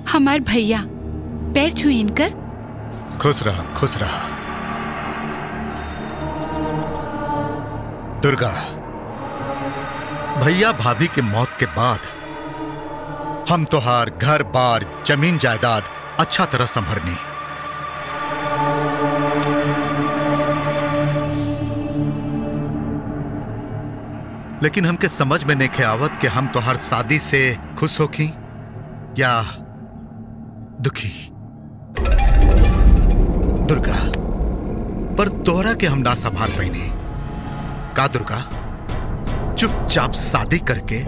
हमार भैया पैर छुई इनकर खुश रहा खुश रहा दुर्गा भैया भाभी के मौत के बाद हम तोहार घर बार जमीन जायदाद अच्छा तरह संभरनी लेकिन हमके समझ में नहीं आवत कि हम तोहार शादी से खुश होखी या दुखी दुर्गा पर तोहरा के हम ना संभाल पैनी का दुर्गा चुपचाप शादी करके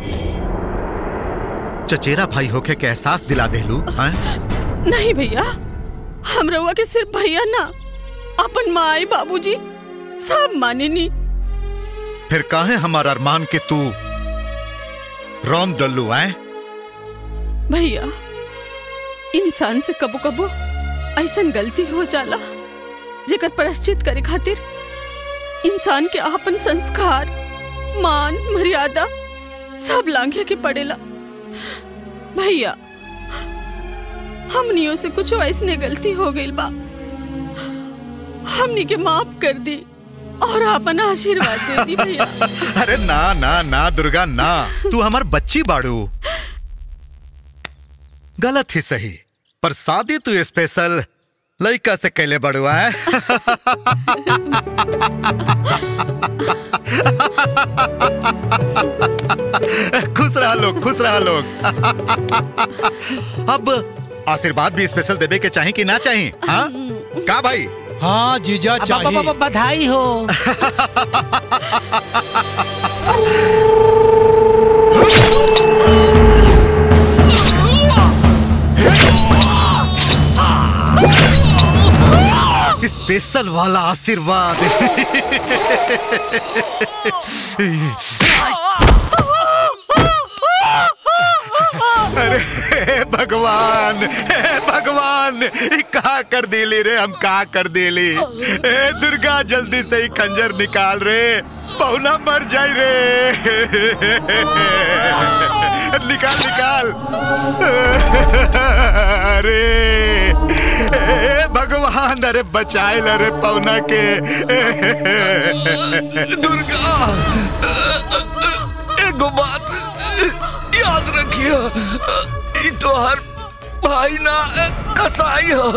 चचेरा भाई होके के एहसास दिला देलू हैं? नहीं भैया हम रउआ के सिर्फ भैया ना अपन माई बाबूजी सब माने नी फिर काहे हमार अरमान के तू रोम डल्लू हैं भैया इंसान से कबो कबो ऐसन गलती हो जाला जेकर प्रायश्चित करे खातिर इंसान के आपन संस्कार मान मर्यादा सब लांघे के पड़ेला भैया हमनियों से कुछ ऐसने गलती हो गई बा हमनी के माफ कर दी और अपन आशीर्वाद दे दी भैया अरे ना ना ना दुर्गा ना तू हमार बच्ची बाड़ू गलत ही सही पर शादी तू स्पेशल लड़का से कैले बड़ुआ है खुश रहा लोग खुश रहा लोग अब आशीर्वाद भी स्पेशल देवे के चाहिए कि ना चाहिए हाँ का भाई हाँ जीजा अब- अब- चाहिए अब- बधाई हो स्पेशल वाला आशीर्वाद अरे हे भगवान हे भगवान ई का कर दिली रे हम का कर दिली ए दुर्गा जल्दी से ही खंजर निकाल रे पहुना मर जाई रे निकाल निकाल अरे ए भगवान अरे बचाए रे पौना के दुर्गा एगो बात याद रखियो ई तोहर भाई ना कसाई हो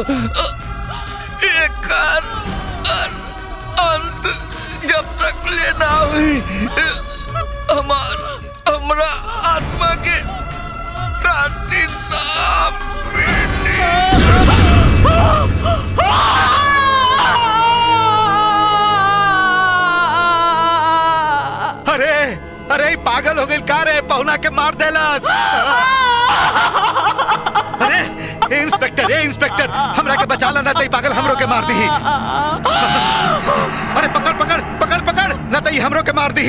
एकर अंत जब तक ले ना हुई हमार हमरा आत्मा के शांति ना अरे अरे ई पागल हो गई का रे पहुना के मार देलस अरे ए इंस्पेक्टर ए इंस्पेक्टर हमरा के बचा ला ना तई पागल हमरो के मार दी अरे पकड़ पकड़ पकड़ पकड़ ना तई हमरो के मार दी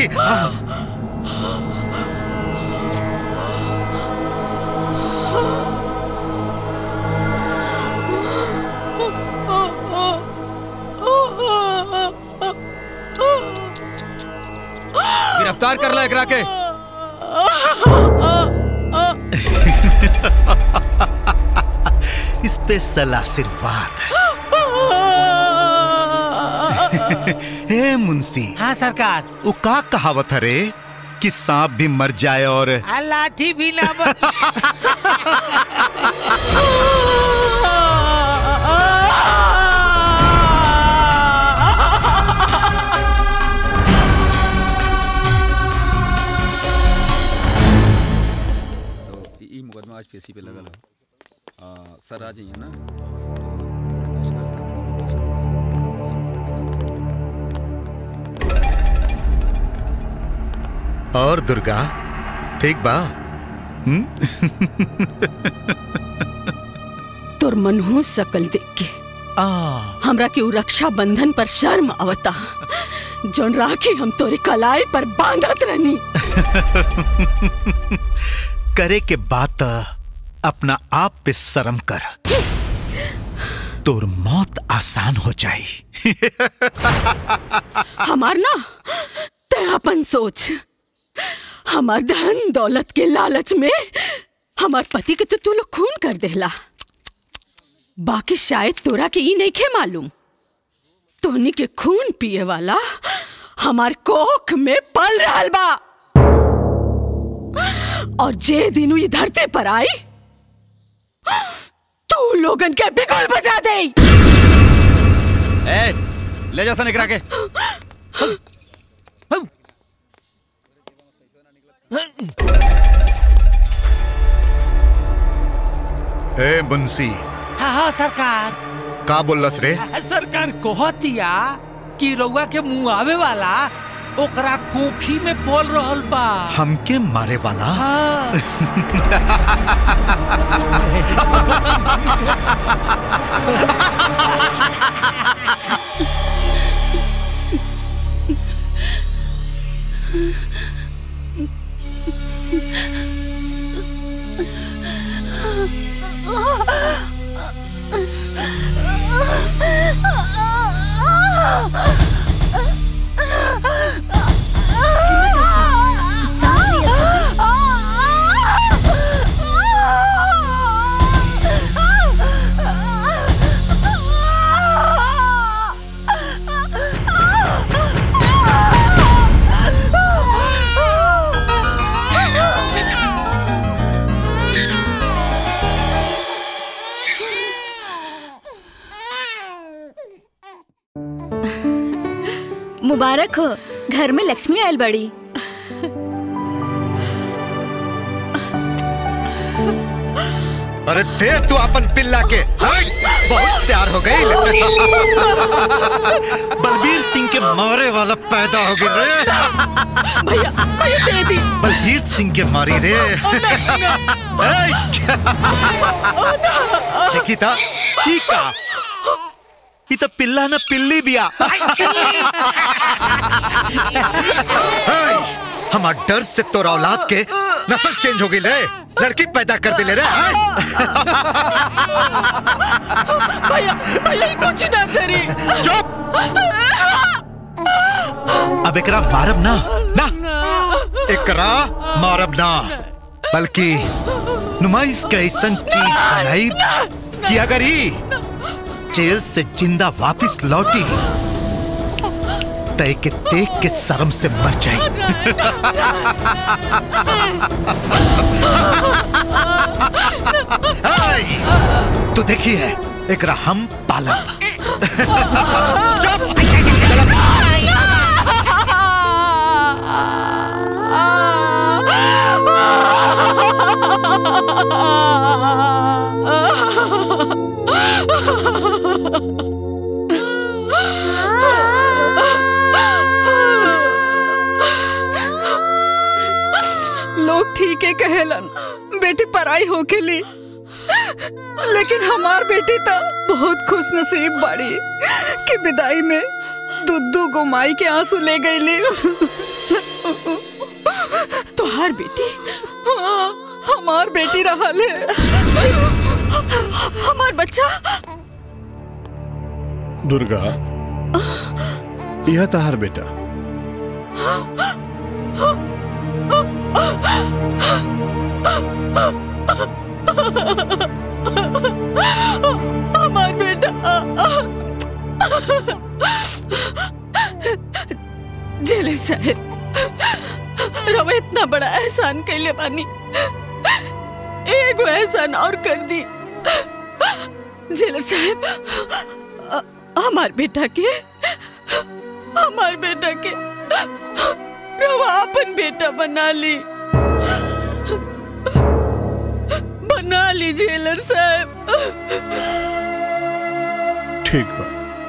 गिरफ्तार कर ला एकरा के स्पेशल आशीर्वाद हे मुंशी हाँ सरकार वो का कहावत है रे कि सांप भी मर जाए और आ, लाठी भी ना बच ई मुकदमा आज पेशी पे लगल है आ, सर आ जाइए ना और दुर्गा ठीक बा हम्म? तोर मनहूस सकल देख के हमरा के उ रक्षा बंधन पर शर्म आवता जोन राखी हम तोरे कलाई पर बांधत रहनी करे के बात अपना आप पे शर्म कर तोर मौत आसान हो जाई हमार ना ते अपन सोच हमार धन दौलत के लालच में हमार पति के तो तू लोग खून कर देला बाकी शायद तोरा के ई नहीं खे मालूम तोहनी के खून पिए वाला हमार कोख में पल रहल बा और जे दिन ई धरती पर आई तू लोगन के बिगुल बजा दे ए ले जा सन एकरा के ए बंसी हाँ हाँ सरकार का बोलस रे सरकार कहतिया कि रउआ के मुंह आवे वाला ओकरा कोखी में बोल रहल बा हमके मारे वाला हाँ मुबारक हो घर में लक्ष्मी आयल बड़ी अरे दे तू अपन पिल्ला के हाय, बहुत प्यार हो गई बलबीर सिंह के मारे वाला पैदा हो गया रे भैया भैया दे दी बलबीर सिंह के मारी रे ऐ, देखी था ई का ई तो पिल्ला ना पिल्ली बिया ऐ, हमार डर से तोरा औलाद के नस्ल चेंज हो गई रे लड़की पैदा कर दिले रे ऐ। भैया भैया ई कुछ ना करी चुप अब एकरा मारब ना ना एकरा मारब ना बल्कि नुमाइश के ऐसन चीज बनाई कि अगर ही जेल से जिंदा वापस लौटी तय के देख के शर्म से मर जाए तो देखी है एकरा हम पालब लोग ठीक है कहेलन बेटी पराई हो के ली लेकिन हमार बेटी तो बहुत खुश नसीब बाड़ी कि विदाई में दुद्दू गुमाई के आंसू ले गई ली तुहार बेटी हाँ, हमार बेटी रहा ले हमार बच्चा दुर्गा यह तहार बेटा हमार बेटा जेलर साहब रवा इतना बड़ा एहसान कैले बानी एगो एहसान और कर दी जेलर साहब अ- हमार बेटा के हमार बेटा के रवा अपन बेटा बना ली बना ली जेलर साहब ठीक बा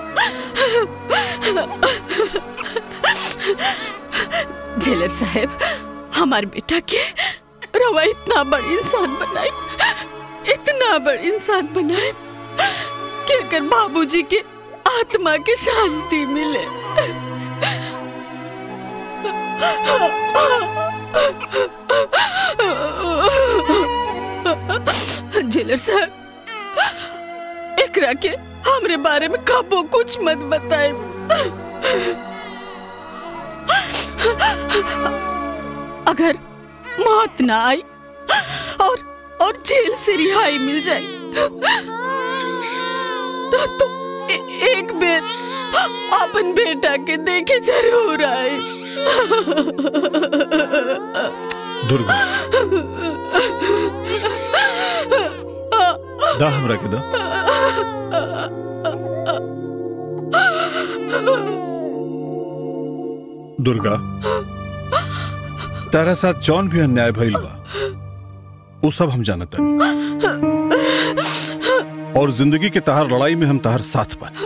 जेलर साहब हमार बेटा के रवा इतना बड़ इंसान बनाए इतना बड़ इंसान बनाए कि अगर बाबूजी के आत्मा के शांति मिले जेलर साहब एकरा के हमरे बारे में कबो कुछ मत बताए अगर मौत ना आई और और जेल से रिहाई मिल जाए तो तुम ए- एक बेर अपन बेटा के देखे जरूर आए दुर्गा दा हमरा के दा दुर्गा तारा साथ जौन भी अन्याय भइल बा वो सब हम जानत और जिंदगी के तहार लड़ाई में हम तहार साथ बानी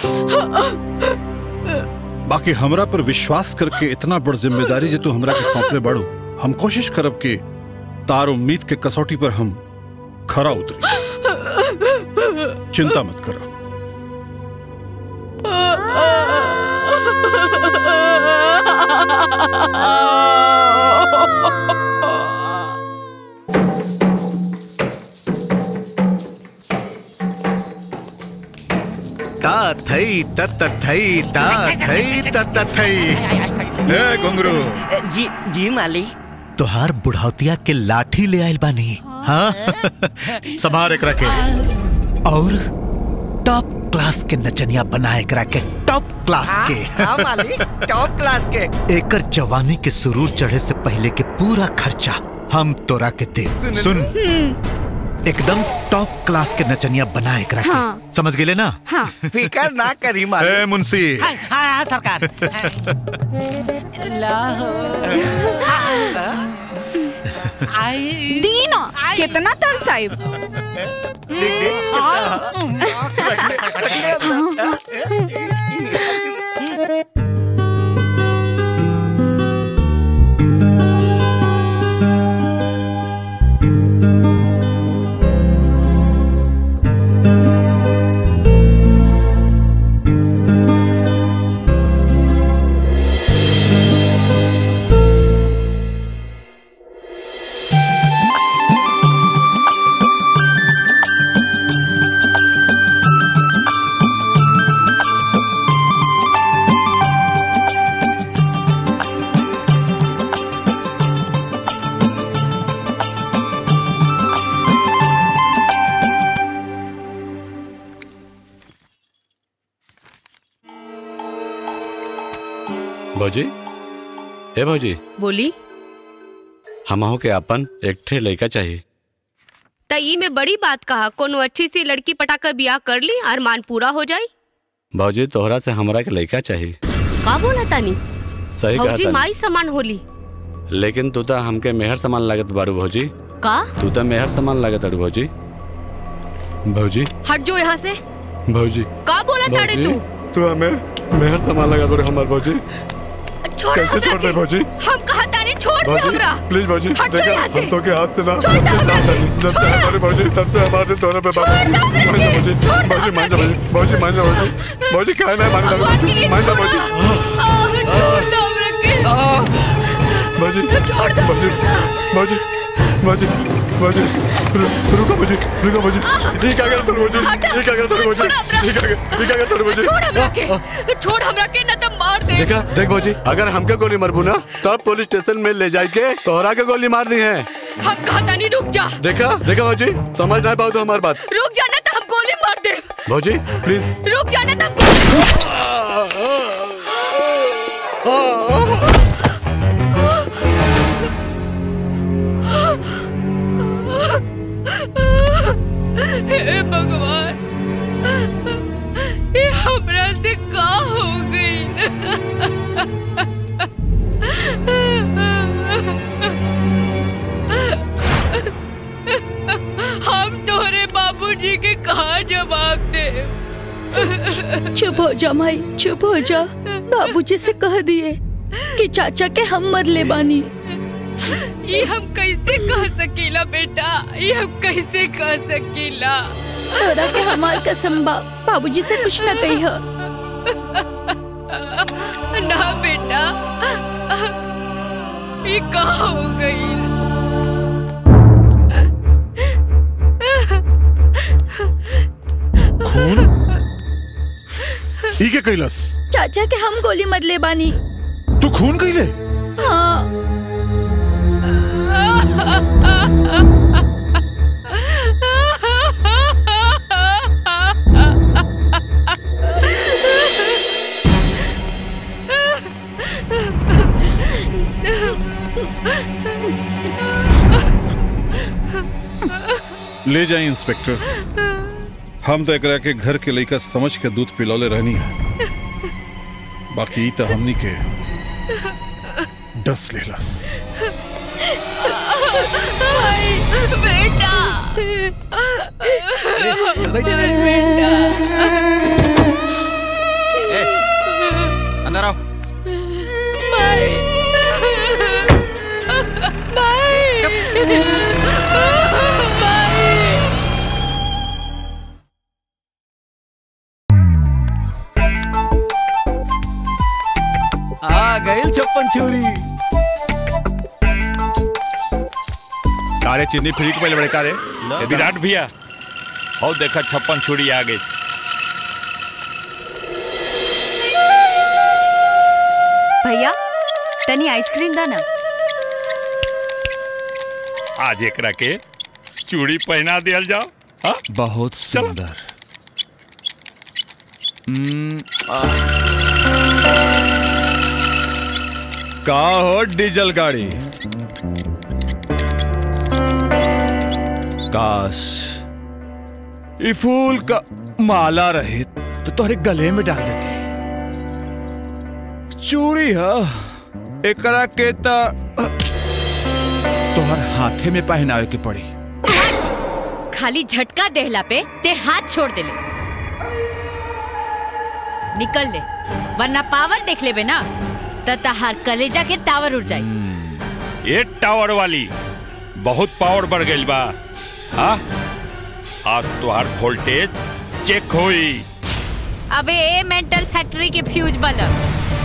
बाकी हमरा पर विश्वास करके इतना बड़ जिम्मेदारी जे तू हमरा के सौंपले बाड़ू हम कोशिश करब कि तार उम्मीद के कसौटी पर हम खरा उतरी चिंता मत करो ता थई तत थई ता थई तत थई ए घुंगरू जी जी माली तोहार बुढ़ौतिया के लाठी ले आइल बानी हाँ संभार एक रखे और टॉप क्लास के नचनिया बनाए करा के टॉप क्लास के हाँ माली टॉप क्लास के एकर जवानी के सुरूर चढ़े से पहले के पूरा खर्चा हम तोरा के दे सुन एकदम टॉप क्लास के नचनिया बनाए करा के हाँ। समझ गेले ना हाँ फिकर ना करी माली ए मुंशी हाँ हाँ सरकार लाहो आई दीना कितना तरसाइब भौजी ए भौजी बोली हमहू के अपन एक ठे लड़का चाहिए त ई में बड़ी बात कहा कोनो अच्छी सी लड़की पटाकर बियाह कर ली अरमान पूरा हो जाई भौजी तोहरा से हमरा के लड़का चाहिए का बोला तानी सही कहा भौजी तानी। माई समान होली लेकिन तू तो हमके मेहर समान लागत बारू भौजी का तू तो मेहर समान लागत अड़ू भौजी भौजी हट जो यहाँ से भौजी का बोला ताड़े तू तू हमें मेहर समान लगा दो हमार भौजी छोड़ कैसे हमरा छोड़ दे के। भौजी हम कहा तानी छोड़ दे हमरा प्लीज भौजी हट जाओ यहाँ से। तो के हाथ से ना छोड़ दो हमरा के। जब से हमारे भौजी तब से हमारे दोनों पे बाबा छोड़ दो हमरा के। भौजी छोड़ दो भौजी मान जा हमरा भौजी भौजी मान जा भौजी भौजी क्या है मान जा भगवान की मान जा भौजी आह, छोड़ दो हमरा के। भौजी छोड़ दो। भौजी भौजी भौजी भौजी रु- रुको भौजी रुको भौजी ये क्या कर भौजी ये क्या कर भौजी ये क्या कर ये क्या कर भौजी छोड़ हमरा के छोड़ हमरा के न त मार दे देखा देख भौजी अगर हमके गोली मरबू ना तब पुलिस स्टेशन में ले जाए के तोहरा के गोली मार दी है हम कहा तानी रुक जा देखा देखा भौजी समझ नहीं पाओ तो हमारी बात रुक जा न त हम गोली मार दे भौजी प्लीज रुक जा न त हम हे भगवान ये हमरा से का हो गई हम तोरे बाबूजी के कहा जवाब दे चुप हो जा माई चुप हो जा बाबूजी से कह दिए कि चाचा के हम मर ले बानी ये हम कैसे कह सकीला बेटा ये हम कैसे कह सकीला तोरा के हमार कसम बा बाबूजी से कुछ न कही हो ना बेटा ये कहा हो गई खून ई के कैलस चाचा के हम गोली मर ले बानी तू खून कैले हाँ ले जाए इंस्पेक्टर हम तो एकरा के घर के लइका समझ के दूध पिलौले रहनी है बाकी ई तो हमनी के डस लेलस बेटा अंदर आओ आ गई छप्पन छुरी कारे चिन्नी फ्री के पहले बड़े कारे ए, विराट भैया और देखा छप्पन छुरी आ गई भैया तनी आइसक्रीम दा ना आज एकरा के चूड़ी पहना दिया जाओ हाँ बहुत सुंदर हम्म, आ। का हो डीजल गाड़ी काश ये फूल का माला रहे तो तोहरे गले में डाल देते चूड़ी है एकरा के त तोहर हाथे में पहनावे के पड़ी खाली झटका देहला पे ते हाथ छोड़ देले निकल ले वरना पावर देख लेबे ना त तहार कलेजा के टावर उड़ जाई ये टावर वाली बहुत पावर बढ़ गई बा हाँ आज तुहार वोल्टेज चेक होई अबे ए मेंटल फैक्ट्री के फ्यूज बल्ब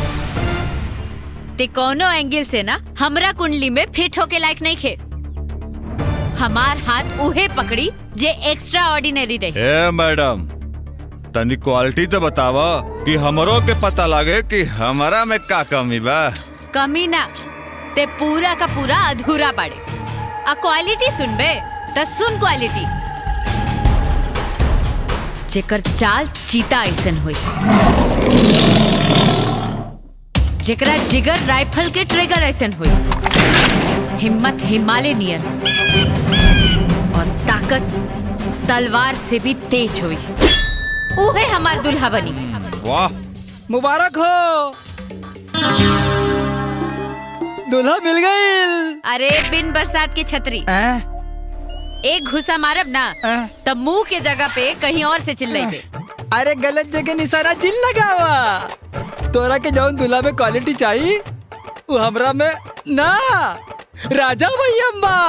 ते कोनो एंगल से ना हमरा कुंडली में फिट होके लायक नहीं खे हमार हाथ उहे पकड़ी जे एक्स्ट्रा ऑर्डिनरी रहे ए मैडम तनी क्वालिटी तो बतावा कि हमरो के पता लगे कि हमारा में का कमी बा कमी ना ते पूरा का पूरा अधूरा बाड़े आ क्वालिटी सुनबे त सुन क्वालिटी जेकर चाल चीता ऐसन होई जेकरा जिगर राइफल के ट्रिगर ऐसन होई हिम्मत हिमालय नियर और ताकत तलवार से भी तेज हुई उहे हमार दुल्हा बनी वाह मुबारक हो दूल्हा मिल गई अरे बिन बरसात की छतरी एक घुसा मारब ना तब मुंह के जगह पे कहीं और से चिल्लाई पे अरे गलत जगह निशाना जिन लगावा तोरा के जौन दूल्हा में क्वालिटी चाहिए वो हमरा में ना राजा भैया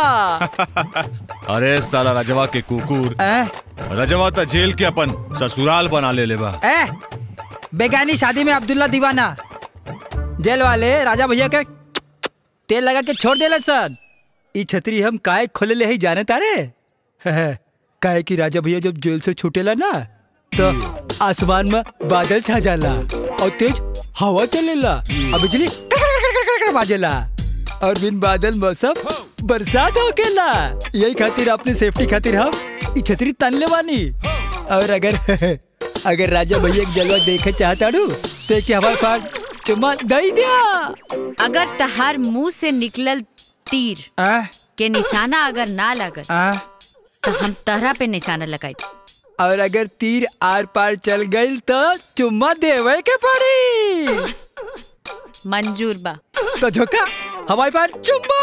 अरे साला रजवा के कुकुर रजवा तो जेल के अपन ससुराल बना ले ले बा ए बेगानी शादी में अब्दुल्ला दीवाना जेल वाले राजा भैया के तेल लगा के छोड़ देला सर ई छतरी हम काहे खोले ले ही जाने तारे काहे कि राजा भैया जब जेल से छूटेला ना तो आसमान में बादल छा जाला और तेज हवा चलेला और बिजली बाजेला और बिन बादल मौसम बरसात होकेला यही खातिर अपनी सेफ्टी खातिर हम ई छतरी तनले बानी और अगर अगर राजा भैया एक जलवा देखे चाहता रू तो क्या हमारे पास चुम्मा दई दिया अगर तहार मुंह से निकलल तीर के निशाना अगर ना लगल तो हम तहरा पे निशाना लगाई और अगर तीर आर पार चल गई तो चुम्मा देवे के पड़ी मंजूर बा तो झोंका हमारे पास चुम्मा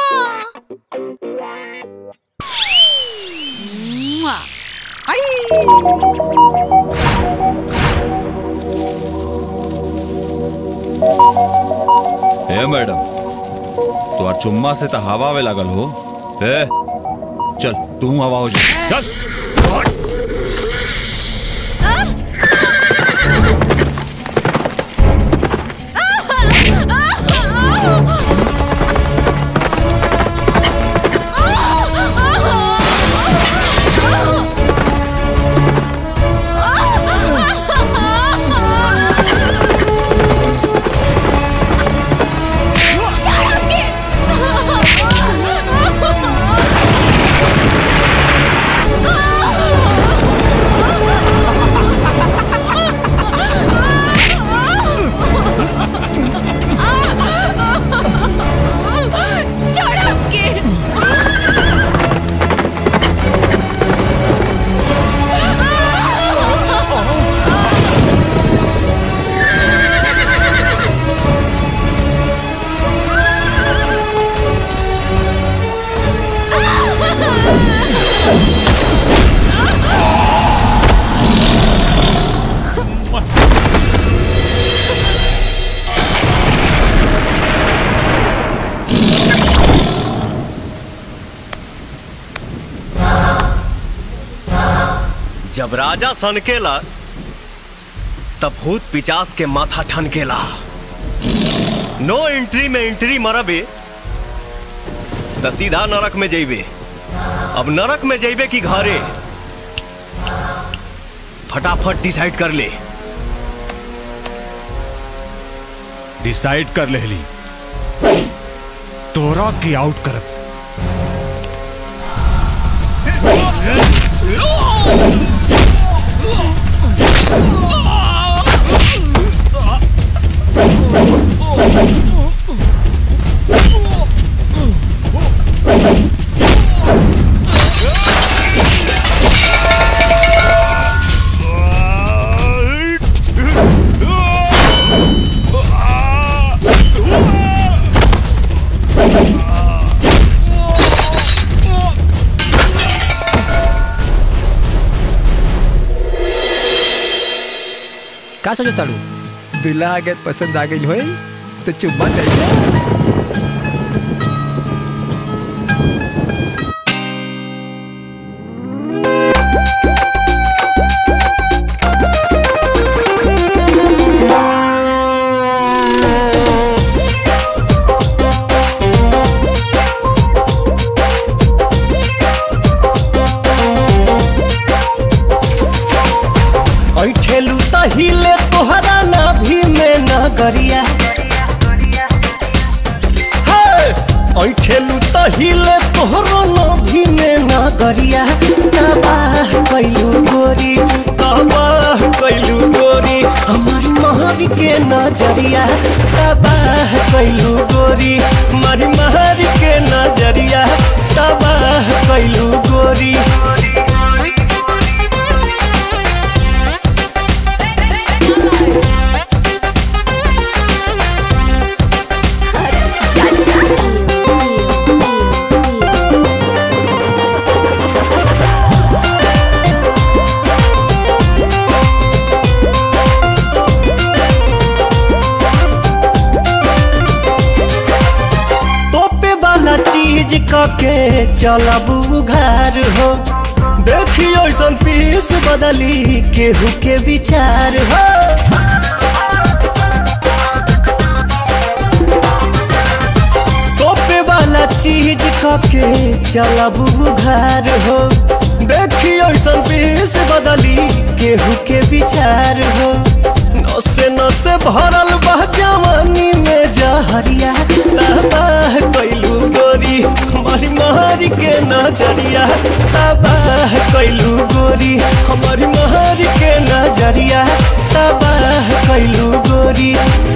मुआ। ए मैडम तो चुम्मा से तो हवा में लगल हो ए चल तू हवा हो जा चल Ah! जब राजा सनकेला तब भूत पिचास के माथा ठनकेला नो एंट्री में एंट्री मरबे त सीधा नरक में जइबे अब नरक में जइबे कि घरे फटाफट डिसाइड कर ले डिसाइड कर लेली तोरा के आउट करब का सोचो ताड़ू दुल्हा आगे पसंद आ गई होई तो चुम्मा ले ले। ऐठेलू त हिले तोहरा नाभि में नगरिया हे! ऐठेलू त हिले तोहरा नाभि में नगरिया तबाह कैलू गोरी तबाह कैलू गोरी हमारी महर के नजरिया तबाह कैलू गोरी हमारी महर के नजरिया तबाह कैलू गोरी तोपे वाला चीज कके चलबू घर हो देखियो ऐसन पीस बदली केहू के विचार हो तोपे वाला चीज कके चलबू घर हो देखियो ऐसन पीस बदली केहू के विचार हो नसे नसे भरल बह जवानी में जहरिया तबाह कैलू गोरी हमारी महरी के नजरिया तबाह कैलू गोरी हमारी महरी के नजरिया तबाह कैलू गोरी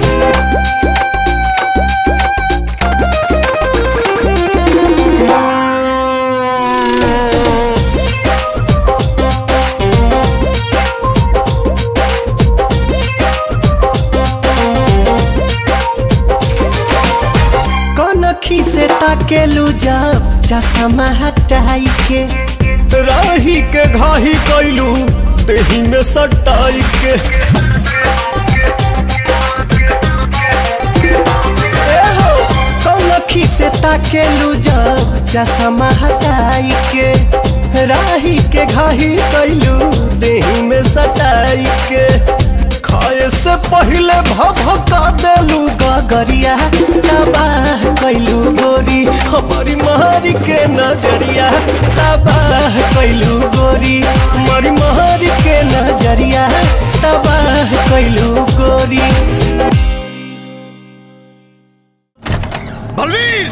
कनखी से ताकेलू जब चश्मा हटाई के राही के घाही कैलू देही में सटाई के ए हो, कनखी से ताकेलू जब चश्मा हटाई के राही के घाही कैलू देही में सटाई के खाए से पहले भभका देलू गगरिया तबाह कैलू गोरी हमारी महरी के नजरिया तबाह कैलू गोरी हमारी महरी के नजरिया तबाह कैलू गोरी बलवीर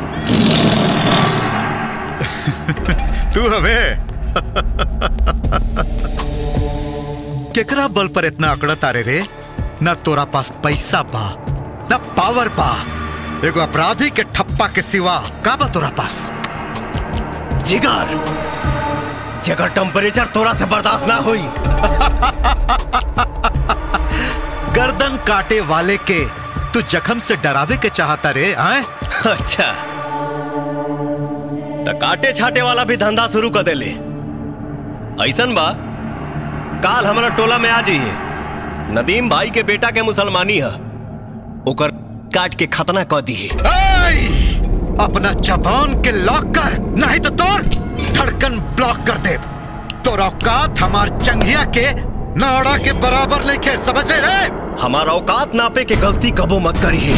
तू हमें केकरा बल पर इतना अकड़ तारे रे न तोरा पास पैसा बा न पावर बा एगो अपराधी के ठप्पा के सिवा का बा तोरा पास जिगर जगर टेम्परेचर तोरा से बर्दाश्त ना हुई गर्दन काटे वाले के तू जख्म से डरावे के चाहता रे आए अच्छा त काटे छाटे वाला भी धंधा शुरू कर देले ऐसन बा काल हमारा टोला में आ जाइए नदीम भाई के बेटा के मुसलमानी है ओकर काट के खतना कर दी है अपना जबान के लॉक कर नहीं तो तोर धड़कन ब्लॉक कर दे तो औकात हमार चंगिया के नाड़ा के बराबर नहीं खे समझ ले रे हमारा औकात नापे के गलती कबो मत करिए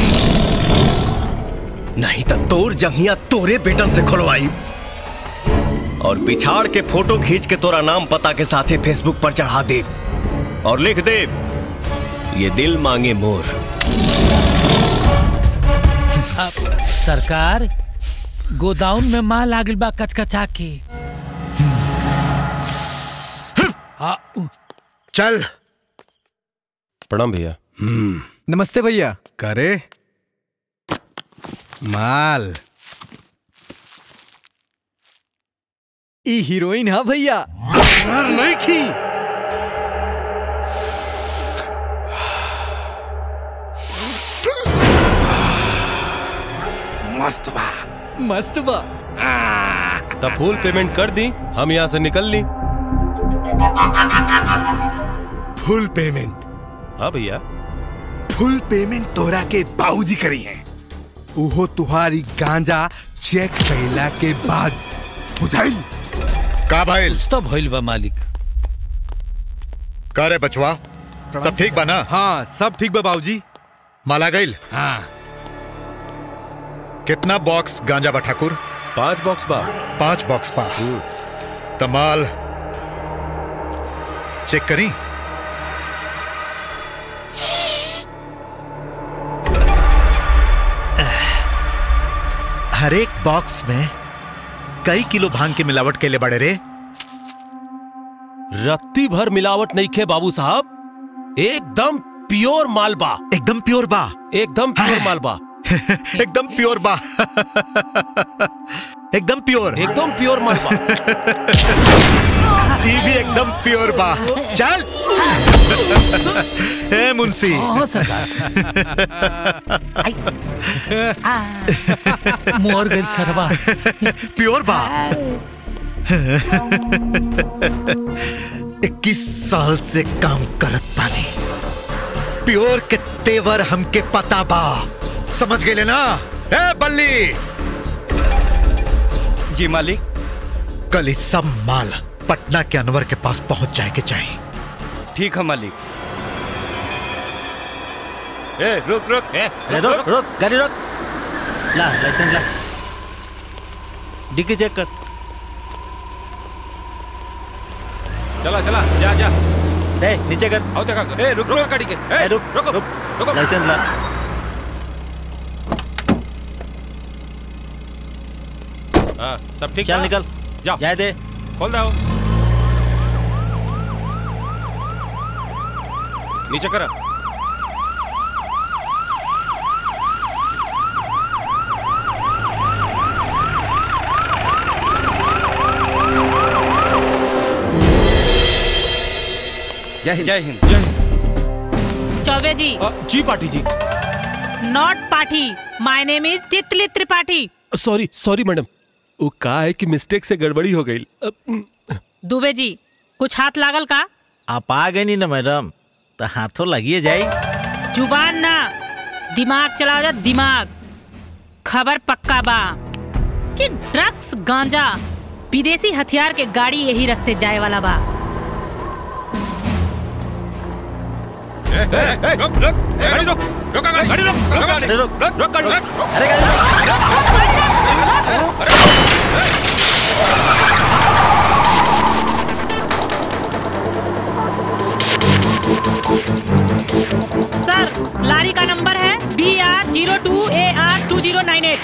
नहीं तो तोर जंगिया तोरे बेटन से खुलवाई और पिछाड़ के फोटो खींच के तोरा नाम पता के साथे फेसबुक पर चढ़ा दे और लिख दे ये दिल मांगे मोर अब सरकार गोदाउन में माल लागल बा कचकचा के चल प्रणाम भैया नमस्ते भैया करे माल ई हीरोइन हा भैया नहीं की मस्त बा मस्त बा तब फुल पेमेंट कर दी हम यहाँ से निकल ली फुल पेमेंट हाँ भैया फुल पेमेंट तोरा के बाबूजी करी है उहो तुहारी गांजा चेक कैला के बाद बुझाई का भाई तो भइल बा मालिक का रे बचवा सब ठीक बा ना हाँ सब ठीक बा बाबूजी माला गईल हाँ कितना बॉक्स गांजा बा ठाकुर पांच बॉक्स बा पांच बॉक्स बा तमाल चेक करी हर एक बॉक्स में कई किलो भांग की मिलावट के लिए बड़े रे रत्ती भर मिलावट नहीं खे बाबू साहब एकदम प्योर मालबा एकदम प्योर बा एकदम प्योर मालबा एकदम प्योर बा एकदम प्योर एकदम प्योर मालबा ये भी एकदम प्योर बा चल ए मुंशी हाँ, मोर गइल सरवा प्योर बा इक्कीस साल से काम करत पानी प्योर के तेवर हमके पता बा समझ गए ना ए बल्ली जी मालिक कल ही सब माल पटना के अनवर के पास पहुंच जाए के चाहिए ठीक है मालिक ए रुक रुक ए रुक रुक गाड़ी रुक ला लाइसेंस ला डिक्की चेक कर चला चला जा जा ए नीचे कर आओ देखा ए रुक रुक गाड़ी के ए रुक रुक रुक रुक लाइसेंस ला हाँ सब ठीक चल बा? निकल जा जाए दे खोल दो नीचे करा जय हिंद जय हिंद जय हिंद चौबे जी जी पाटी जी नॉट पाठी माय नेम इज तितली त्रिपाठी सॉरी सॉरी मैडम वो का है कि मिस्टेक से गड़बड़ी हो गई दुबे जी कुछ हाथ लागल का आप आ गए नहीं ना मैडम तो हाथों लगिए जाई जुबान ना दिमाग चलाओ जा दिमाग खबर पक्का बा कि ड्रग्स गांजा विदेशी हथियार के गाड़ी यही रास्ते जाए वाला बा रुक रुक गाड़ी रुक रुक गाड़ी रुक रुक गाड़ी रुक रुक रुक गाड़ी रुक अरे सर लारी का नंबर है B R zero two A R two zero nine eight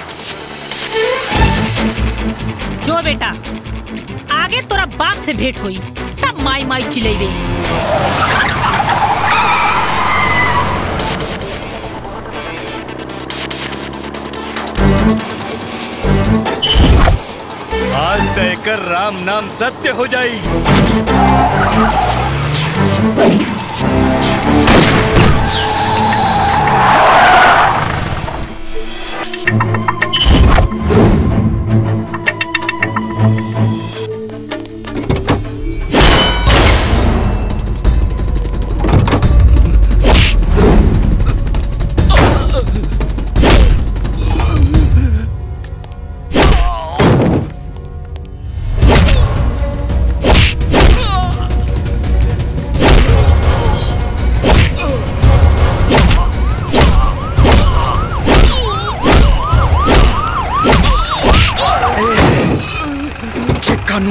जो बेटा आगे तोरा बाप से भेंट हुई तब माई माई चिलेबे आज तय कर राम नाम सत्य हो जाई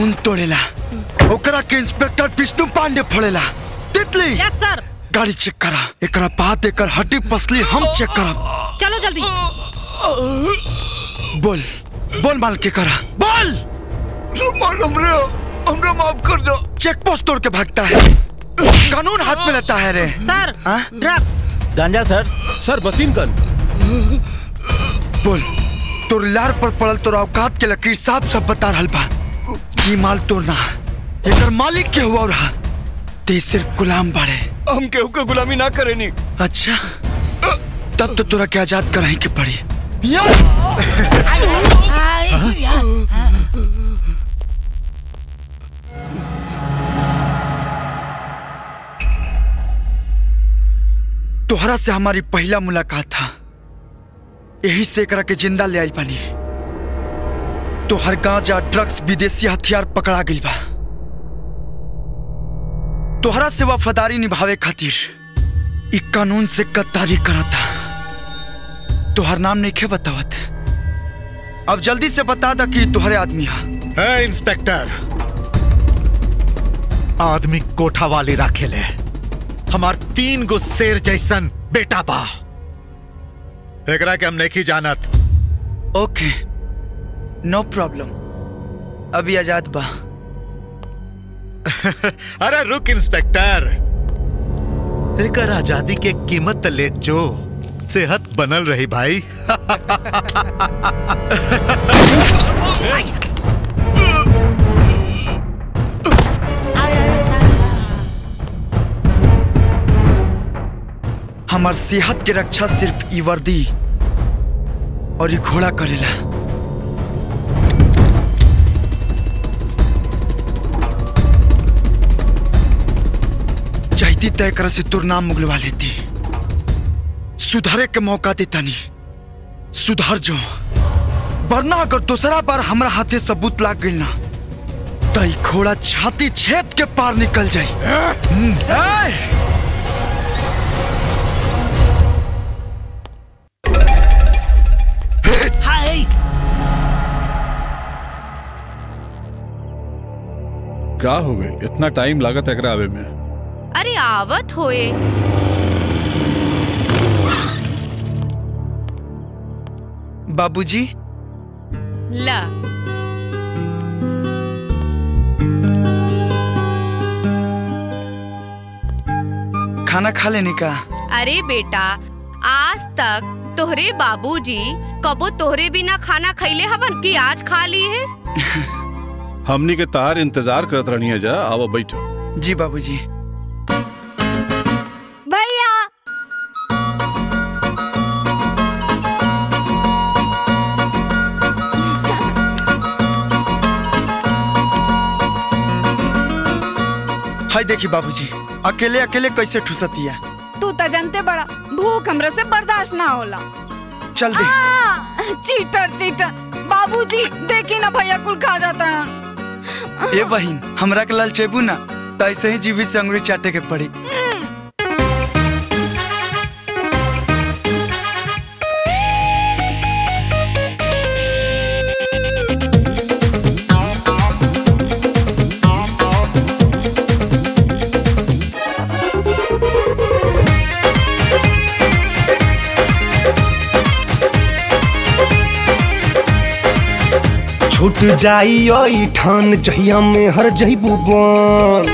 कानून तोड़ेला ओकरा के इंस्पेक्टर विष्णु पांडे फोड़ेला तितली यस सर गाड़ी चेक करा एकरा बाद एकर हड्डी पसली हम चेक करब चलो जल्दी बोल बोल माल के करा बोल हमरे हमरा माफ कर दो चेक पोस्ट तोड़ के भागता है कानून हाथ में लेता है रे सर ड्रग्स गांजा सर सर वसीम गन बोल तोर लार पर पड़ल तोर औकात के लकीर साफ सब बता रहल बा ई माल तोड़ना एकर मालिक के हुआ रहा ते सिर्फ गुलाम बाड़े हम केहू के गुलामी ना करेनी अच्छा तब तो तोरा के आजाद कराही के पड़ी तोहरा से हमारी पहला मुलाकात था यही से एकरा के जिंदा ले आई पानी तोहर गांजा ड्रग्स विदेशी हथियार पकड़ा गइल बा तोहरा से वफादारी निभावे खातिर ई कानून से गद्दारी करता तोहर नाम नहीं खे बतावत अब जल्दी से बता दा कि तोहरे आदमी हा है इंस्पेक्टर आदमी कोठा वाली राखे ले हमार तीन गो शेर जैसन बेटा बा एकरा के हम नहीं जानत ओके नो प्रॉब्लम अभी आजाद बा अरे रुक इंस्पेक्टर एकर आजादी के कीमत त ले जो सेहत बनल रही भाई हमार सेहत के रक्षा सिर्फ ई वर्दी और ई घोड़ा करेला चाहती तय कर से तुर नाम मुगलवा लेती सुधारे के मौका देता नहीं सुधार जो वरना अगर दूसरा बार हमरा हाथे सबूत लाग गई ना तो ई घोड़ा छाती छेद के पार निकल जाई हम्म, ए! हाय क्या हो गए इतना टाइम लागत एकरा आवे में अरे आवत होए बाबूजी ला खाना खा लेने का अरे बेटा आज तक तोहरे बाबूजी कबो तोहरे बिना खाना खैले हवन कि आज खा ली है हमनी के तार इंतजार करत रहनी जा आवा बैठो जी बाबूजी भैया हाय देखी बाबूजी अकेले अकेले कैसे ठुसतिया तू तो जानते बड़ा भूख हमरा से बर्दाश्त ना होला चल दे आ, चीटर चीटर बाबूजी देखी ना भैया कुल खा जाता है ए बहिन हमरा के लाल चेबू ना तो ऐसे ही जीवी से अंगुरी चाटे के पड़ी छूट जाई ओई ठान जहिया में हर जईबू बन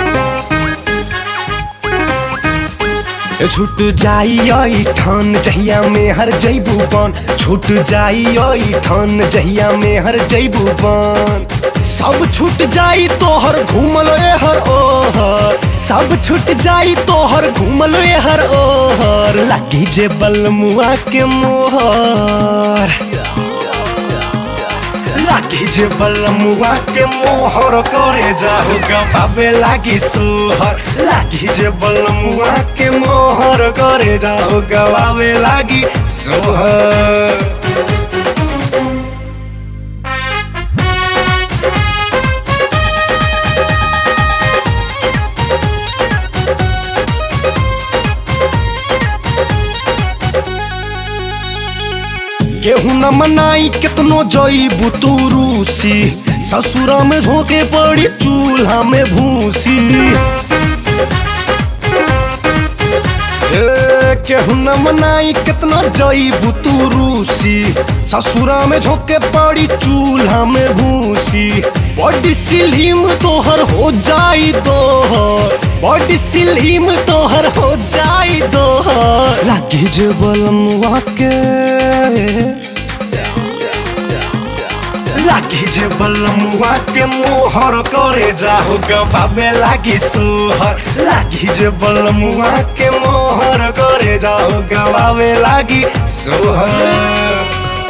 ए छूट जाई ओई ठान जहिया में हर जईबू बन छूट जाई ओई ठान जहिया में हर जईबू बन सब छूट जाई तोहर घूमल ए हर ओहर सब छूट जाई तोहर घूमल ए हर ओहर लगी जे बलमुआ के मोहर लागी जे बलमुआ के मोहर करे जाहु गबाबे लागी सुहर लागी जे बलमुआ के मोहर करे जाहु गबाबे लागी सुहर केहू न मनाई केतनो जईबू तू रूसी ससुरा में झोंके पड़ी चूल्हा में भूसी ए, केहू न मनाई कितना जईबू तू रूसी ससुरा में झोंके पड़ी चूल्हा में भूसी बॉडी सिलीम तोहर हो जाई दोहर बॉडी सिलीम तोहर हो जाई दोहर लागी जे बलमुआ के लागी जे बलमुआ के मोहर करे जाहु गबाबे लागी सुहर लागी जे बलमुआ के मोहर करे जाहु गबाबे लागी सुहर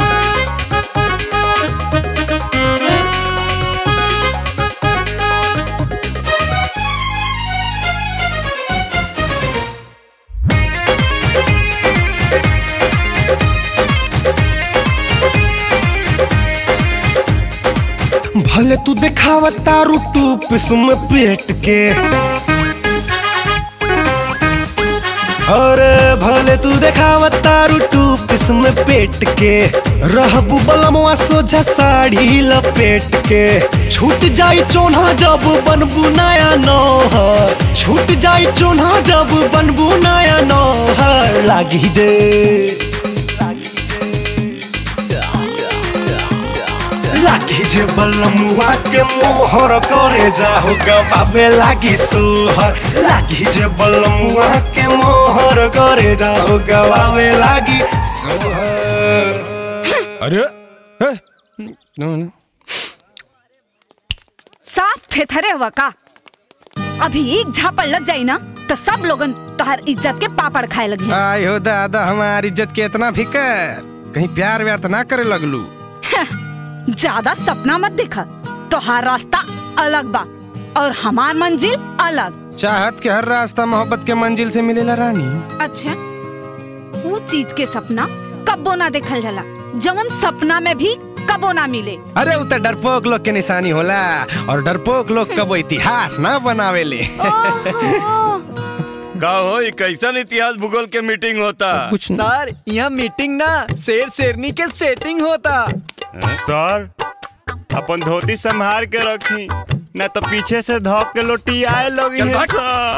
भले तू दिखावा तारू टूप में पेट के अरे भले तू देखावा तारू टूप में पेट के रहबू बलमवा सोझा साड़ी लपेट के छूट जाई चोन्हा जब बनबू नया नौहर छूट जाई चोन्हा जब बनबू नया नौहर लागी जे लागी जे बलमुआ के मोहर करे जाहु गबाबे लागी सुहर लागी जे बलमुआ के मोहर करे जाहु गबाबे लागी सुहर अरे साफ थेथरे हुआ का अभी एक झापड़ लग जाई ना तो सब लोगन तोहर इज्जत के पापड़ खाए लगी आय हो दादा हमारी इज्जत के इतना फिकर कहीं प्यार व्यार तो ना करे लगलू ज्यादा सपना मत देखा तोहार रास्ता अलग बा और हमार मंजिल अलग चाहत के हर रास्ता मोहब्बत के मंजिल से मिलेला रानी अच्छा वो चीज के सपना कब्बो ना देखल जाला जवन सपना में भी कबो ना मिले अरे उ त डरपोक लोग के निशानी होला और डरपोक लोग कबो इतिहास ना बनावेले का हो ई कैसन इतिहास भूगोल के मीटिंग होता सर यहाँ मीटिंग ना शेर शेरनी के सेटिंग होता सर अपन धोती संभाल के रखी न तो पीछे से धोक के लोटी आए लोग चल भाग।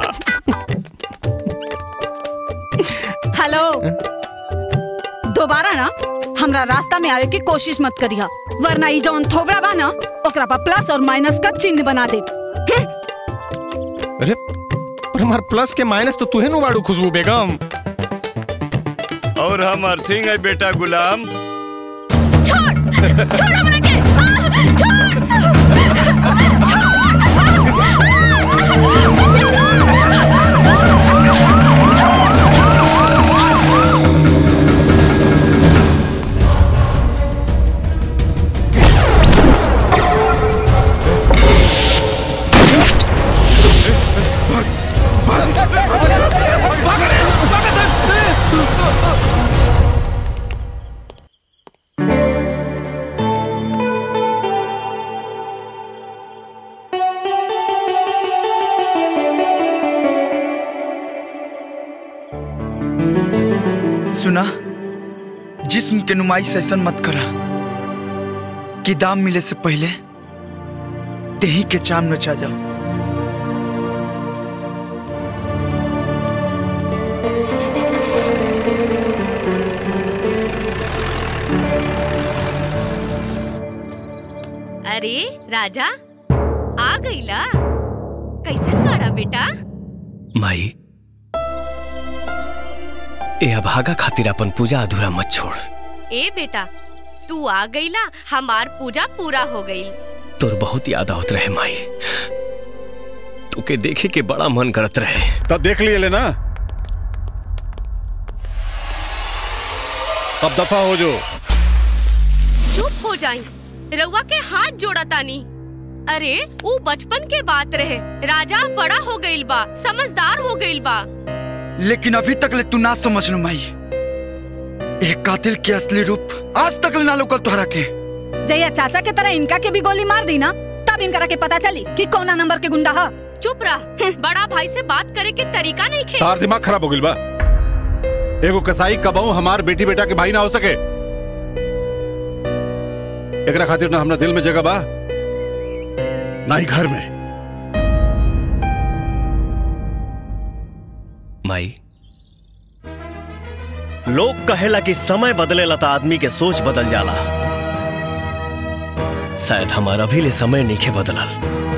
हेलो दोबारा ना हमरा रास्ता में आवे की कोशिश मत करिहा वरना ई जवन थोबड़ा बा ना ओकरा पर प्लस और माइनस का चिन्ह बना दे अरे पर हमार प्लस के माइनस तो तुहे नु बाड़ू खुशबू बेगम और हम अर्थिंग है बेटा गुलाम सुना जिस्म के नुमाइश ऐसा मत करा कि दाम मिले से पहले देही के चाम नचा जाओ अरे राजा आ गईला कैसन बाड़ा बेटा माई ए अभागा खातिर अपन पूजा अधूरा मत छोड़ ए बेटा तू आ गईला हमार पूजा पूरा हो गई तोर बहुत याद आवत रहे माई तोके देखे के बड़ा मन करत रहे तब देख लिए लेना अब दफा हो जो चुप हो जाई रउआ के हाथ जोड़ा तानी अरे वो बचपन के बात रहे राजा बड़ा हो गईल बा समझदार हो गईल बा लेकिन अभी तक ले तू ना समझ लो माई एक कातिल के असली रूप आज तक ले ना लोकल तुहरा के जया चाचा के तरह इनका के भी गोली मार दी ना तब इनकरा के पता चली कि कौना नंबर के गुंडा है चुप रह बड़ा भाई से बात करे के तरीका नहीं खे तार दिमाग खराब हो गइल बा एगो कसाई कबाऊ हमार बेटी बेटा के भाई ना हो सके एकरा खातिर ना हमरा दिल में जगह बा ना ही घर में माई लोग कहेला कि समय बदलेला तो आदमी के सोच बदल जाला शायद हमारा भी ले समय नहीं बदलल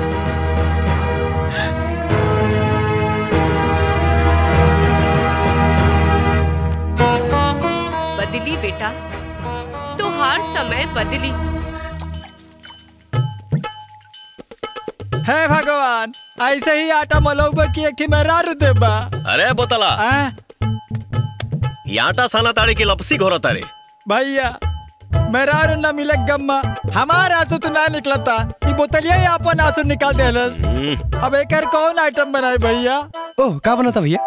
बदली बेटा तो हर समय बदली हे भगवान ऐसे ही आटा मलौबा की एक मेहरारू देबा अरे बोतला ये आटा साना ताड़े की लपसी घोरो तारे भैया मेहरारू न मिले गम्मा हमार आंसू तो ना निकलता ई बोतलिया ही अपन आंसू निकाल देलस अब एकर कौन आइटम बनाए भैया ओह का बनता भैया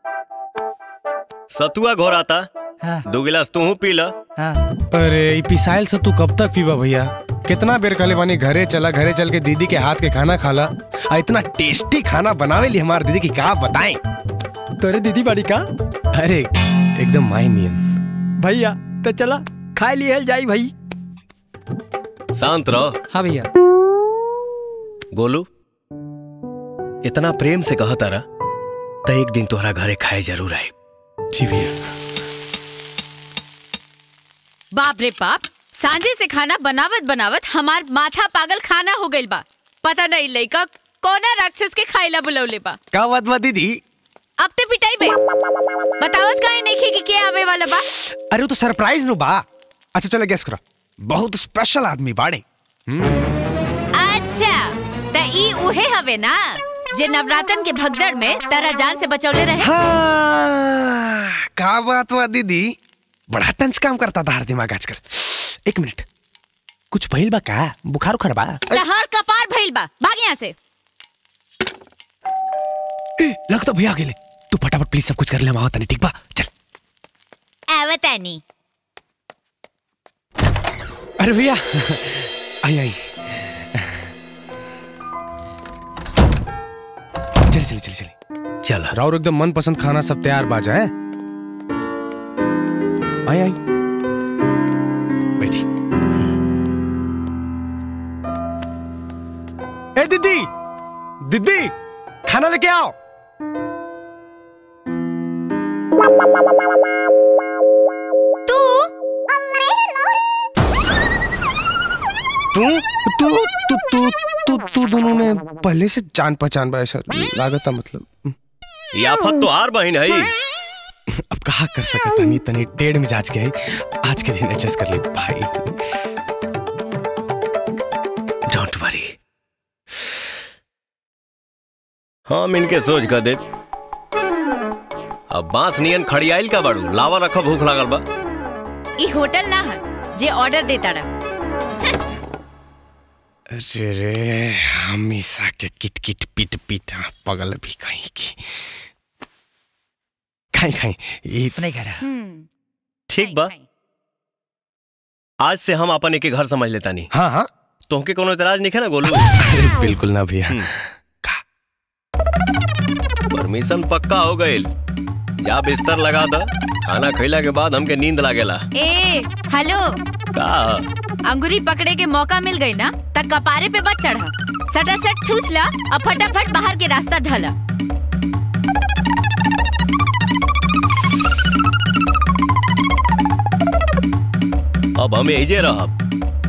सतुआ घोराता दो गिलास तू पी ल अरे ई पिसाइल से तू कब तक पीबा भैया कितना बेर कहले बानी घरे चला घरे चल के दीदी के हाथ के खाना खाला आ इतना टेस्टी खाना बनावे ली हमार दीदी की का बताएं तोरे दीदी बड़ी का अरे एकदम माई नियन भैया तो चला खाए लिए जाई भाई शांत रहो हाँ भैया गोलू इतना प्रेम से कहा तारा तो एक दिन तोहरा घरे खाए जरूर आए जी भैया बाप रे बाप सांझे से खाना बनावत बनावत हमार माथा पागल खाना हो गइल बा पता नहीं लइका कोना राक्षस के खाइला बुलौले बा का बात बा दीदी अब ते पिटाई बे बतावत काहे नहीं कि के आवे वाला बा अरे वो तो सरप्राइज नु बा अच्छा चलो गेस करो बहुत स्पेशल आदमी बाड़े अच्छा त ई उहे हवे ना जे नवरात्रन के भगदड़ में तारा जान से बचौले रहे का बात बा दीदी बड़ा टंच काम करता था हर दिमाग आजकल एक मिनट कुछ भइल बा का बुखार उखार बा लहर कपार भइल बा भाग यहाँ से ए, लगता भैया आ गेले तू फटाफट प्लीज सब कुछ कर ले माओ तनी ठीक बा चल आवतानी अरे भैया आई आई चले चले चले चले चल राउर एकदम मनपसंद खाना सब तैयार बाजा है आई आई बैठी ए दीदी दीदी खाना लेके आओ तू तू तू तू तू तू तू दोनों में पहले से जान पहचान बा ऐसा लागत मतलब ये आफत तो हार बहन है अब कहा कर सकता तनी तनी टेढ़ मिजाज के है आज के दिन एडजस्ट कर ले भाई डोंट वरी हम इनके सोच कर दे अब बांस नियन खड़ियाइल का बाड़ू लावा रखा भूख लागल बा ई होटल ना है जे ऑर्डर देता रहा अरे रे हमेशा के किट किट पिट पिट हाँ, पगल भी कहीं की खाई खाई ये नहीं कह रहा ठीक बा आज से हम अपन एक घर समझ लेता नहीं हाँ हाँ तोहके कोनो इतराज नहीं है ना गोलू अरे बिल्कुल ना भैया परमिशन पक्का हो गईल जा बिस्तर लगा द खाना खैला के बाद हमके नींद लागेला ए हेलो का अंगूरी पकड़े के मौका मिल गई ना तब कपारे पे बच चढ़ा सटा सट ठूस ला और फटाफट बाहर के रास्ता ढला अब हम एजे रहब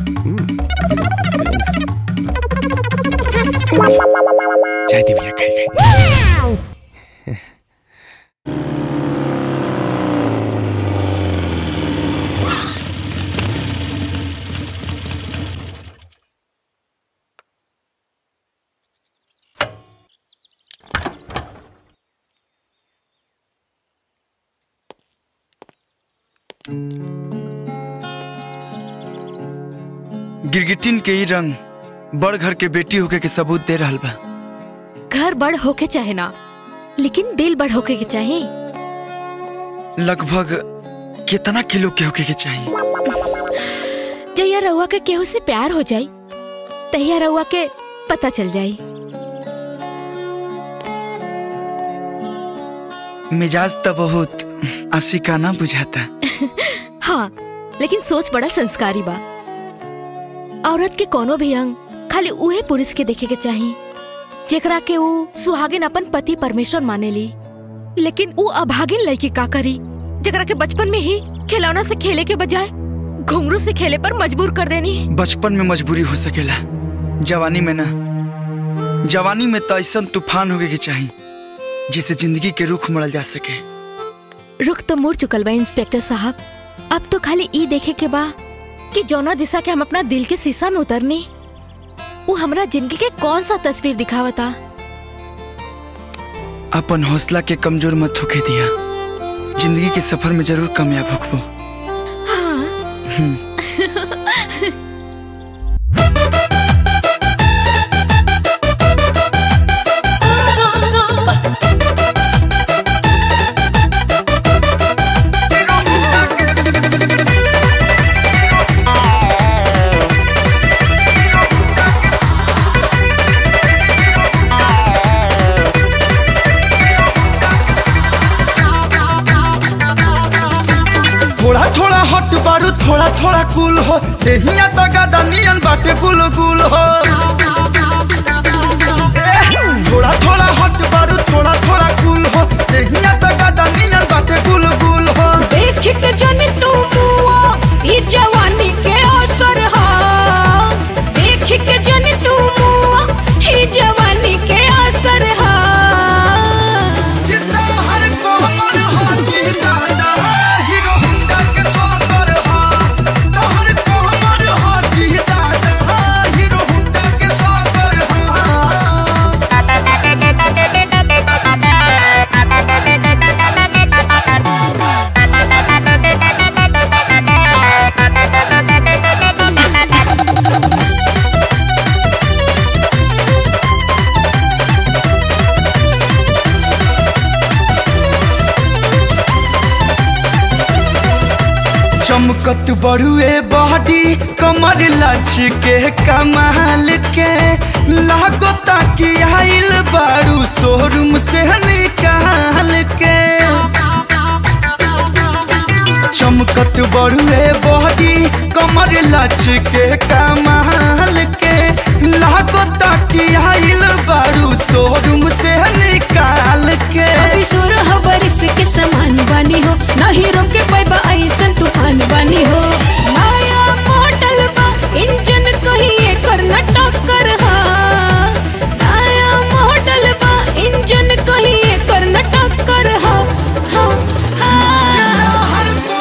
चाय दे भैया खाई खाई गिरगिटिन के ही रंग बड़ घर के बेटी होके के सबूत दे रहल बा घर बड़ होके चाहे ना लेकिन दिल बड़ होके के चाहे लगभग कितना किलो के होके के चाहिए जहिया रउआ के केहू से प्यार हो जाई तहिया रउआ के पता चल जाई मिजाज तो बहुत आशिकाना बुझाता हाँ लेकिन सोच बड़ा संस्कारी बा औरत के कोनो भी अंग खाली उहे पुरुष के देखे के चाही जेकरा के ऊ सुहागिन अपन पति परमेश्वर मानेली लेकिन ऊ अभागिन लड़की का करी जेकरा के बचपन में ही खिलौना से खेले के बजाय घुंघरू से खेले पर मजबूर कर देनी बचपन में मजबूरी हो सकेला जवानी में ना जवानी में तो ऐसा तूफान होगे के चाहिए जिससे जिंदगी के रुख मरल जा सके रुख तो मुड़ चुकल बा इंस्पेक्टर साहब अब तो खाली ई देखे के बा कि जौना दिशा के हम अपना दिल के शीशा में उतरनी वो हमरा जिंदगी के कौन सा तस्वीर दिखावता अपन हौसला के कमजोर मत होके दिया जिंदगी के सफर में जरूर कामयाब होखबो हम्म। थोड़ा थोड़ा हट बारू थोड़ा थोड़ा कूल हो देहिया तो गादा नियन बाटे गुल गुल हो थोड़ा थोड़ा हट बारू थोड़ा थोड़ा कूल हो देहिया तो गादा नियन बाटे गुल गुल हो देख के जन तू मुआ ई जवानी के असर हा देख के जन तू मुआ ई जवानी के असर हा हर कोमल हो की दादा हीरो हुंडा के स्वागर हो तोहर कोमल हो की दादा हीरो हुंडा के स्वागर चमकत बड़ुए बॉडी कमर लच के कमाल के लागो ताकि आइल बारू शोरूम से निकाल के चमकत बड़ुए बॉडी कमर लच के कमाल के लागो ताकि आइल बारू शोरूम से निकाल के अभी सुर बरिस के समान बनी हो नहीं रोके पैबा ऐसन तूफान बनी हो नया मॉडल बा इंजन कहीं एकर न टक्कर हा नया मॉडल बा इंजन कहीं एकर न टक्कर हा हा हा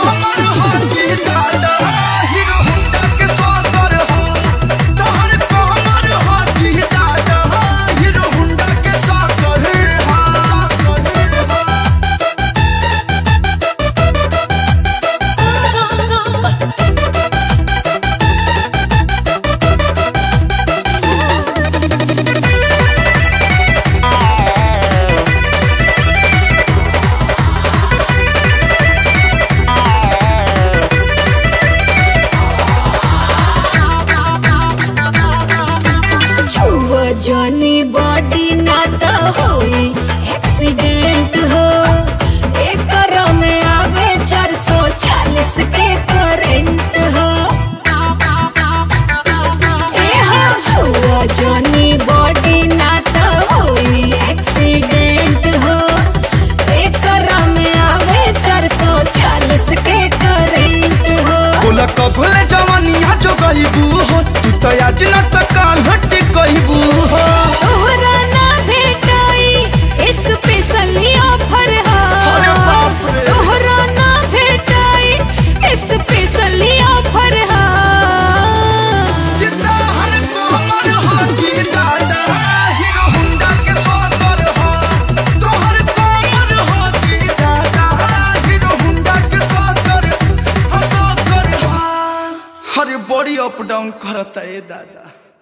छुआ जानी बॉडी ना तो होई एक्सीडेंट हो एकर में आवे 440 के करंट हो ए हो छुआ जानी बॉडी ना तो होई एक्सीडेंट हो एकर में आवे 440 के करंट हो बोला कबले जवानिया जो गईबू हो तू तो आज न त काल हट गईबू हो तोहरा ना भेटाई स्पेशल ऑफर हा तोहरा ना भेटाई स्पेशल ऑफर हा अरे बड़ी अप डाउन करता ए दादा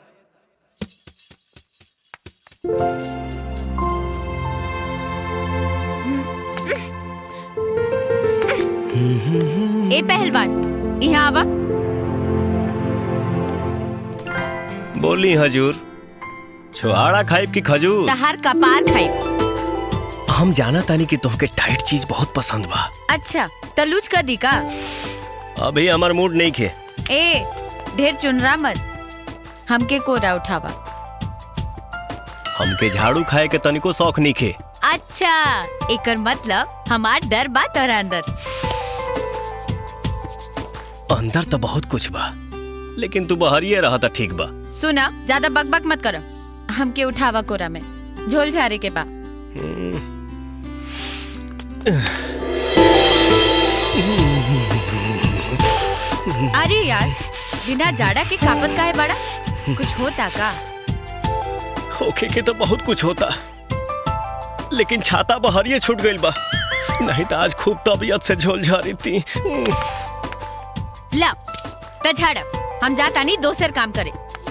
ए पहलवान यहाँ आवा बोली हजूर छुआड़ा खाइब की खजूर तहार कपार खाई हम जाना तानी कि तोहके टाइट चीज बहुत पसंद बा अच्छा तलूज कर दी का अभी हमार मूड नहीं खे ए ढेर चुनरा मत हमके कोरा उठावा हमके झाड़ू खाए के तनिको शौक नीखे अच्छा एकर मतलब हमार डर बा तोरा अंदर अंदर तो बहुत कुछ बा लेकिन तू बहरिए रहा था ठीक बा सुना ज्यादा बकबक मत करो हमके उठावा कोरा में झोल झारे के बा अरे यार बिना जाड़ा के कापत काहे बड़ा कुछ होता का होके के तो बहुत कुछ होता लेकिन छाता बहरिए छूट गइल बा नहीं तो आज खूब तबीयत से झोल झारी थी ला त झाड़ हम जाता नहीं दोसर काम करे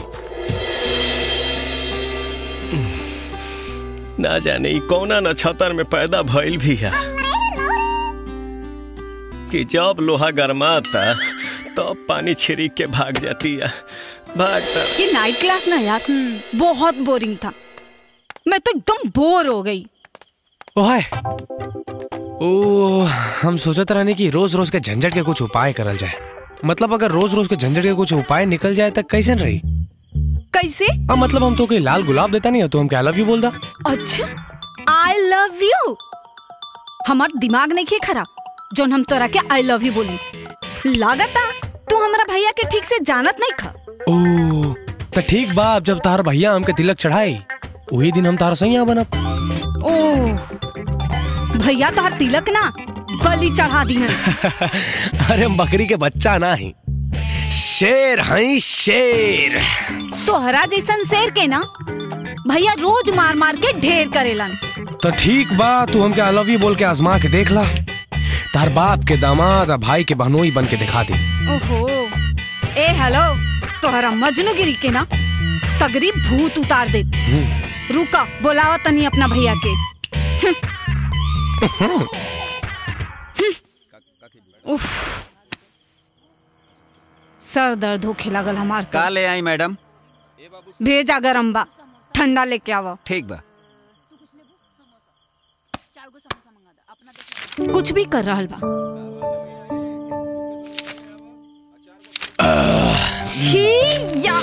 ना जाने ई कौना नक्षत्र में पैदा भइल भी है कि जब लोहा गरमाता तब तो पानी छिड़क के भाग जाती है भागता ये नाइट क्लास ना यार बहुत बोरिंग था मैं तो एकदम बोर हो गई ओ हाय ओ हम सोचत रहने कि रोज रोज के झंझट के कुछ उपाय करल जाए मतलब अगर रोज रोज के झंझट के कुछ उपाय निकल जाए तक कैसे रही कैसे अब मतलब हम तो कोई लाल गुलाब देता नहीं है तो हम क्या लव यू बोल दा अच्छा आई लव यू हमार दिमाग नहीं खे खराब जोन हम तोरा के आई लव यू बोली लागता तू हमारा भैया के ठीक से जानत नहीं खा ओ तो ठीक बा अब जब तार भैया हमके तिलक चढ़ाई वही दिन हम तार सैया बनब ओ भैया तोहर तिलक ना बलि चढ़ा दी अरे हम बकरी के बच्चा ना ही शेर हैं शेर तोहरा जैसन शेर के ना भैया रोज मार मार के ढेर करेलन तो ठीक बा तू हमके आई लव यू बोल के आजमा के देख ला तार बाप के दामाद और भाई के बहनोई बन के दिखा दे ओहो ए हेलो तोहरा मजनूगिरी के ना सगरी भूत उतार दे रुका बोलावा तनी अपना भैया के उफ सर दर्द होखे लागल हमार का ले आई मैडम भेजा गरम बा ठंडा लेके आवा ठीक बा कुछ भी कर रहल बा छी या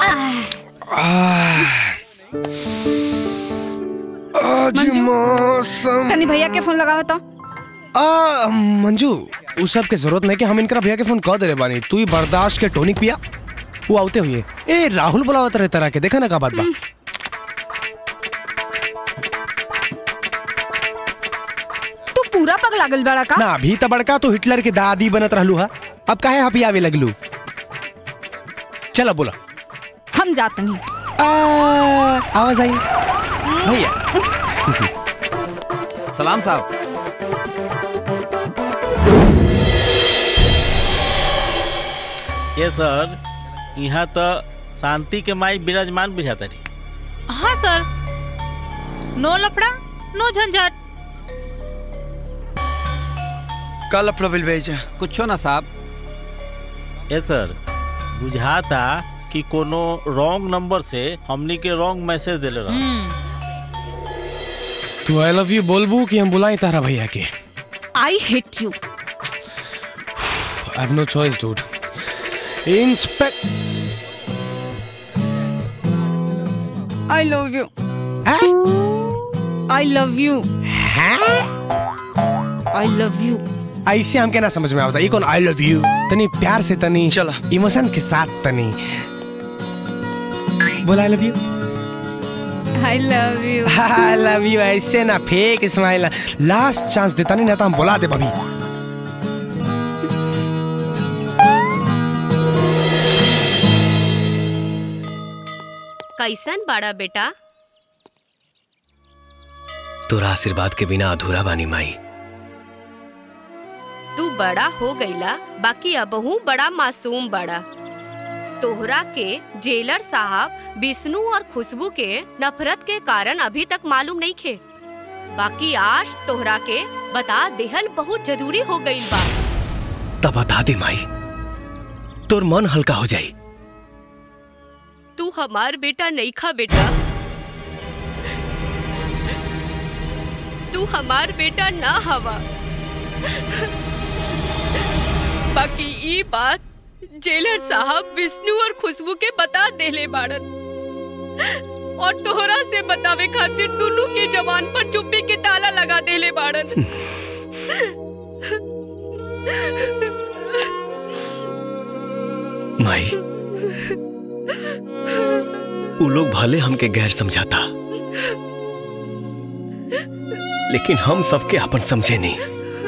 आज मौसम तनी भैया के फोन लगावा तो आ मंजू उस सब के जरूरत नहीं कि हम इनका भैया के फोन कह दे रहे बानी तू ही बर्दाश्त के टोनिक पिया वो आते हुए ए राहुल बुलावत रहे तरह के देखा ना का बात बा तू पूरा पग लागल बड़ा का ना अभी तो बड़का तो हिटलर के दादी बनत रहलू हा अब काहे हपी आवे लगलू चला बोला हम जात नहीं आवाज आई भैया सलाम साहब ये सर यहाँ तो शांति के माई विराजमान बुझाता रही हाँ सर नो लफड़ा नो झंझट कल अपना बिल भेजा कुछ ना साहब ये सर बुझाता कि कोनो रॉन्ग नंबर से हमनी के रॉन्ग मैसेज देले रहा तू आई लव यू बोलबू कि हम बुलाई तारा भैया के I hate you I have no choice, dude. Inspect. I love you I love you I love you ऐसे हमके ना समझ में आवता ये कौन आई लव यू तनी प्यार से तनी चला इमोशन के साथ तनी बोला I love you I love you I love you ऐसे ना फेक स्माइल लास्ट चांस देता नहीं ना तो हम बुला दे बबी कैसन बड़ा बेटा तोरा आशीर्वाद के बिना अधूरा बानी माई तू बड़ा हो गईला बाकी अबहू बड़ा मासूम बड़ा तोहरा के जेलर साहब विष्णु और खुशबू के नफरत के कारण अभी तक मालूम नहीं खे बाकी आज तोहरा के बता देहल बहुत जरूरी हो गई बा तब बता दे माई तोर मन हल्का हो जाई तू हमार बेटा नहीं खा बेटा तू हमार बेटा ना हवा बाकी ई बात जेलर साहब विष्णु और खुशबू के बता देले बाड़न और तोहरा से बतावे खातिर दोनों के जवान पर चुप्पी के ताला लगा देले बाड़न माई वो लोग भले हमके गैर समझाता लेकिन हम सबके अपन समझे नहीं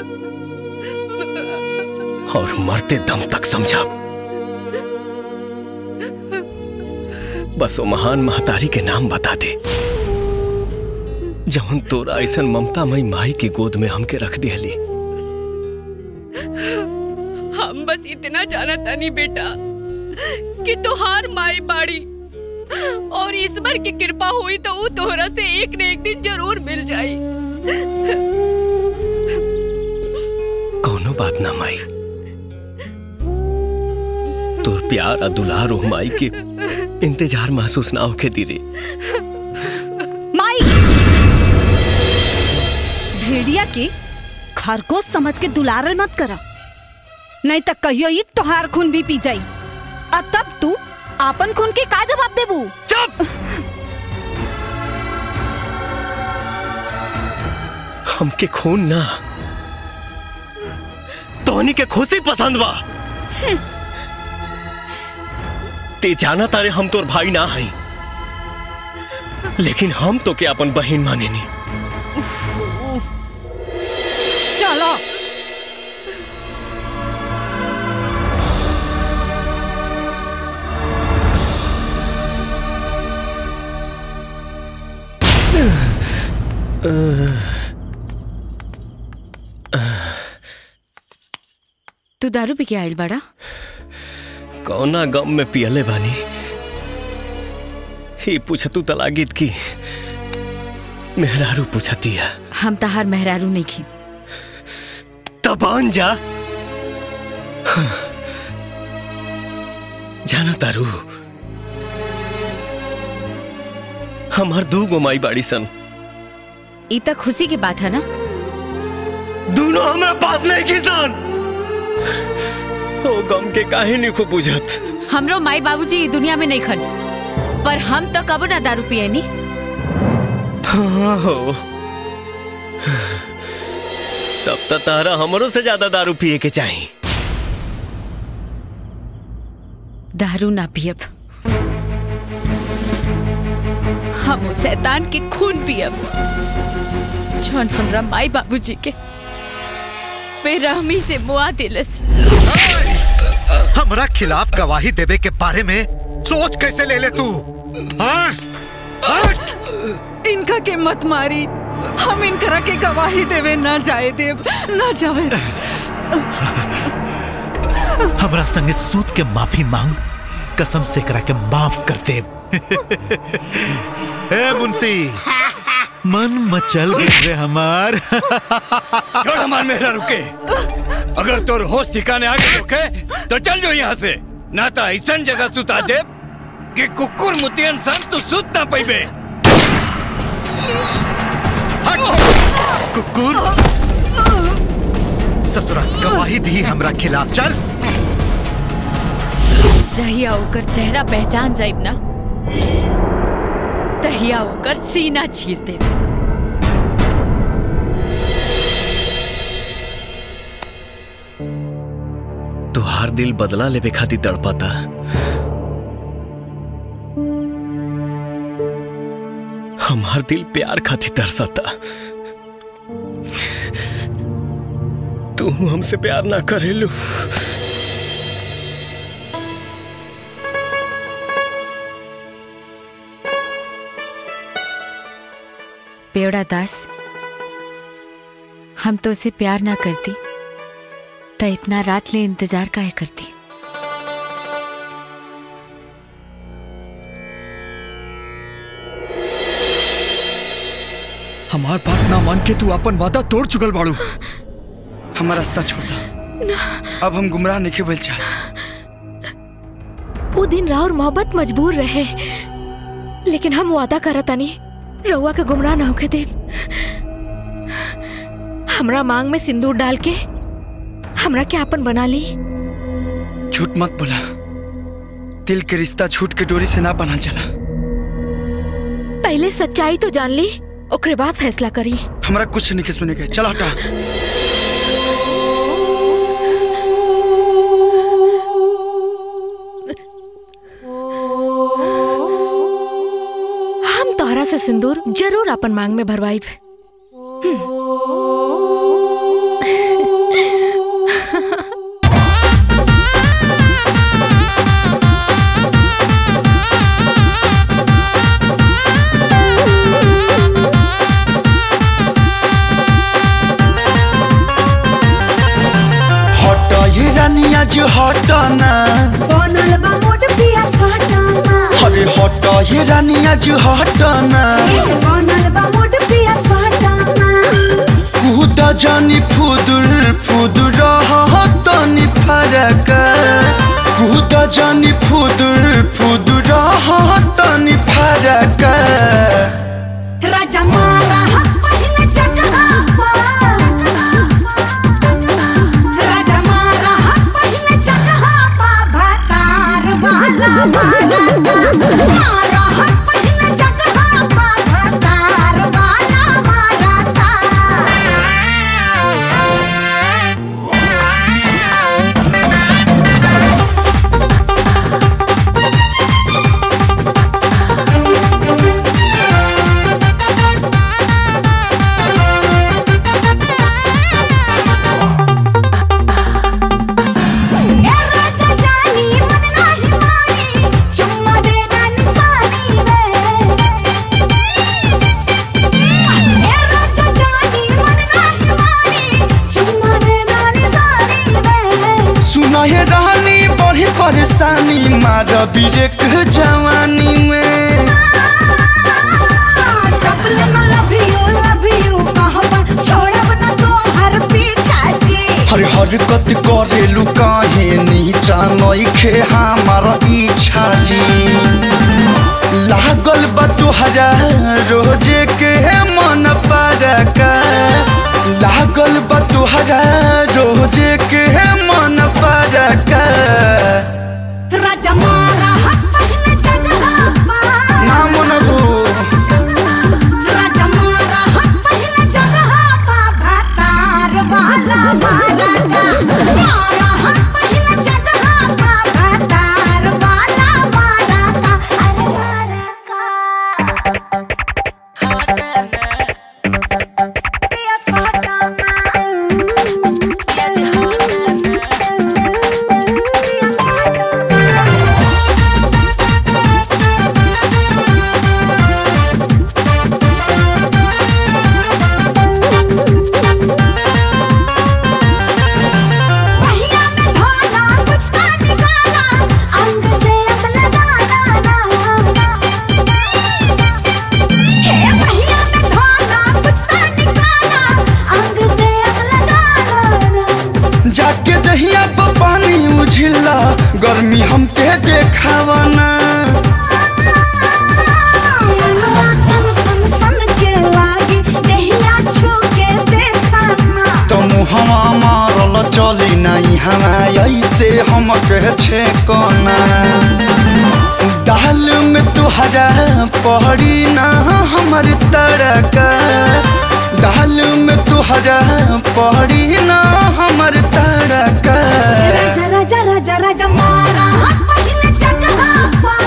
और मरते दम तक समझा बस वो महान महतारी के नाम बता दे जवन तोरा ऐसा ममतामयी माई की गोद में हमके रख दिहली हम बस इतना जाना तानी बेटा कि तोहार माई बाड़ी और ईश्वर की कृपा हुई तो वो तोहरा से एक न एक दिन जरूर मिल जाई कौनो बात ना माई तोर प्यार और दुलार ओ माई के इंतजार महसूस ना होके दी रे माई भेड़िया के खरगोश समझ के दुलारल मत करा नहीं तो कहियो ही तोहार खून भी पी जाई और तब तू आपन खून के का जवाब देबू चुप हमके खून ना तोहनी के खुशी पसंद बा ते जाना तारे हम तोर भाई ना हई लेकिन हम तो के अपन बहन माने नी चलो तू दारू पी के आयल बड़ा कौना गम में पियले बानी ही पूछतू तलागीत की मेहरारू पूछती है हम तहार मेहरारू नहीं खी तबान जा जाना तारू हमार दू गो माई बाड़ी सन ई तक खुशी की बात है ना दोनों हमें पास नहीं किसान ओ गम के काहे नहीं खूब बुझत हमरो माई बाबूजी ई दुनिया में नहीं खन पर हम तो कबो ना दारू पिए नी हाँ हो तब तो तारा हमरों से ज्यादा दारू पिए के चाहिए दारू ना पियब हम उस शैतान के खून पियब जौन हमरा माई बाबूजी के बेरहमी से मुआ दिलस हमरा खिलाफ गवाही देवे के बारे में सोच कैसे ले ले तू हाँ? इनका के मत मारी हम इनकरा के गवाही देवे ना जाए देव ना जाए हमरा संगे सूद के माफी मांग कसम से करा के माफ कर दे ए मुंशी मन मचल गए रे हमार छोड़ हमार मेहरा रुके अगर तोर होश ठिकाने आगे रुके तो चल जो यहाँ से ना तो ऐसा जगह सुता दे कि कुकुर मुतियन सन तू सुत ना पैबे कुकुर ससुरा गवाही दी हमरा खिलाफ चल जहिया ओकर चेहरा पहचान जाइब ना तहिया ओकर सीना चीर देब तुहार दिल बदला लेवे खातिर तड़पाता हमार दिल प्यार खातिर तरसता तू हमसे प्यार ना करेलू पेवड़ा दास हम तो उसे प्यार ना करती तो इतना रात ले इंतजार काहे करती हमार बात ना मान के तू अपन वादा तोड़ चुकल बाड़ू हमारा रास्ता छोड़ दा अब हम गुमराह नहीं बोल चाह वो दिन राह और मोहब्बत मजबूर रहे लेकिन हम वादा करत तानी रउआ के गुमराह ना होके दे हमरा मांग में सिंदूर डाल के हमरा के आपन बना ली झूठ मत बोला दिल के रिश्ता झूठ के डोरी से ना बना चला पहले सच्चाई तो जान ली ओकरे बाद फैसला करी हमरा कुछ नहीं के सुने के चल हटा हम तोहरा से सिंदूर जरूर अपन मांग में भरवाई हट ये रानिया जो हट ना बनल बा मोट पिया साटाना अरे हट ये रानिया जो हट ना बनल बा मोट पिया साटाना कूद जानी फुदुर फुदुर तनी फरक कूद जानी फुदुर फुदुर तनी फरक राजा मारा हा पहले जगहा पा राजा मारा हा पहले जगहा पा भतार वाला मारा मारा हा पहले जगहा पा भतार वाला मारा ए राजा जानी मन नाही मानी चुम्मा दे दानी सानी रे ए राजा जानी मन नाही मानी चुम्मा दे दानी सानी रे सुना ये रानी बड़ी परेशानी मार बिरेक जवानी में चपल न लव यू लव यू कहबा छोड़ब न तो हर पीछा जी हर हरकत करेलु काहे नीचा नइखे हमार इच्छा जी लागल बा तुहरा रोजे के मन परक लागल बा तुहरा रोजे के मन परक राजा मारा हाथ पहले जगहा पा ना मनबू राजा मारा हाथ पहले जगहा पा भतार वाला मारा का मारा हाथ पहले जगहा पा भतार वाला मारा का अरे मारा पहिया में धागा कुछ ना निकाला अंग से अब लगा डाला हे पहिया में धागा कुछ ना निकाला अंग से अब लगा डाला जाके दहिया पर पानी उझिला गर्मी हमके देखावना मनवा सन सन सन के लागी देहिया छू के देखा ना तो मुहवा मारल चली नहीं हवा ऐसे हम कह छे कोना दाल में तुहरा पड़ी ना हमर तरक दाल में तुहरा पड़ी ना हमर तरक राजा राजा राजा राजा मारा हाथ पहले जगहा पा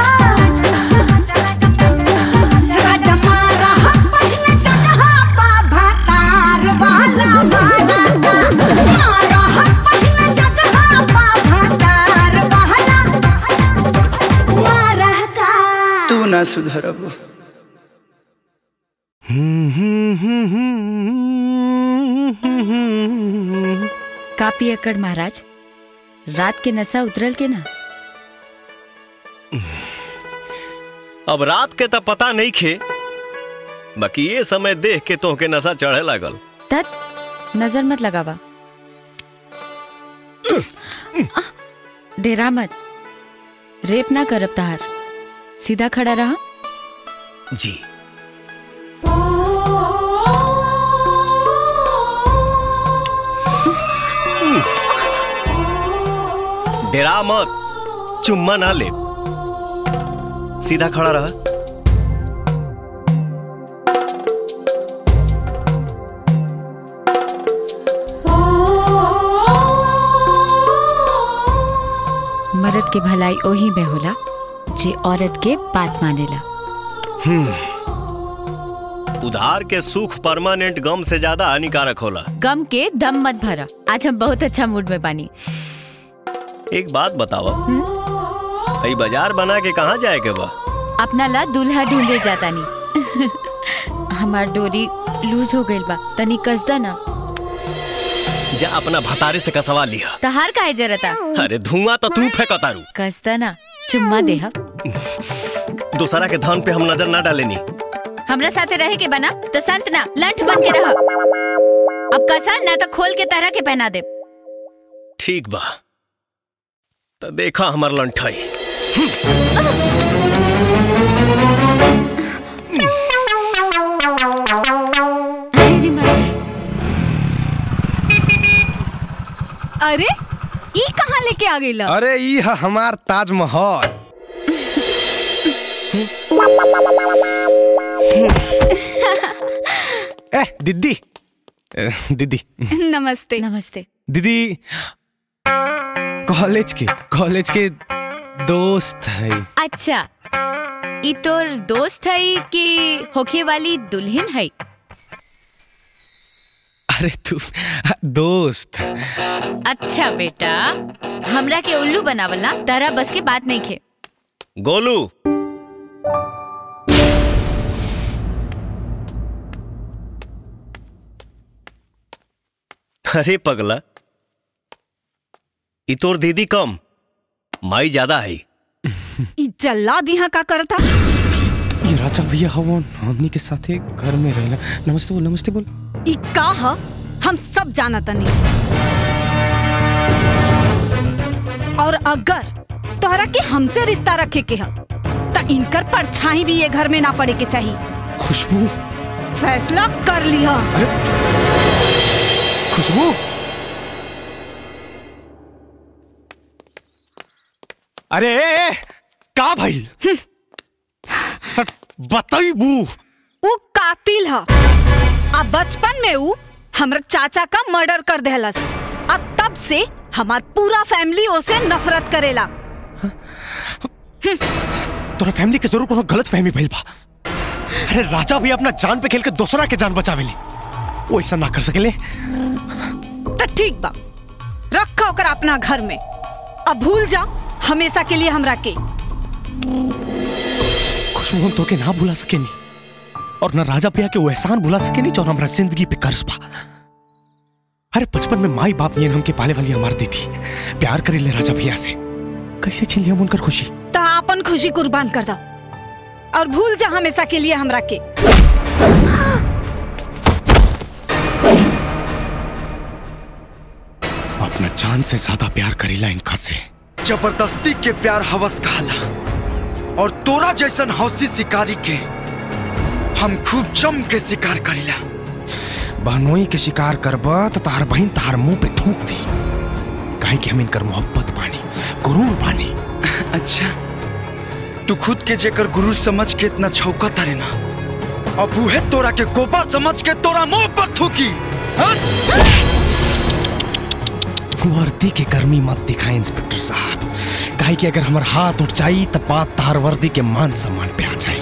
राजा मारा हाथ पहले जगहा पा भतार वाला मारा का मारा हाथ पहले जगहा पा भतार वाला मारा का तू ना सुधरब का पियकड़ महाराज रात के नशा उतरल के ना अब रात के तो पता नहीं खे बाकी ये समय देख के तोहके नशा चढ़े लागल तत नजर मत लगावा डेरा मत रेप ना करब तहार सीधा खड़ा रहा जी डेरा मत चुम्मा ना ले सीधा खड़ा रहा मर्द के भलाई ओही में होला जे औरत के बात मानेला हम्म। उधार के सुख परमानेंट गम से ज्यादा हानिकारक होला गम के दम मत भरा आज हम बहुत अच्छा मूड में बानी एक बात बतावा भाई बाजार बना के कहाँ जाए के बा अपना ला दूल्हा ढूंढे जाता नी हमार डोरी लूज हो गइल बा तनी कसदा ना जा अपना भतारे से कसवा लिया तहार काहे जरता अरे धुआं तो तू फेंकतारू कसदा ना चुम्मा देह दूसरा के धन पे हम नजर ना डालेनी हमरा साथे रहे के बना तो संत ना लंठ बन के रह अब कसा ना तो खोल के तरह के पहना दे ठीक बा तो देखा हमार लंठाई अरे ई कहाँ लेके आ गई अरे ई है हमार ताजमहल ए दीदी ए, दीदी नमस्ते नमस्ते दीदी कॉलेज के कॉलेज के दोस्त है अच्छा ई तोर दोस्त है कि होखे वाली दुल्हन है अरे तू दोस्त अच्छा बेटा हमरा के उल्लू बनावल ना तारा बस के बात नहीं खे गोलू अरे पगला ई तोर दीदी कम माई ज्यादा है ई जल्ला दिहा का करता ये राजा भैया हवन हमनी के साथे घर में रहना नमस्ते बोल नमस्ते बोल ई का ह हम सब जाना तनी और अगर तोहरा के हमसे रिश्ता रखे के ह त इनकर परछाई भी ये घर में ना पड़े के चाहिए खुशबू फैसला कर लिया खुशबू अरे ए, ए, का भाई बताई बू वो कातिल ह आ बचपन में ऊ हमरा चाचा का मर्डर कर देहलस आ तब से हमार पूरा फैमिली ओसे नफरत करेला तोरा फैमिली के जरूर कोनो गलत फहमी भइल बा अरे राजा भी अपना जान पे खेल के दूसरा के जान बचावेले वो ऐसा ना कर सकेले तो ठीक बा रखा ओकर अपना घर में अब भूल जा हमेशा के लिए हमरा के खुशबू हम तोके ना भुला सकेनी और ना राजा भैया के वो एहसान भुला सकेनी जो हमरा जिंदगी पे कर्ज बा अरे बचपन में माई बाप नियन हमके पाले वाली हमार दी थी प्यार करे ले राजा भैया से कैसे छीन लिया हम उनकर खुशी तो अपन खुशी कुर्बान कर दो और भूल जा हमेशा के लिए हमरा के अपना जान से ज्यादा प्यार करेला इनका से जबरदस्ती के प्यार हवस कहला और तोरा जैसन हौसी शिकारी के हम खूब जम के शिकार करीला बहनोई के शिकार करबा तो तार बहन तार मुंह पे थूक दी काहे कि हम इनकर मोहब्बत बानी गुरूर बानी अच्छा तू खुद के जेकर गुरु समझ के इतना छौका तारे ना अब उहे तोरा के गोबर समझ के तोरा मुंह पर थूकी हाँ? वर्दी की गर्मी मत दिखाए इंस्पेक्टर साहब काहे कि अगर हमार हाथ उठ जाई तब बात तार वर्दी के मान सम्मान पे आ जाई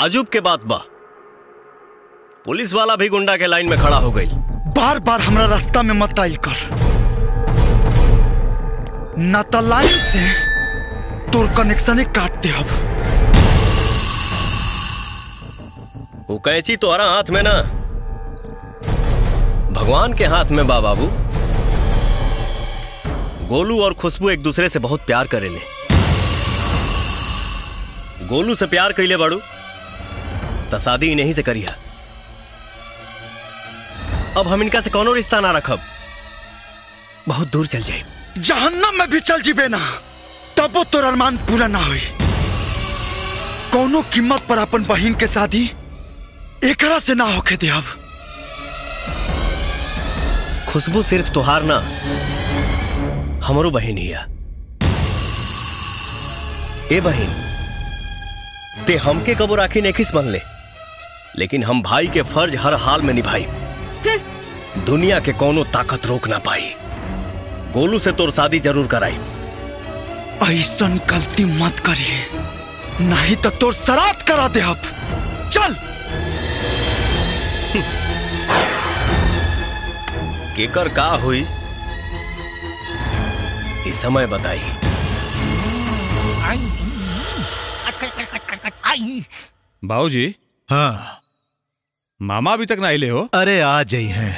ताजुब के बात बा पुलिस वाला भी गुंडा के लाइन में खड़ा हो गई बार बार हमरा रास्ता में मत आइल कर ना तो लाइन से तोर कनेक्शन काट दे अब वो कैची तोहरा हाथ में ना भगवान के हाथ में बा बाबू गोलू और खुशबू एक दूसरे से बहुत प्यार करेले गोलू से प्यार कैले बाड़ू तो शादी इन्हीं से करिया अब हम इनका से कोनो रिश्ता ना रखब बहुत दूर चल जाए जहन्नम में भी चल जीबे ना तबो तोर अरमान पूरा ना होई कोनो कीमत पर अपन बहन के शादी एकरा से ना होके दे अब खुशबू सिर्फ तुहार ना हमरो बहन हिया ए बहन ते हमके कबो राखी नेखिस बन ले लेकिन हम भाई के फर्ज हर हाल में निभाई दुनिया के कोनो ताकत रोक ना पाई गोलू से तोर शादी जरूर कराई ऐसन गलती मत करिए नहीं तो तोर सरात करा दे अब चल केकर का हुई इस समय बताई बाबूजी हाँ मामा अभी तक ना आइले हो अरे आ जाई हैं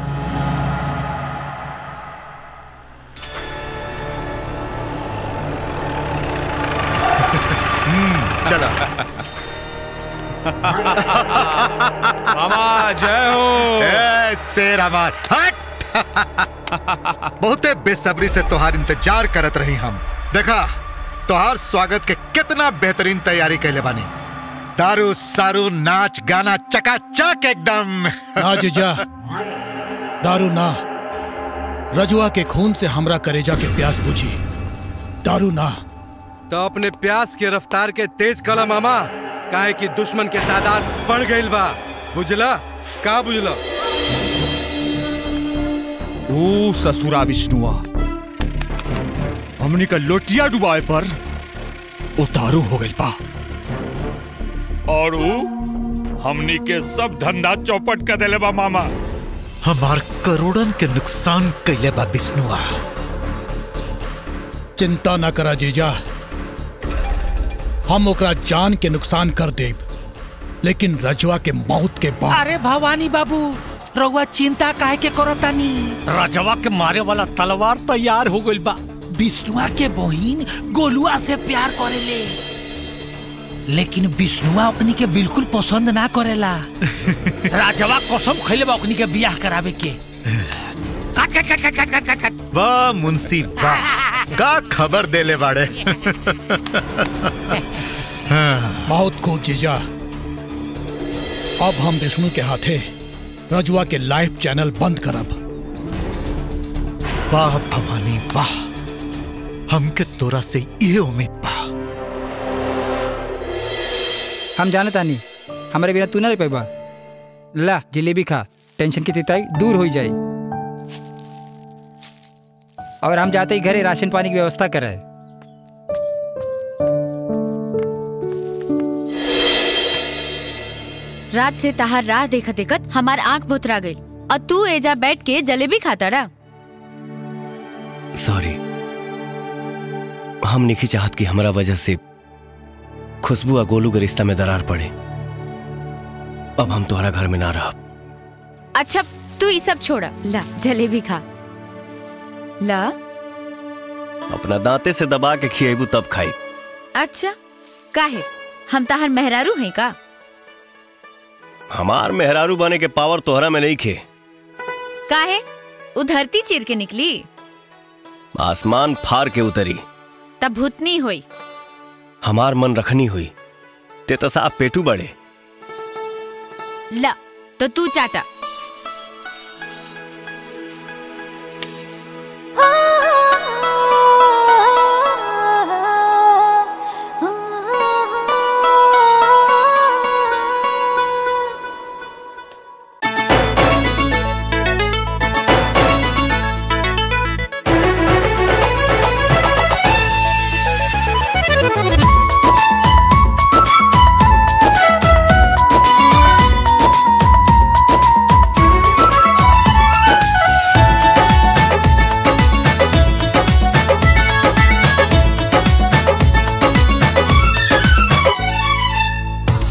चला मामा जय हो ए, शेर आवाज हट बहुते बेसब्री से तोहार इंतजार करत रही हम देखा तोहार स्वागत के कितना बेहतरीन तैयारी कैले बानी दारू सारू नाच गाना चकाचक एकदम ना जीजा दारू ना रजुआ के खून से हमरा करेजा के प्यास बुझी दारू ना तो अपने प्यास के रफ्तार के तेज कला मामा काहे कि दुश्मन के तादाद बढ़ गईल बा बुझला का बुझला ओ ससुरा विष्णुआ हमनी का लोटिया डुबाए पर उतारू हो गई बा और ऊ हमनी के सब धंधा चौपट कर देले बा मामा हमार करोड़न के नुकसान कैले बा विष्णुआ चिंता न करा जीजा हम ओकरा जान के नुकसान कर देब लेकिन रजुआ के मौत के बाद अरे भवानी बाबू रउआ चिंता काहे के करतानी रजवा के मारे वाला तलवार तैयार हो गइल बा विष्णुआ के बहिन गोलुआ से प्यार करेले लेकिन विष्णुआ ओकनी के बिल्कुल पसंद ना करेला राजवा कसम खइले बा ओकनी के बियाह करावे के काट काट काट काट काट काट काट वाह मुंशी वाह का खबर देले बाड़े बहुत खूब जीजा अब हम विष्णु के हाथे रजुआ के लाइव चैनल बंद करब वाह भवानी वाह हमके तोरा से ये उम्मीद बा हम जाने तानी हमारे बिना तू ना रह पैबा ला जलेबी खा टेंशन की तिताई दूर हो जाए और हम जाते ही घरे राशन पानी की व्यवस्था करें रात से तहार राह देखत देखत हमार आंख भुतरा गई और तू एजा बैठ के जलेबी खाता रहा सॉरी हम नहीं चाहत कि हमारा वजह से खुशबू और गोलू के रिश्ता में दरार पड़े अब हम तुम्हारा घर में ना रह अच्छा तू ये सब छोड़ा ला जलेबी खा ला अपना दांते से दबा के खिएबू तब खाई अच्छा काहे हम तहार मेहरारू हैं का हमार मेहरारू बने के पावर तोहरा में नहीं खे काहे उ धरती चीर के निकली आसमान फार के उतरी तब भूतनी हुई हमार मन रखनी हुई ते तो साफ पेटू बड़े ला तो तू चाटा Thank you.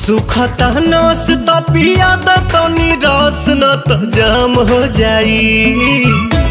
सुखता नस त पिया द तनी रस न त जाम हो जाई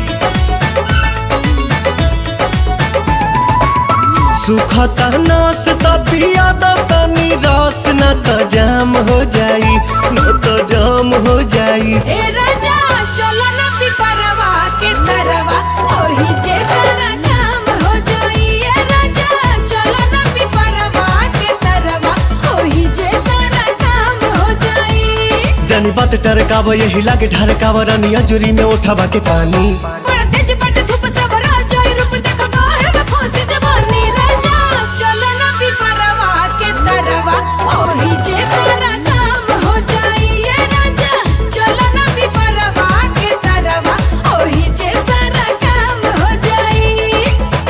सुखता नस त पिया द तनी रस न त जाम हो जाई न त जाम हो जाई ए राजा चलो ना पिपरवा के तरवा ओही जे सारा काम हो जाई ए राजा चलो ना पिपरवा के तरवा ओही जे सारा काम हो जाई जानी बात टरकाव यही लागे ढरकाव रानी अजुरी में उठावा के पानी बड़ा तेज बट धूप सब राजा रूप देखो काहे में फंसी जवानी राजा चलो ना पिपरवा के तरवा ओही जे सारा काम हो जाई ए राजा चलो ना पिपरवा के तरवा ओही जे सारा काम हो जाई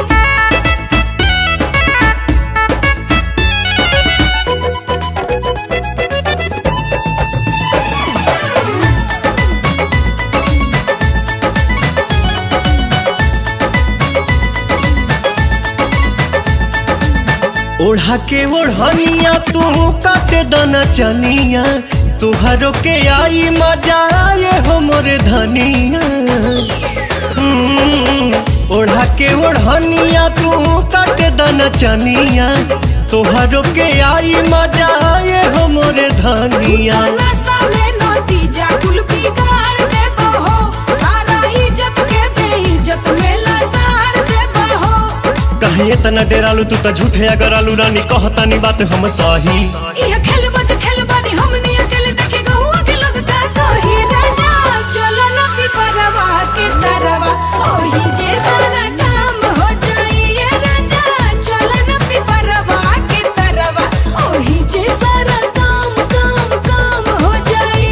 ओढ़ा के ओढ़निया तू काटे दना चनिया तुहरो के आई मजा आए हो मोरे धनिया हम्म, ओढ़ा के ओढ़निया तू काटे दना चनिया तुहरो के आई मजा आए हो मोरे धनिया नशा में नतीजा कुल बिगाड़ देबो हो सारा इज्जत के बेइज्जत में लसार देबो हो कहीं इतना डेरालू तू तो झूठे अगर आलू रानी कहतानी बात हम सही यह खेल बज खेल बानी हमनी अकेले देखे गहुआ के लोग का कही राजा चलो ना पिपरवा के तरवा ओही जे सारा काम हो जाई ये राजा चलो ना पिपरवा के तरवा ओही जे सारा काम काम काम हो जाई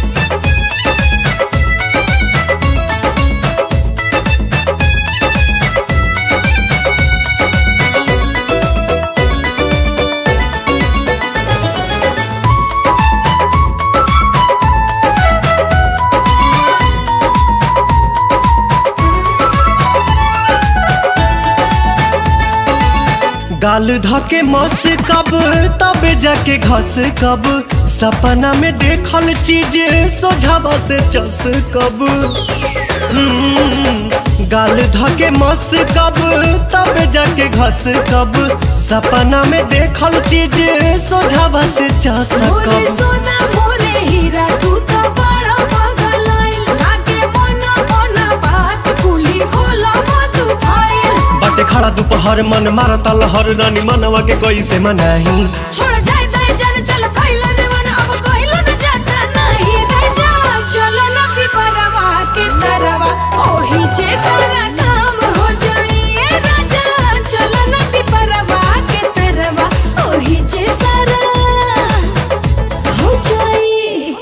गाल धके मस कब तब जाके घस कब सपना में देखल चीज सोझावा से चस कब हम्म, गाल धके मस कब तब जाके घस कब सपना में देखल चीज सोझावा से चस मोरे कब सोना मोरे हीरा तू तो बड़ा पगलाइल लागे मोना मोना बात कुली खोला मत फाइल बाटे खड़ा दोपहर मन मारता लहर रानी मनवा के कैसे मनाही छोड़ जाए दाए जान चल कइला ने मन अब कइलो न जाता नहीं राजा चलो न पिपरवा के तरवा ओही जे सारा काम हो जाई ए राजा चलो न पिपरवा के तरवा ओही जे सारा हो जाई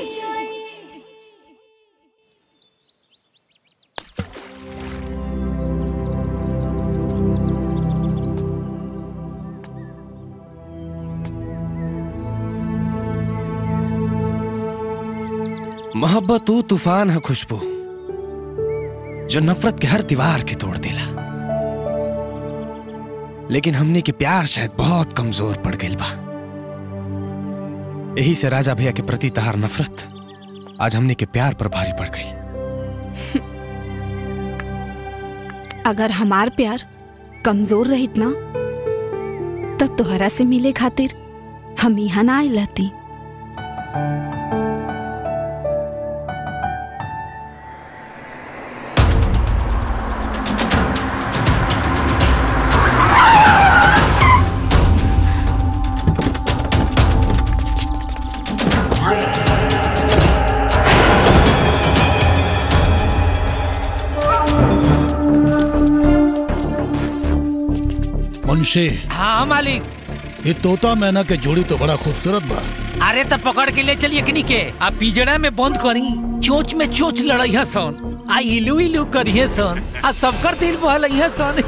मोहब्बत वो तूफान है खुशबू जो नफरत के हर दीवार के तोड़ देला लेकिन हमने के प्यार शायद बहुत कमजोर पड़ गई बा यही से राजा भैया के प्रति तहार नफरत आज हमने के प्यार पर भारी पड़ गई अगर हमार प्यार कमजोर रहित ना तब तोहरा से मिले खातिर हम यहाँ ना आए रहती मुंशी हाँ मालिक ये तोता मैना के जोड़ी तो बड़ा खूबसूरत बा अरे तो पकड़ के ले चलिए कनी के आ पिजड़ा में बंद करी चोच में चोच लड़ैया सन आ इलू इलू करिए सन आ सबकर दिल बहलैया सन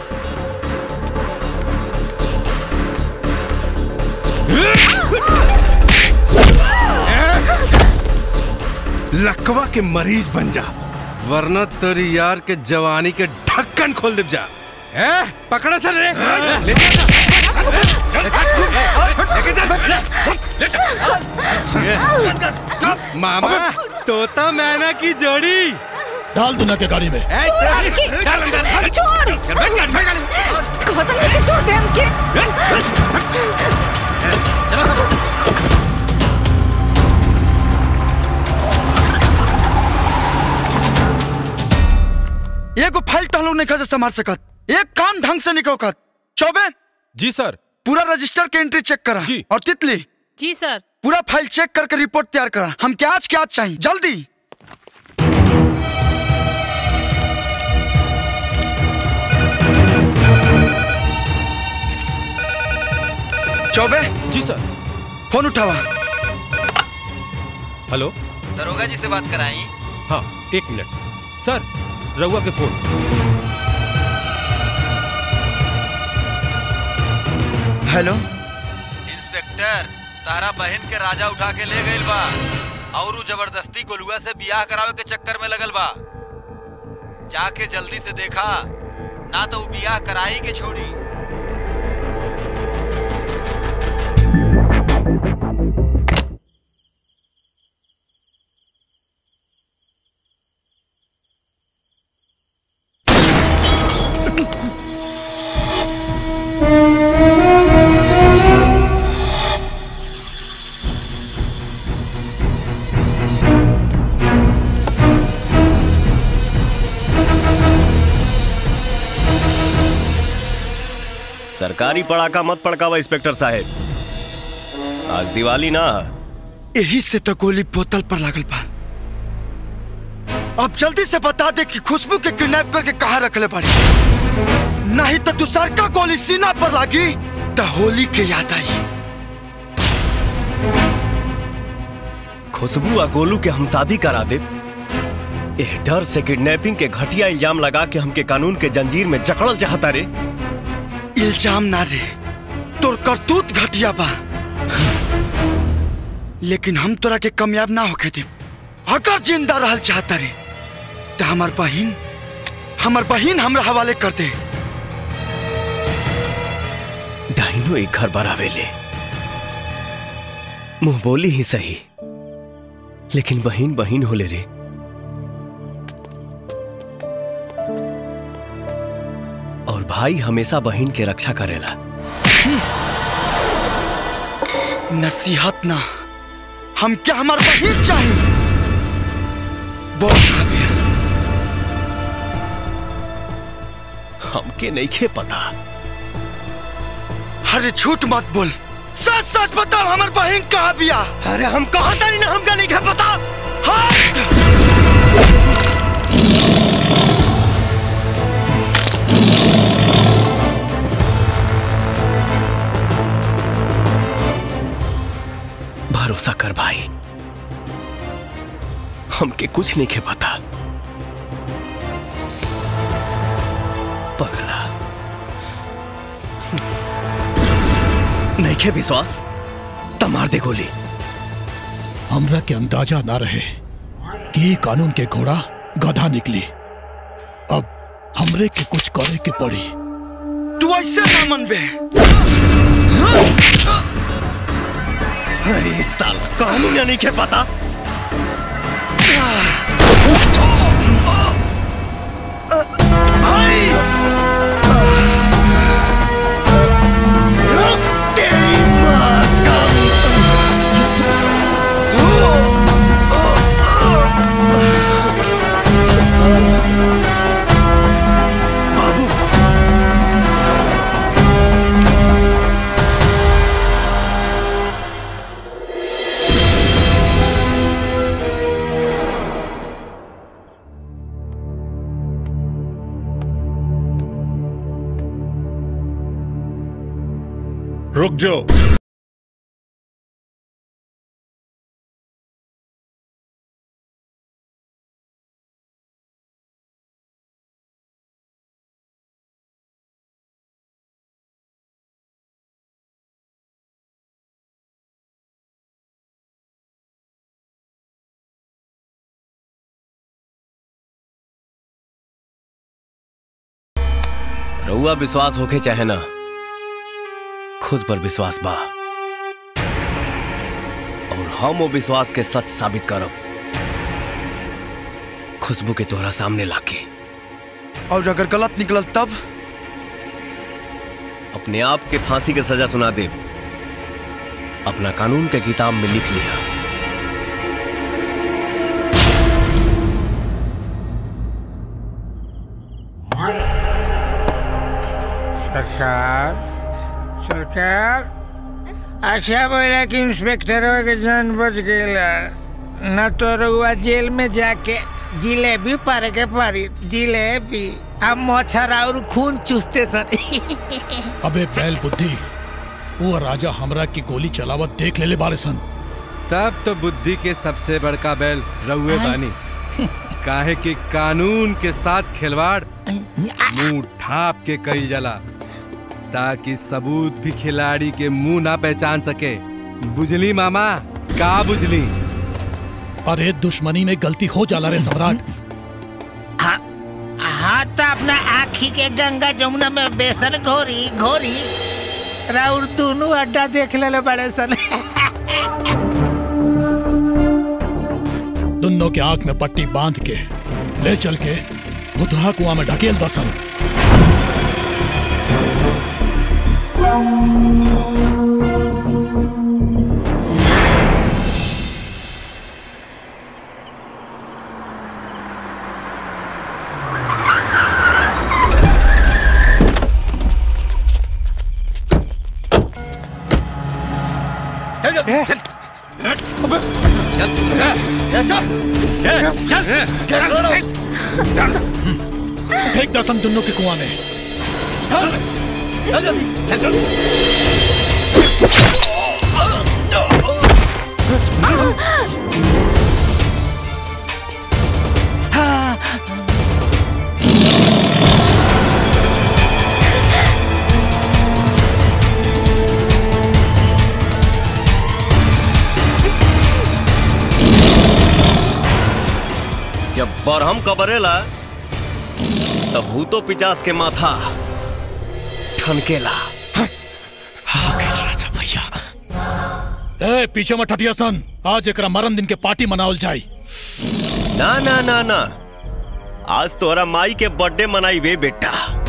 लकवा के मरीज बन जा वरना तेरी यार के जवानी के ढक्कन खोल दे जा ए पकड़ा सर रे ले जा मामा तोता मैना की जोड़ी डाल दूना के गाड़ी में छोड़ गौतम लेके छोड़ दे हमके एगो फाइल तहलो नहीं खा संभाल सकत एक काम ढंग से नहीं कत चौबे जी सर पूरा रजिस्टर के एंट्री चेक करा और तितली जी सर पूरा फाइल चेक करके रिपोर्ट तैयार करा हम क्या आज क्या आज चाहिए जल्दी चौबे जी सर फोन उठावा हेलो दरोगा जी से बात कराई हाँ एक मिनट सर रउआ के फोन हेलो इंस्पेक्टर तारा बहन के राजा उठा के ले गइल बा और उ जबरदस्ती गोलुआ से बियाह करावे के चक्कर में लगल बा जाके जल्दी से देखा ना तो उ बियाह कराई के छोड़ी सरकारी पड़ाका मत पड़कावा इंस्पेक्टर साहब आज दिवाली ना यही से तो गोली बोतल पर लागल बा अब जल्दी से बता दे कि खुशबू के किडनैप करके कहा रखले पड़ी नहीं तो दूसर का गोली सीना पर लागी तो होली के याद आई खुशबू आ गोलू के हम शादी करा दे एह डर से किडनैपिंग के घटिया इल्जाम लगा के हमके कानून के जंजीर में जकड़ल चाहता रे इल्जाम ना रे तोर करतूत घटिया बा लेकिन हम तोरा के कामयाब ना होके दे अगर जिंदा रहल चाहता रे तो हमार बहिन हमार बहिन हमरा हवाले कर दे डाइनो एक घर बरावे ले मुंह बोली ही सही लेकिन बहिन बहिन होले रे और भाई हमेशा बहिन के रक्षा करेला नसीहत ना हम क्या हमार बहिन चाहिए बोल हमके नहीं खे पता अरे झूठ मत बोल सच सच बताओ हमार बहन कहाँ बिया अरे हम कहा तारी ना हमका नहीं खे पता हट भरोसा कर भाई हमके कुछ नहीं खे पता पगला नहीं खे विश्वास तमार दे गोली हमरा के अंदाजा ना रहे कि ई कानून के घोड़ा गधा निकली अब हमरे के कुछ करे के पड़ी तू ऐसे ना मनबे अरे साल कानून नहीं खे पता रुक जाओ रउआ विश्वास होके चाहे ना खुद पर विश्वास बा और हम वो विश्वास के सच साबित करब खुशबू के तोहरा सामने लाके और अगर गलत निकलल तब अपने आप के फांसी के सजा सुना दे अपना कानून के किताब में लिख लिया सरकार सरकार अच्छा बोला कि इंस्पेक्टर के जान बच गईला न तो रउआ जेल में जाके जिलेबी पारे के पारी जिलेबी अब मच्छर और खून चूसते सर अबे बैल बुद्धि वो राजा हमरा की गोली चलावत देख ले ले बारे सन तब तो बुद्धि के सबसे बड़का बैल रउए बानी काहे कि कानून के साथ खिलवाड़ मुंह ढाप के कई जला ताकि सबूत भी खिलाड़ी के मुंह ना पहचान सके बुझली मामा का बुझली अरे दुश्मनी में गलती हो जाला रे सम्राट हाँ हाँ तो अपना आखी के गंगा जमुना में बेसन घोरी घोरी राउर दोनों अड्डा देख ले बड़े सन दोनों के आंख में पट्टी बांध के ले चल के बुधहा कुआं में ढकेल दसन फेंक दसन दोनों के कुआं में जब बरहम कबरेला तब भूतो पिचास के माथा ठनकेला राजा भैया ए पीछे मत हटिया सन आज एकरा मरण दिन के पार्टी मनावल जाई ना ना ना ना आज तोरा माई के बर्थडे मनाई वे बेटा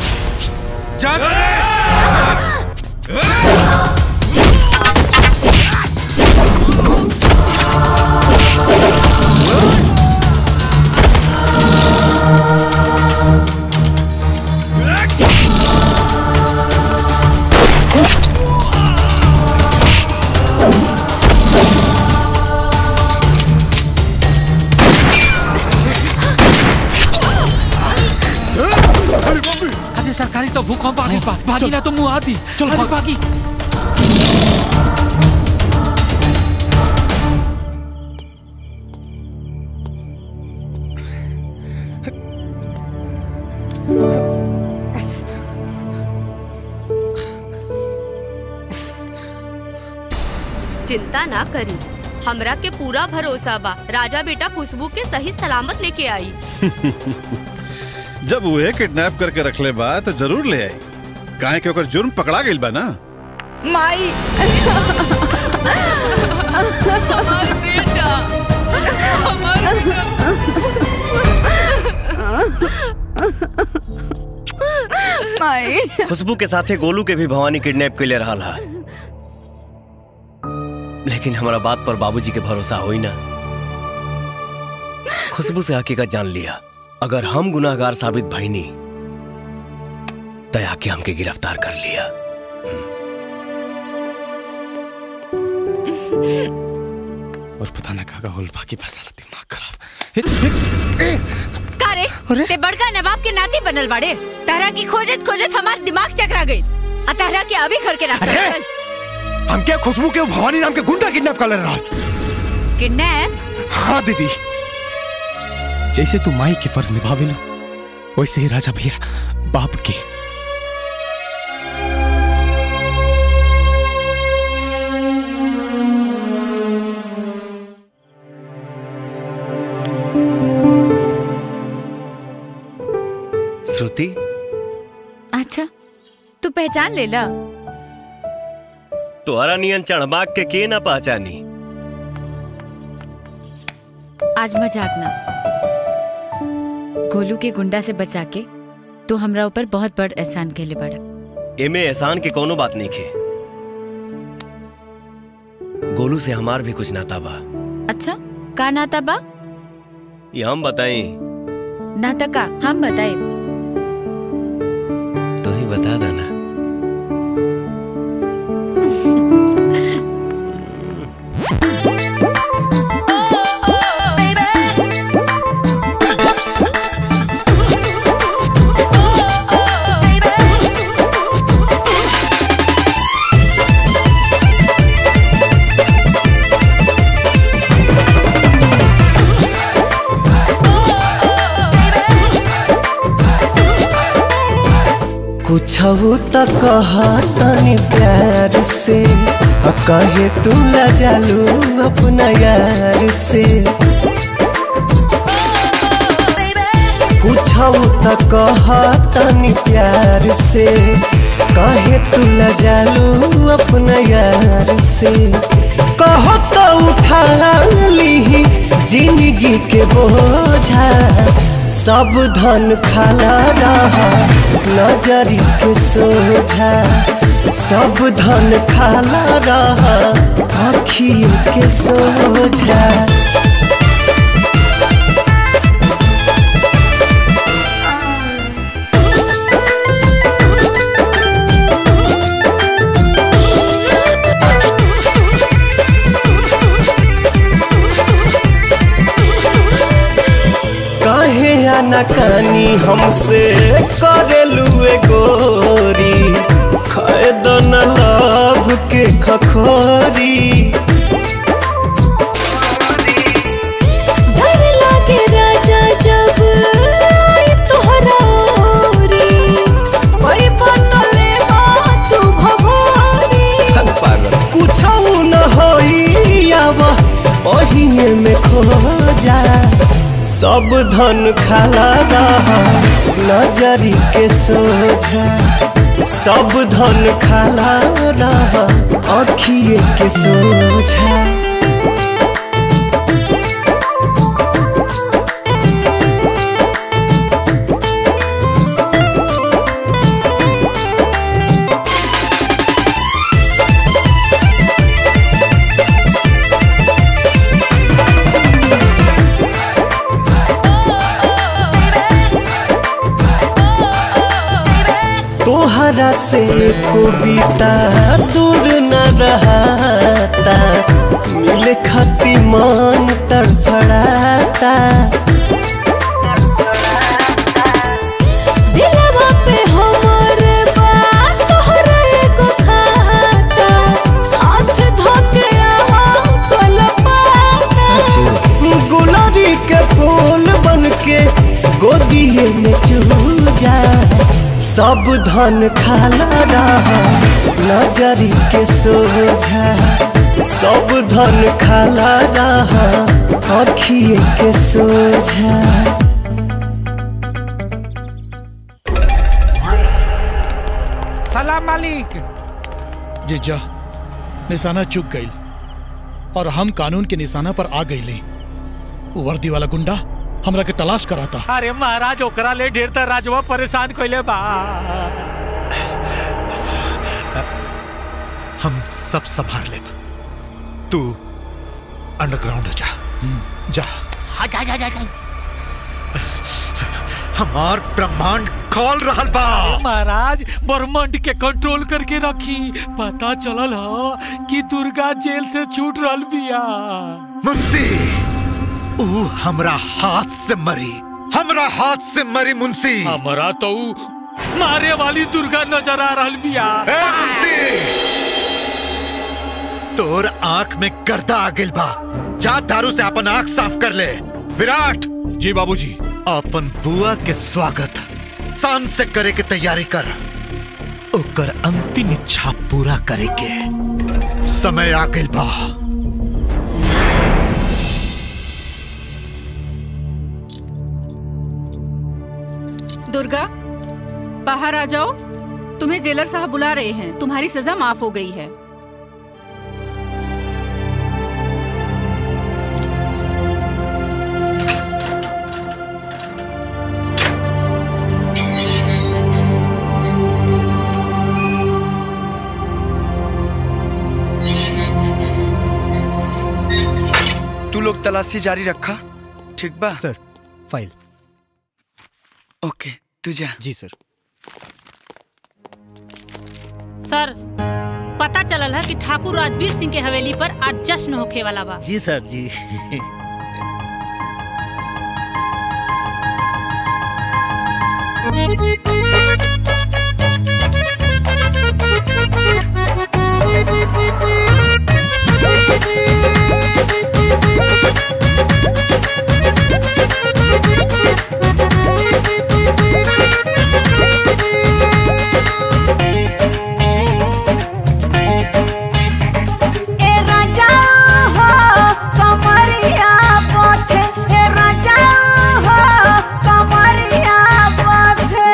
अरे सरकारी तो भूकंप आ गई बा भागी ना तो मुंह आती चल अरे भागी चिंता ना करी हमरा के पूरा भरोसा बा राजा बेटा खुशबू के सही सलामत लेके आई जब उहे किडनैप करके रखले बा तो जरूर ले आई काहे कि ओकर जुर्म पकड़ा गइल बा ना माई हमार बेटा हमार माई खुशबू के साथे गोलू के भी भवानी किडनैप के ले रहा हा लेकिन हमारा बात पर बाबूजी के भरोसा होई ना खुशबू से हकीकत जान लिया अगर हम गुनाहगार साबित भईनी तय आके हमके गिरफ्तार कर लिया और पता ना का होल बाकी फैसला दिमाग खराब का रे ते बड़का नवाब के नाती बनल बाड़े तहरा की खोजत खोजत हमार दिमाग चकरा गई आ तहरा के अभी घर के रास्ता अरे! हम क्या खुशबू के भवानी नाम के गुंडा किडनैप कर ले रहा किडनैप हाँ दीदी जैसे तू माई के फर्ज निभावे लो वैसे ही राजा भैया बाप के श्रुति अच्छा तू पहचान ले ला तोहरा नियन चढ़बाग के के ना पहचानी आज मजाक ना गोलू के गुंडा से बचा के तो हमरा ऊपर बहुत बड़ एहसान केले बड़ा एमे एहसान के कोनो बात नहीं खे गोलू से हमार भी कुछ नाता बा अच्छा का नाता बा ये हम बताई नाता का हम बताए तो ही बता देना कुछ तो कहा तनी प्यार से आ कहे तू लजालू अपना यार से कुछ तो कहा तनी प्यार से कहे तू लजालू अपना यार से कहो तो उठा ली जिंदगी के बोझा सब धन खाला रहा नजरी के सोझा सब धन खाला रहा आखियों के सोझा काहे आनाकानी हमसे करेलू ए गोरी खैद न लाभ के खखोरी डर लागे राजा जब आई तोहरा ओरी कोई बतले तू भभोरी कुछ न होई आवा ओहिए में खो जा सब धन खाला रहा नजरी के सोझा सब धन खाला रहा अखिए के सोझा तोहरा से कविता दूर न रहता मिल खती मन तड़फड़ाता दिलवा पे हमर बात तोहरा एगो खाता हाथ धोके आवा कलपाता गुलारी के फूल बन के गोदिए में चूजा सब धन खाला रहा नजरी के सोझा सब धन खाला रहा अखिए के सोझा सलाम मालिक जीजा निशाना चुक गई और हम कानून के निशाना पर आ गई वर्दी वाला गुंडा हमरा के तलाश कराता अरे महाराज ओकरा ले ढेर त राजवा परेशान कइले बा हम सब संभाल ले तू अंडरग्राउंड हो जा जा जा जा जा हमार ब्रह्मांड खोल रहल बा महाराज ब्रह्मांड के कंट्रोल करके रखी पता चलल ह कि दुर्गा जेल से छूट रहल बिया मुंशी ऊ हमरा हाथ से मरी हमरा हाथ से मरी मुंशी हमरा तो ऊ मारे वाली दुर्गा नजर आ रहल बिया तोर आंख में गर्दा आ गेल बा जा दारू से अपन आंख साफ कर ले विराट जी बाबूजी अपन बुआ के स्वागत शान से करे के तैयारी कर ओकर अंतिम इच्छा पूरा करे के समय आ गेल बा दुर्गा बाहर आ जाओ तुम्हें जेलर साहब बुला रहे हैं तुम्हारी सजा माफ हो गई है लोग तलाशी जारी रखा ठीक बा सर फाइल ओके तू जा जी सर सर पता चलल है कि ठाकुर राजवीर सिंह के हवेली पर आज जश्न होखे वाला बा जी सर जी ए राजा हो कमरिया पथे ए राजा हो कमरिया पथे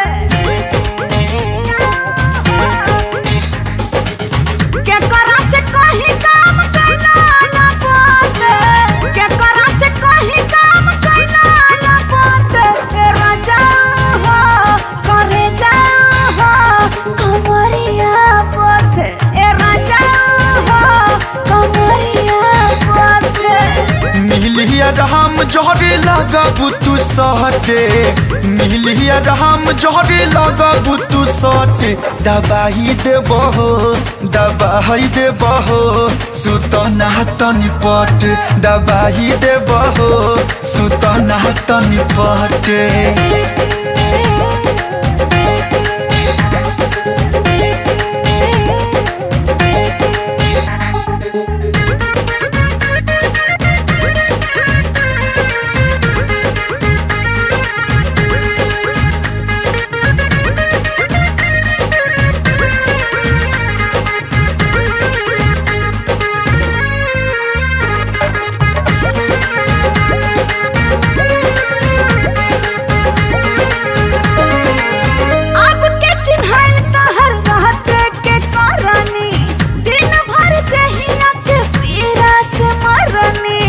के करा से कहीं काम कैला न पथे के करा से कहीं काम कैला न पथे ए राजा हो करे जा हो कमरिया पथे ए राजा हो कमरिया पथे मिलिया राम जहरे लगाबू तू सहटे मिलिया राम जहरे लगाबू तू सहटे दबाई देबो दबाई देबो सुतना तनी पट दबाई देबो सुतना तनी पट अब के चिन्हल तहर रहते के करनी दिन भर जहिया के पीरा से मरनी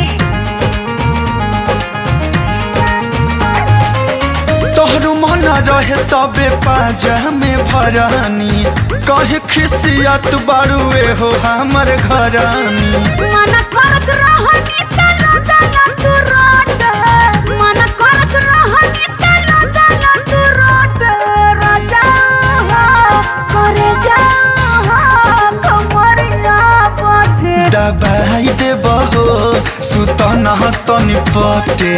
तोहर मन रहे तबे पाजा में भरानी कहे खिसियत बारुए हो हमर घरानी मन करत रहनी तलो तलो तू रोट मन करत रहनी तलो तलो तू रोट राजा हो करे जा हो कमरिया पथे दबाई देबो सुतना तनी पटे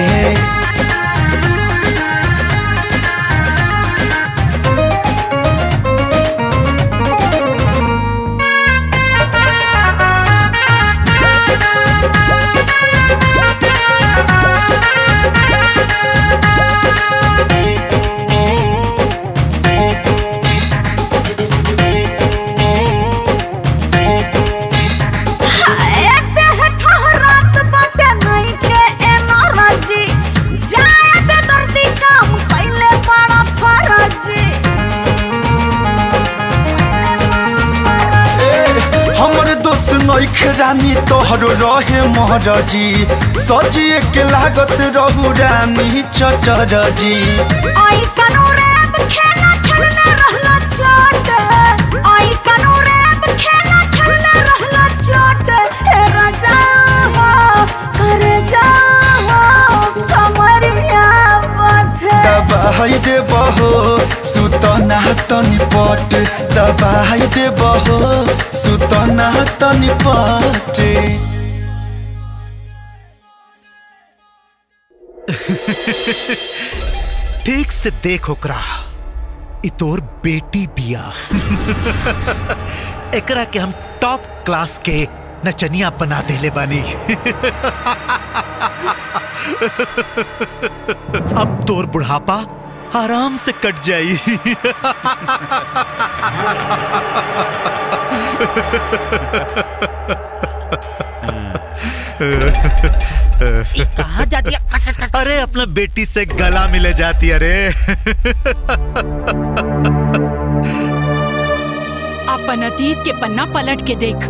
हाय देह ठहरात बाटे नहीं के एनर्जी जाए दे दर्दी काम कैले बड़ा फर्जी हमर दोस्त नइख रानी तोहरो रहे महरजी सजिए के लागत रहू रानी चटरजी ऐसन रैप खेला खेलने रहला चोट ऐसन रैप खेला खेलने रहला चोट हे राजा हो करे जा हो कमरिया बथे दबाई देबो सुतना तनी पट दबाई देबो सुतना तनी पट ठीक से देख ओकरा इ तोर बेटी बिया एकरा के हम टॉप क्लास के नचनिया बना देले बानी अब तोर बुढ़ापा आराम से कट जाई कहाँ जाती है अरे अपना बेटी से गला मिले जाती अरे अपन अतीत के पन्ना पलट के देख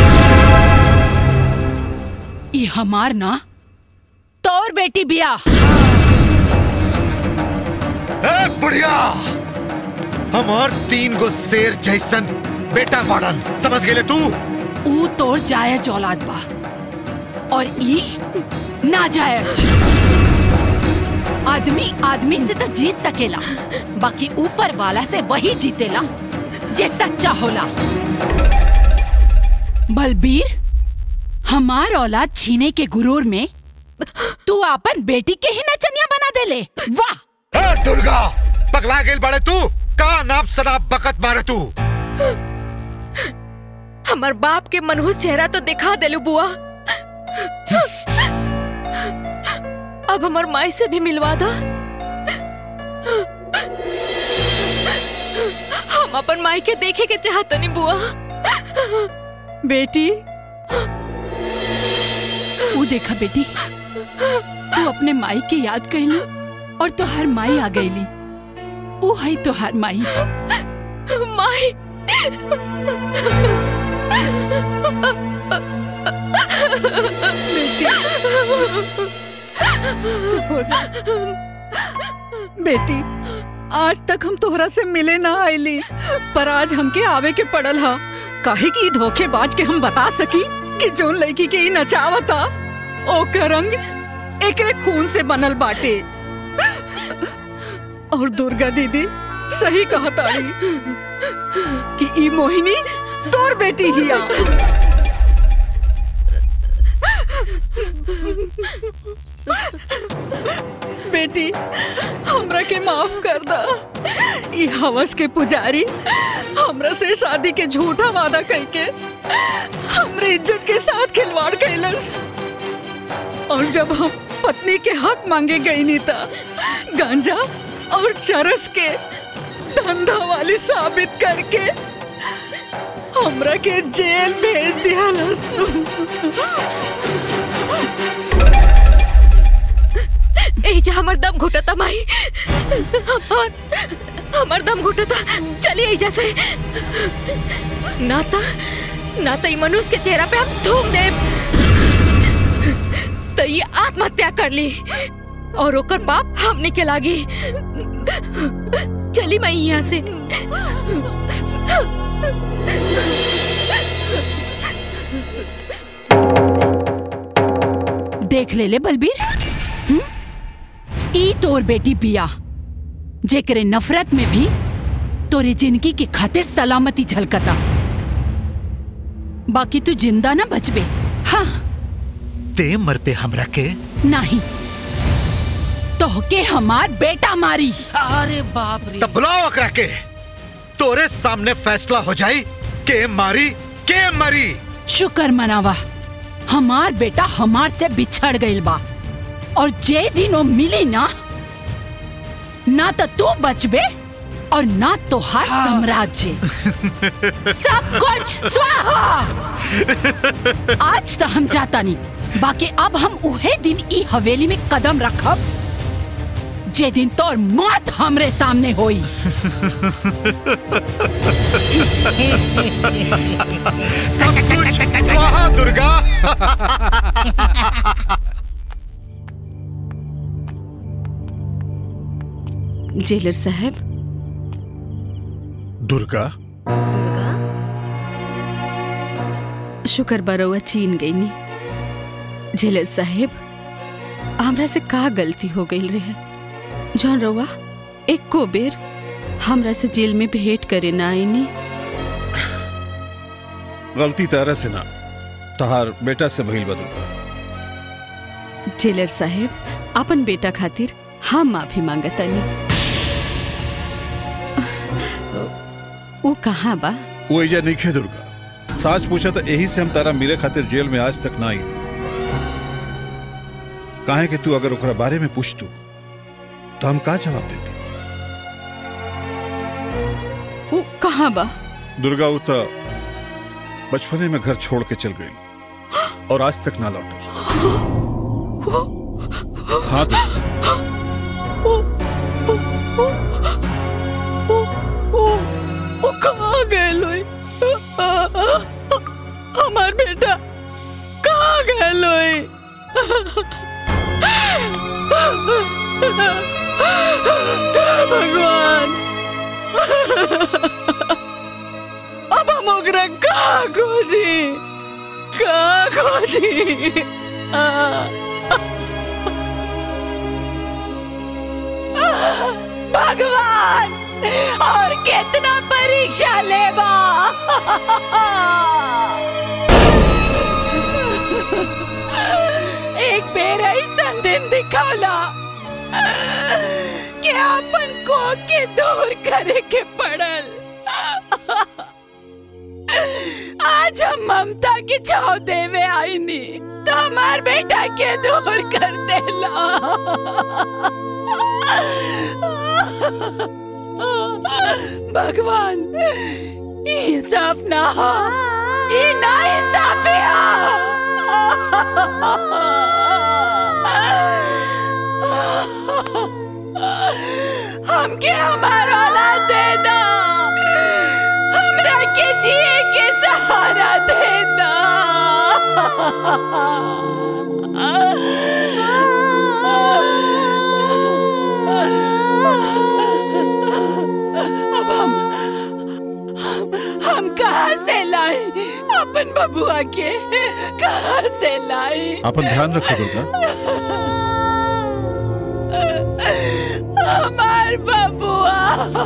ये हमार ना तोर बेटी बिया ए बुढ़िया हमार तीन गो शेर जैसन बेटा बाड़न समझ गेले तू ऊ तोर जायज औलाद बा और ई ना जाए आदमी आदमी से तो जीत सकेला बाकी ऊपर वाला से वही जीतेला जे सच्चा होला बलबीर हमार औलाद छीने के गुरूर में तू अपन बेटी के ही नचनिया बना देले वाह ए दुर्गा पगला गेल बड़े तू का नाप सनाप बकत मारे तू हमार बाप के मनहूस चेहरा तो दिखा देलू बुआ अब हमार माई से भी मिलवा दो हम अपन माई के देखे के चाहतनी बुआ बेटी वो देखा बेटी तू अपने माई के याद कैली और तो हर माई आ गईली वो है तो हर माई माई चुप हो जा बेटी आज तक हम तोहरा से मिले ना आईली पर आज हमके आवे के पड़ल हा काहे की धोखेबाज के हम बता सकी कि जोन लड़की के ई नचावता ओकर रंग एकरे खून से बनल बाटे और दुर्गा दीदी सही कहताड़ी कि ई मोहिनी तोर बेटी हिया बेटी हमरा के माफ कर दा ई हवस के पुजारी हमरा से शादी के झूठा वादा करके हमरे इज्जत के साथ खिलवाड़ कैलस और जब हम पत्नी के हक मांगे गई नीता गांजा और चरस के धंधा वाली साबित करके हमरा के जेल भेज दिया एजा हमर दम घुटता माई और हमर दम घुटता चलिए एजा से ना तो ना तो ई मनुष्य के चेहरा पे हम थूम दे तो ये आत्महत्या कर ली और ओकर पाप हमने के लागी चली मैं यहाँ से देख ले ले बलबीर हम्म? ई तोर बेटी बिया जेकरे नफरत में भी तोरी जिंदगी के खातिर सलामती झलकता बाकी तू जिंदा ना बचबे हाँ ते मर पे हमरा के नहीं तोहके हमार बेटा मारी अरे बाप रे तब बुलाओ अकरा के तोरे सामने फैसला हो जाई के मारी के मरी शुक्र मनावा हमार बेटा हमार से बिछड़ गइल बा और जे दिन वो मिली ना ना तो तू बचबे और ना तोहार साम्राज्य सब कुछ स्वाहा आज तो हम जाता नहीं बाकी अब हम उहे दिन ई हवेली में कदम रखब जे दिन तोर मौत हमरे सामने होई सब कुछ स्वाहा दुर्गा जेलर साहब दुर्गा शुक्र बरौआ चीन गई नी जेलर साहेब हमरा से का गलती हो गई रहे जौन रउआ एको बेर हमरा से जेल में भेंट करे ना आईनी गलती तारा से ना तहार बेटा से भइल बा दुर्गा जेलर साहेब अपन बेटा खातिर हम माफी मांगतानी वो कहाँ बा वो एजा नहीं खे दुर्गा सच पूछा तो यही से हम तारा मिले खातिर जेल में आज तक ना आई काहे कि तू अगर ओकरा बारे में पूछ तू तो हम का जवाब देते वो कहाँ बा दुर्गा वो तो बचपने में घर छोड़ के चल गई और आज तक ना लौटी हाँ दुर्गा वो कहाँ गए लोई हमार बेटा कहाँ गए लोई भगवान अब हम ओकरा कहाँ खोजी कहाँ खोजी भगवान और कितना परीक्षा लेबा एक बेर ऐसा दिन दिखाला कि अपन को के दूर करे के पड़ल आज हम ममता की छाव देवे आईनी तो हमार बेटा के दूर कर देला भगवान इंसाफ ना हो ये ना इंसाफी हो हमके हमारा औलाद देना हमरा के जिए के सहारा देना अब हम हम, हम कहाँ से लाए अपन बबुआ के कहाँ से लाए अपन ध्यान रखो दुर्गा हमार बबुआ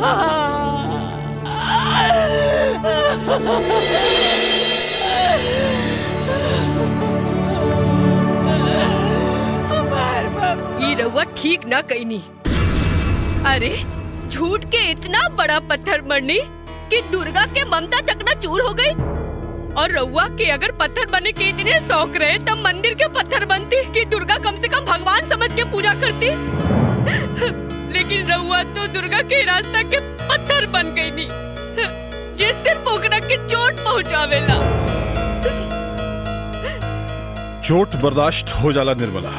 ई रउआ ठीक ना कईनी अरे झूठ के इतना बड़ा पत्थर मरनी कि दुर्गा के ममता चकना चूर हो गई और रउआ के अगर पत्थर बने के इतने शौक रहे तब मंदिर के पत्थर बनती कि दुर्गा कम से कम भगवान समझ के पूजा करती लेकिन रउआ तो दुर्गा के रास्ता के पत्थर बन गई नी जिस सिर्फ ओकरा के चोट पहुंचावेला चोट बर्दाश्त हो जाला निर्मला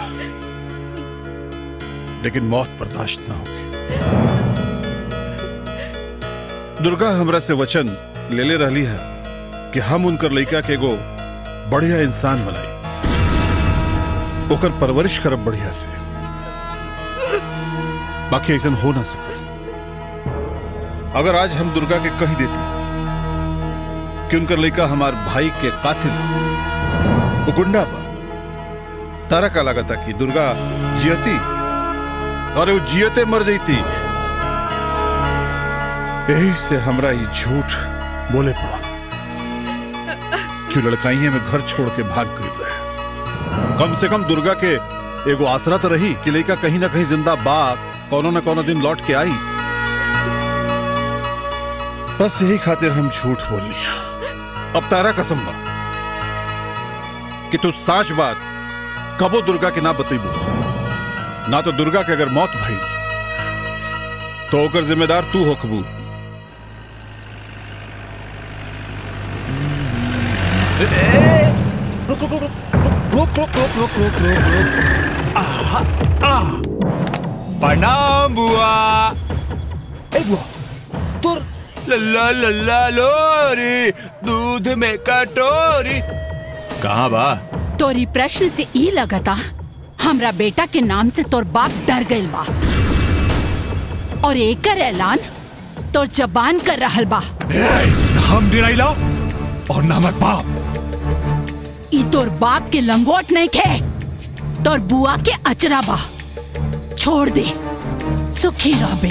लेकिन मौत बर्दाश्त ना होगी दुर्गा हमरा से वचन ले ले रहली है कि हम उनकर लड़का के एगो बढ़िया इंसान बनाई ओकर परवरिश करब बढ़िया से बाकी ऐसा हो ना सके अगर आज हम दुर्गा के कही देती कि उनकर लड़का हमार भाई के कातिल वो गुंडा बा तारा का लागता कि दुर्गा जियती और वो जियते मर जईती यही से हमरा ये झूठ बोले पड़ा कि लड़काइये में घर छोड़ के भाग गई रहे कम से कम दुर्गा के एगो आसरा तो रही कि लड़का कहीं ना कहीं जिंदा बा कोनो ना कोनो दिन लौट के आई बस यही खातिर हम झूठ बोल लिया अब तारा कसम बा कि तू साच बात कबो दुर्गा के ना बतेबू ना तो दुर्गा के अगर मौत भई तो ओकर जिम्मेदार तू होखबू रुक रुक रुक रुक रुक रुक रुक रुक रुक रुक आहा, आह। प्रणाम बुआ ए बुआ तुर लल्ला लल्ला लोरी दूध में कटोरी कहाँ बा तोरी प्रश्न से ई लगता हमरा बेटा के नाम से तोर बाप डर गइल बा और एकर ऐलान तोर जबान कर रहल बा हम डिराइला और नामक बाप ई तोर बाप के लंगोट नहीं खे तोर बुआ के अचरा बा छोड़ दे सुखी रहबे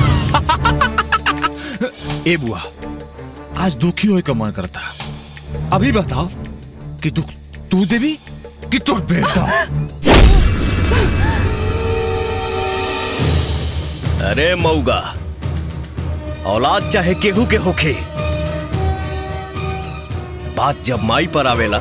ए बुआ आज दुखी होए का मन करता अभी बताओ कि दुख तू देवी कि तोर बेटा अरे मऊगा औलाद चाहे केहू के होखे बात जब माई पर आवेला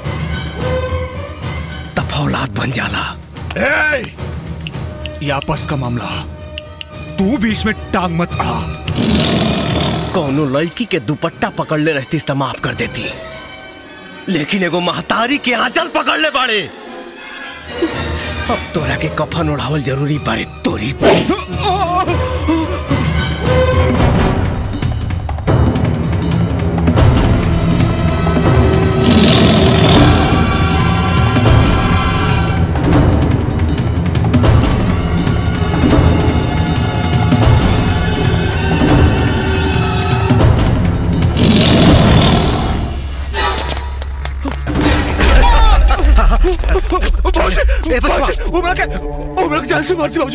तब औलाद बन जाला ए, ये आपस का मामला तू बीच में टांग मत अड़ा कौनो लड़की के दुपट्टा पकड़ ले रहती तो माफ कर देती लेकिन एगो महतारी के आंचल पकड़ ले बाड़े अब तोरा के कफन उड़ावल जरूरी बाड़े तोरी ए बचवा उमरा के उमरा के जान से मार दी बाबूजी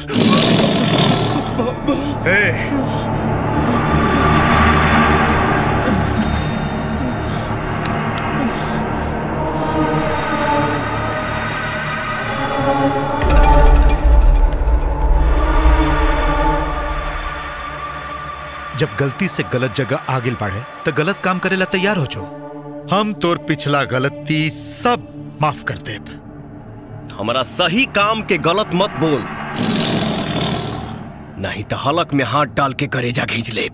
ए जब गलती से गलत जगह आगे बढ़े तो गलत काम करे ला तैयार हो जाओ हम तोर पिछला गलती सब माफ कर दे हमारा सही काम के गलत मत बोल नहीं तो हलक में हाथ डाल के करेजा खींच ले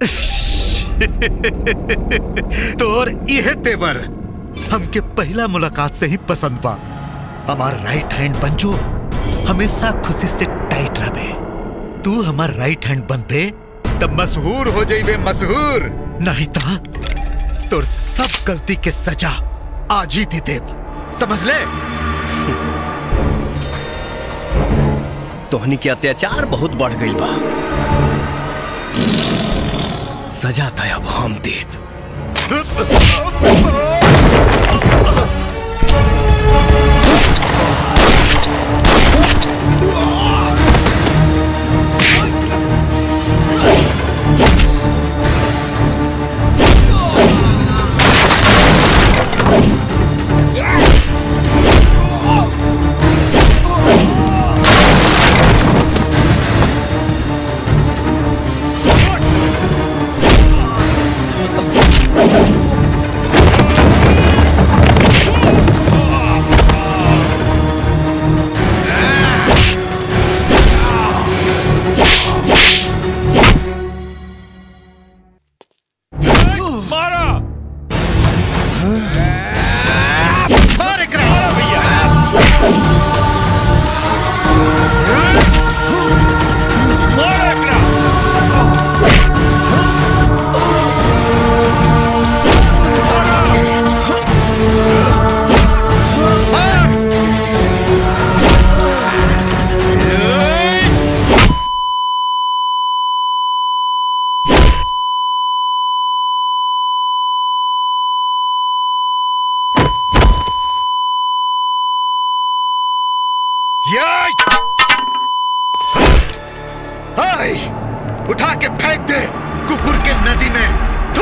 तोर यह तेवर हमके पहला मुलाकात से ही पसंद बा हमार राइट हैंड बन जो हमेशा खुशी से टाइट रहे तू हमार राइट हैंड बन पे तब मशहूर हो जाइबे मशहूर नहीं ता तोर सब गलती के सजा आज ही दे देब समझ ले तोहनी के अत्याचार बहुत बढ़ गई बा सजा तय अब हम देव मारा मार एकरा मार एकरा याय! हाय! उठा के फेंक दे कुकुर के नदी में थू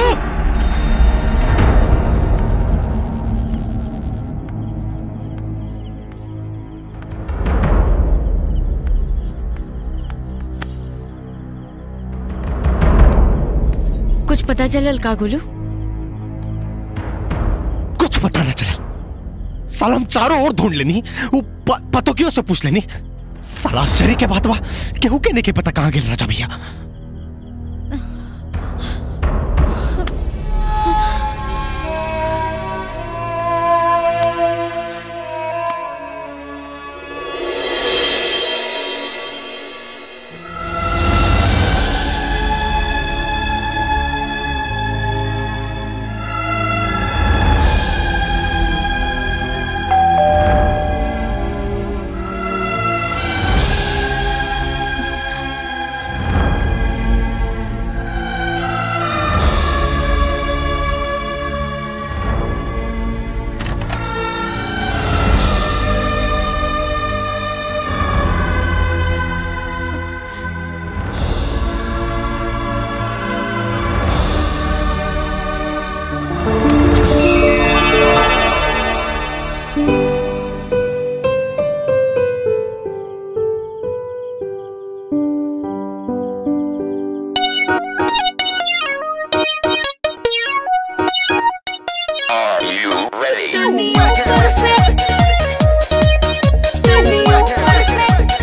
कुछ पता चलल का गोलू कुछ पता न चला साला हम चारों ओर ढूंढ लेनी वो प, पतोकियों से पूछ लेनी साला आश्चर्य के बात बा केहू के नहीं के पता कहाँ गेल राजा भैया दुनिया पर से दुनिया पर से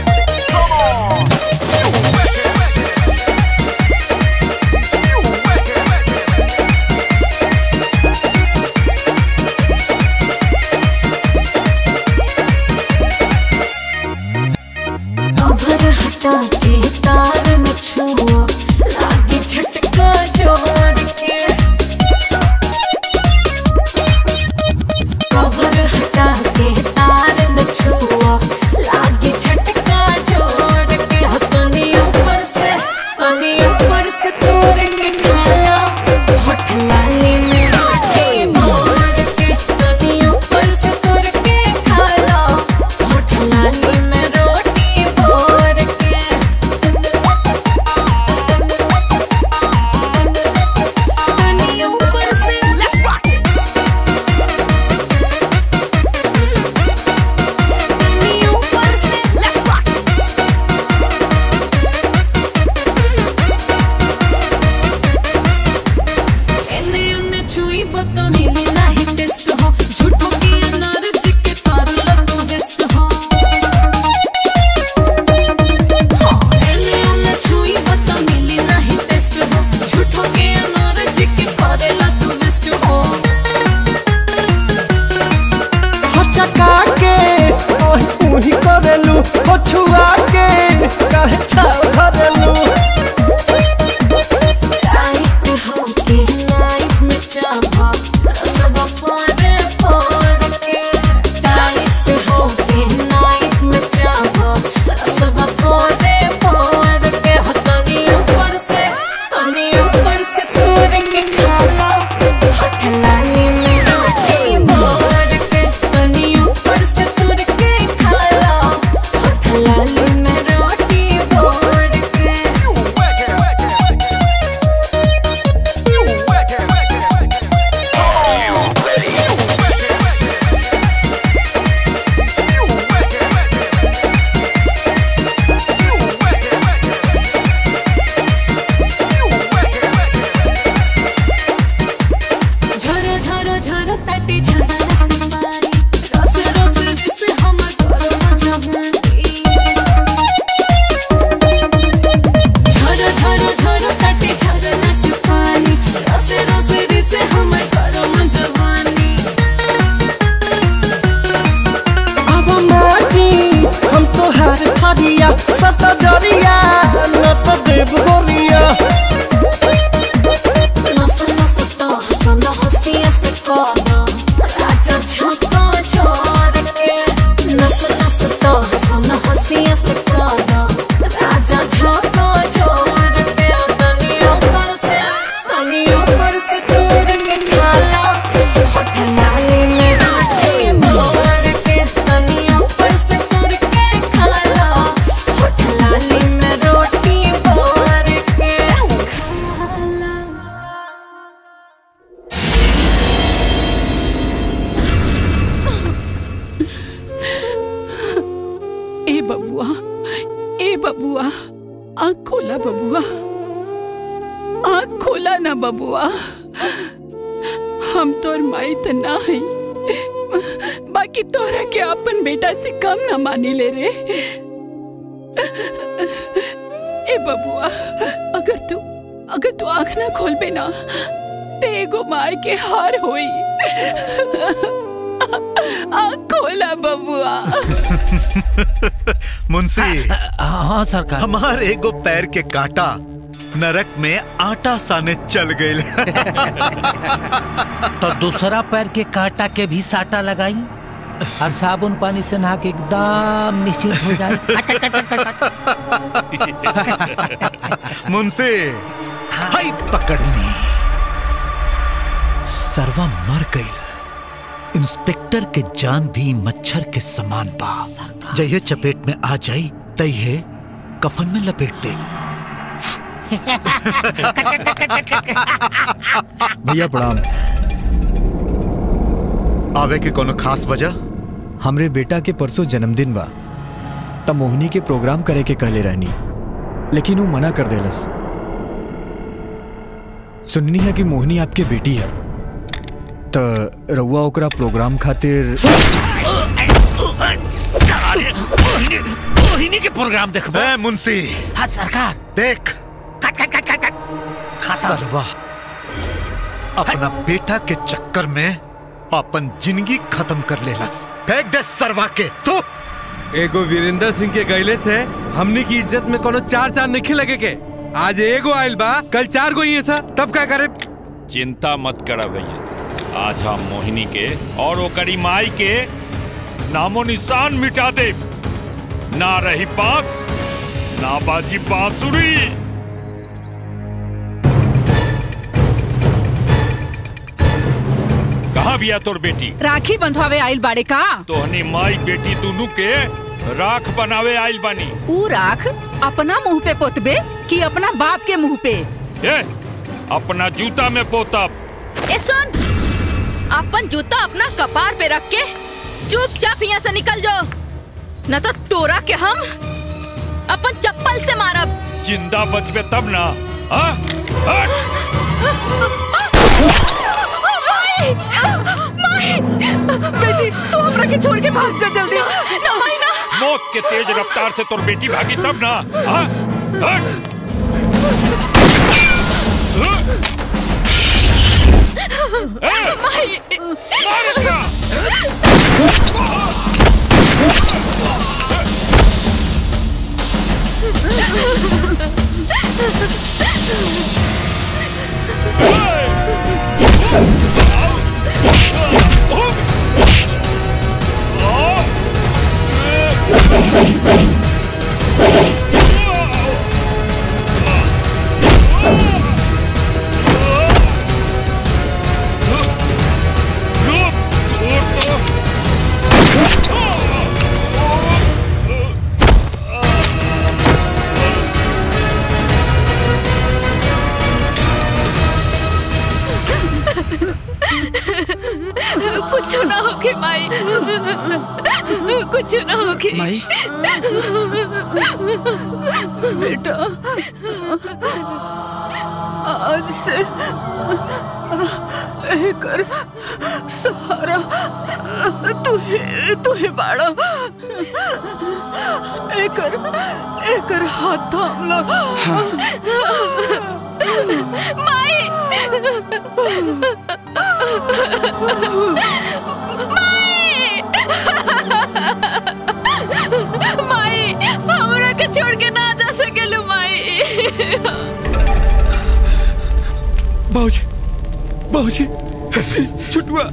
कवर हटा के तार न छुआ लागे झटका जोर के कवर हटा के तार न छुआ लागे झटका जोर के हो तनी ऊपर से तनी ऊपर से तोर के खाला होठ लाली में रोटी मोर के तनी ऊपर से तोर के खाला होठ लाली तो मिली नहीं टेस्ट हो झूठो की एनर्जी के कर लो तो वेस्ट हो हाँ, एने ओने छुई तो मिली नहीं टेस्ट हो झूठो के एनर्जी के कर लो तो वेस्ट हो हो चका के ओही उही करेलू हो छुआ के काहे छाव धरेलू टाइट हो के नाइट में चाहा सब पारे पार के टाइट हो के नाइट में चाहा सब पारे पार के हो तनी ऊपर से तनी ऊपर से तोड़ के खाला होठ लाली में रोटी मार के तनी ऊपर से तोड़ के खाला होठ लाली में रोटी मार के झरो झरो झरो तटे झरा से पारी रस रस रिस हमर करो जवानी झरो झरो झरो तटे झरा से पानी रस रस रिस हमर करो जवानी अब माटी हम तो हार थरिया सत जरिया न तो देव गोरिया नस नस तो हसन हसिया से कोना राजा झोंका छोड़ के नस नस तो हसन हसिया से कोना राजा झोंका छोड़ के तनी ऊपर से तनी ऊपर से तोड़ के खाला होठ लाली में रोटी मार के तनी ऊपर से तोड़ के खाला होठ लाली में रोटी मार के खाला ए बबुआ ए बबुआ आँख खोला बबुआ आँख खोला ना बबुआ हम तोर माई त ना है बाकी तोरा के अपन बेटा से कम ना मानी ले रे ए बबुआ अगर तू अगर तू आँख ना खोलबे ना ते एगो मार के हार होई आँख खोला बबुआ मुंशी हाँ सरकार हमार एगो पैर के कांटा नरक में आटा साने चल गए तो दूसरा पैर के कांटा के भी साटा लगाई और साबुन पानी से नहा के एकदम निश्चिंत हो जाए मुंशी हाय पकड़नी सरवा मर गई इंस्पेक्टर के जान भी मच्छर के समान बा जइए चपेट में आ जाई तइहे कफन में लपेट दे भैया प्रणाम आवे के कोनो खास वजह हमरे बेटा के परसों जन्मदिन बा त मोहिनी के प्रोग्राम करे के कहले रहनी लेकिन वो मना कर देलस सुननी है कि मोहिनी आपके बेटी है त रउआ ओकरा प्रोग्राम खातिर मोहिनी के प्रोग्राम देखबो ए मुंशी हाँ सरकार देख कट कट कट कट कट सरवा अपना बेटा के चक्कर में अपन जिंदगी खत्म कर लेलस फेंक दे सरवा के तू एगो वीरेंद्र सिंह के गैले से हमनी की इज्जत में कोनो चार चार नहीं लगे के आज एगो आयल बा कल चार गो ही ऐसा तब क्या करे चिंता मत करा भैया आज हम मोहिनी के और वो करी माई के नामो निशान मिटा दे ना रही बांस ना बाजी बांसुरी कहाँ बिया तोर बेटी राखी बंधवावे आइल बाड़े का तोहनी माई बेटी दोनों के राख बनावे आइल बानी ऊ राख अपना मुंह पे पोतबे कि अपना बाप के मुंह पे ए, अपना जूता में पोतब ए सुन अपन जूता अपना कपार पे रख के चुपचाप यहाँ से निकल जाओ न तो तोरा के हम अपन चप्पल से मारब जिंदा बचबे तब ना हाँ? हट! हमरा के छोड़ के भाग जा जल्दी ना माई ना मौत के तेज रफ्तार से तोर बेटी भागी तब ना हाँ? हट! माई कुछ ना होके माई कुछ ना होके माई बेटा आज से एकर सहारा तू ही तू ही बाड़ा एकर एकर हाथ थाम ला माई माई हमरा के छोड़ के ना जा सकेलू माई बाबूजी बाबूजी छुटुआ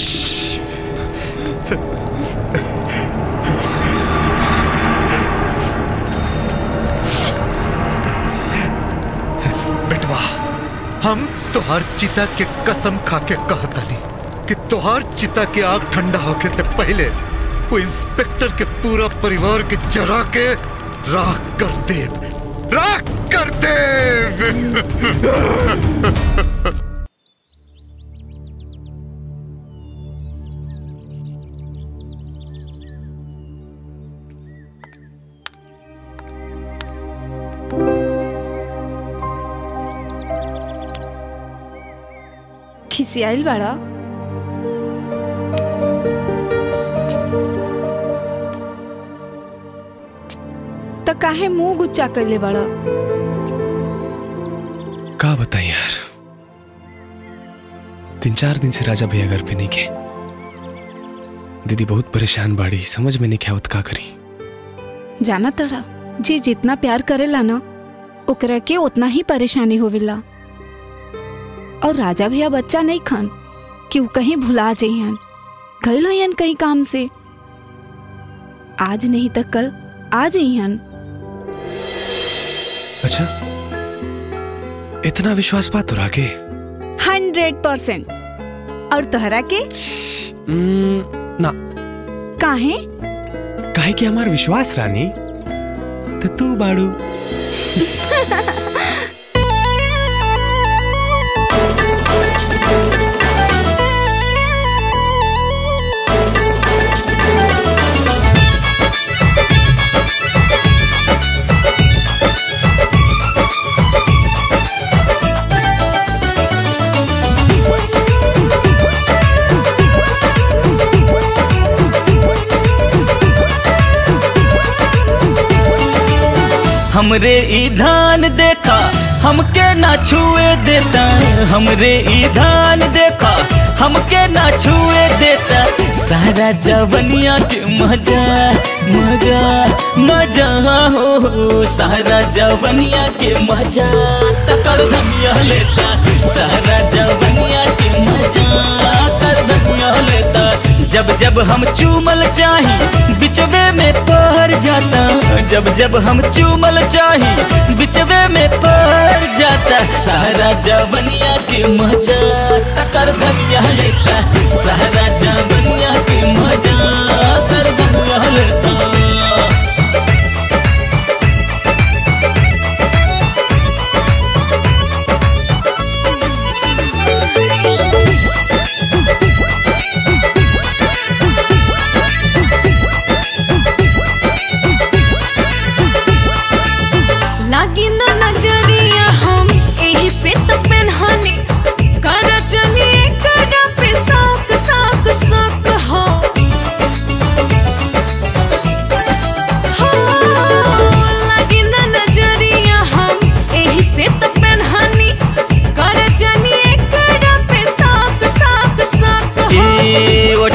बेटवा हम तोहार चिता के कसम खा के कहतानी कि तोहार चिता के आग ठंडा होके से पहले वो इंस्पेक्टर के पूरा परिवार के जरा के राख कर दे राख कर दे खिसियाइल बाड़ा त काहे मुंह गुच्चा कैले बाड़ा का बताएं यार तीन चार दिन से राजा भैया घर पे नहीं गए दीदी बहुत परेशान बाड़ी समझ में नहीं क्या होत का करी जाना तड़ा जे जितना प्यार करेला ना ओकरा के उतना ही परेशानी होवेला और राजा भैया बच्चा नहीं खान कि वो कहीं भुला जइहन गल हन कहीं काम से आज नहीं तो कल आ जइहन अच्छा इतना विश्वास बात तो रागे हंड्रेड परसेंट और तोहरा के ना काहे काहे कि हमार विश्वास रानी तो तू बाड़ू हमरे ई धान देखा हमके ना छुए देता हमरे ई धान देखा हमके ना छुए देता सारा जवनिया के मजा मजा मजा हो हो, सारा जवनिया के मजा तकर धनिया लेता सारा जवनिया के मजा कर धनिया लेता जब जब हम चूमल चाही बिचवे में पहर जाता जब जब हम चूमल चाही बिचवे में पहर जाता सारा जवनिया के मजा तकर धनिया लेता सारा जवनिया के मजा कर धनिया लेता लागी ना नजरिया हम एही से त पेनहनी कर जनी करा पे साक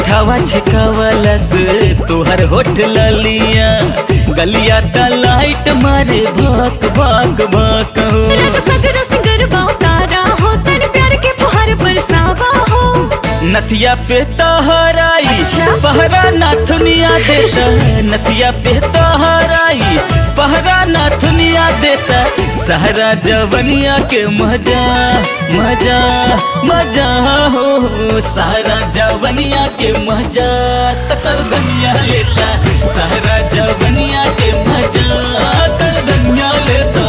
उठावा छकावलस तोहर होठ ललिया गलिया त लाइट मारे भक भक भक हो राजा सगरो सिंगर तारा हो तन प्यार के फुहार बरसावा हो नथिया पे तहराई पहरा नाथुनिया देता नथिया पे तहराई पहरा नाथुनिया देता सहरा जवनिया के मजा मजा मजा हो सहरा जवनिया के मजा तकर धनिया लेता सहरा जवनिया के मजा तर धनिया लेता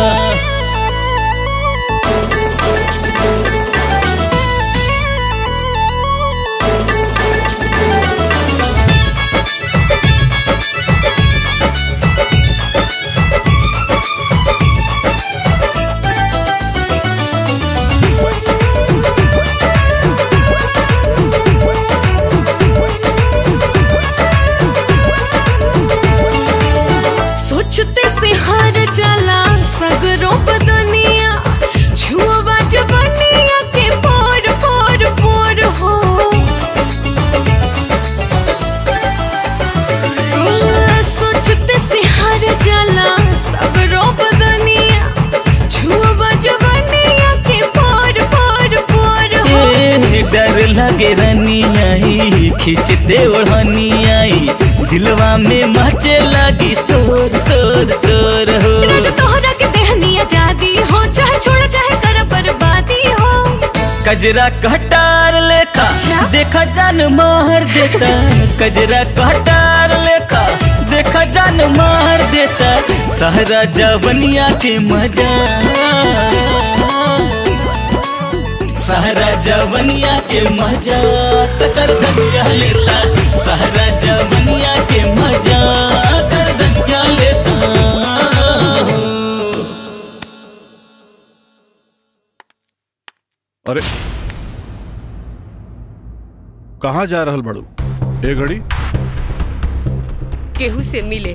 सोचते से हार जाला सगरो बदनिया छुआ जवनिया के पोर पोर पोर हो सोचते से हार जाला सगरो बदनिया छुआ जवनिया के पोर पोर पोर हो ए, डर लगे रनियाई खींचते ओढ़नियाई दिलवा में मचे लगी शोर शोर शोर हो राजा तोहरा के देहनी आजादी हो चाहे छोड़ चाहे कर बर्बादी हो कजरा कटार लेखा देखा जान मार देता कजरा कटार लेखा देखा जान मार देता सहरा जवनिया के मजा सहरा जवनिया के मजा तकर धनिया लेता सहरा जवनिया के मजा कर धनिया लेता अरे कहाँ जा रहल बड़ू ए घड़ी केहू से मिले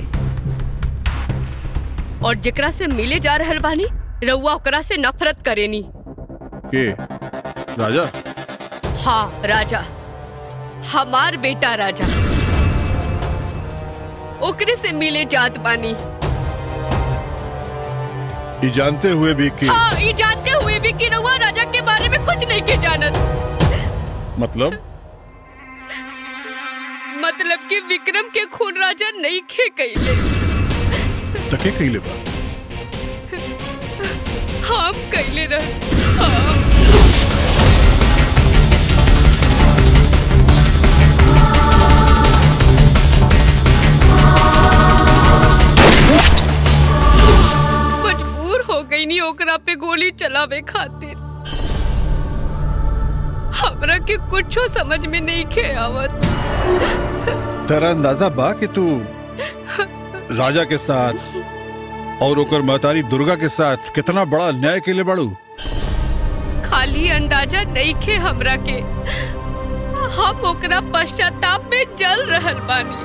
और जेकरा से मिले जा रहल बानी रउआ ओकरा से नफरत करेनी के राजा हाँ राजा हमार बेटा राजा ओकरे से मिले जात बानी ये जानते हुए भी कि हाँ ये जानते हुए भी कि रउआ राजा के बारे में कुछ नहीं के जानत मतलब मतलब कि विक्रम के खून राजा नहीं खे कैले तके कइले बा हम कैले रह हाँ। मजबूर हो गई नी ओकरा पे गोली चलावे खातिर हमरा के कुछो समझ में नहीं खे आवत तेरा अंदाजा बा कि तू राजा के साथ और ओकर महतारी दुर्गा के साथ कितना बड़ा अन्याय के लिए बड़ू खाली अंदाजा नहीं खे हमरा के हम ओकरा पश्चाताप में जल रहल बानी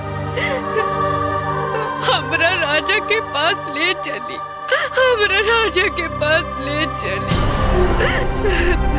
हमरा राजा के पास ले चली हमरा राजा के पास ले चली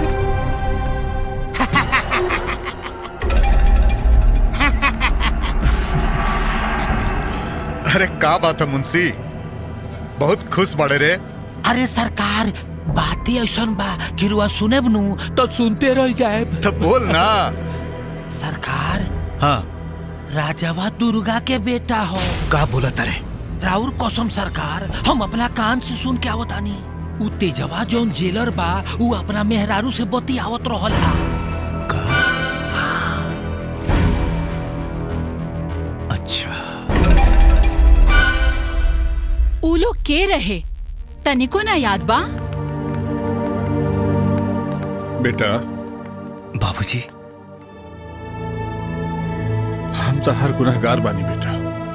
अरे का बात है मुंशी बहुत खुश बड़े रे अरे सरकार बातें ऐसन बा कि रुआ सुने नु तो सुनते रह जाए तो बोल ना सरकार हाँ राजावा दुर्गा के बेटा हो का बोला तारे राउर कसम सरकार हम अपना कान से सुन के आवतानी उ तेजवा जौन जेलर बा उ अपना मेहरारू से बती आवत रहल हा अच्छा उ लोग के रहे तनिको ना याद बा बेटा बाबूजी हम तो हर गुनहगार बानी बेटा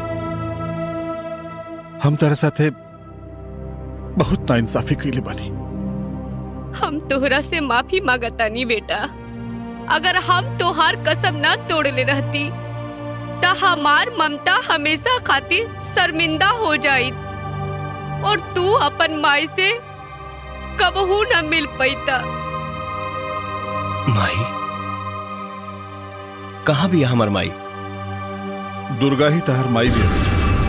हम तेरे साथे बहुत नाइंसाफी कैले बानी हम तोहरा से माफी मांगतानी बेटा अगर हम तोहार कसम ना तोड़ले रहती त हमार ममता हमेशा खातिर शर्मिंदा हो जाई और तू अपन माई से कबहू न मिल पैता माई कहाँ भी हमर माई दुर्गा ही तहर माई भी है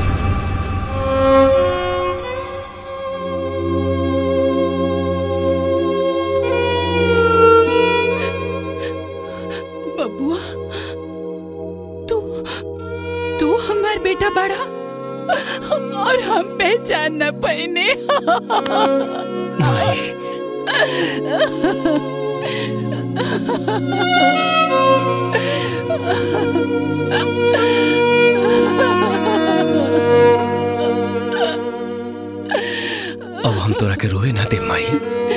बबुआ तू तू हमार बेटा बड़ा और हम पहचान न पाने अब हम तोरा के रोए ना दे माई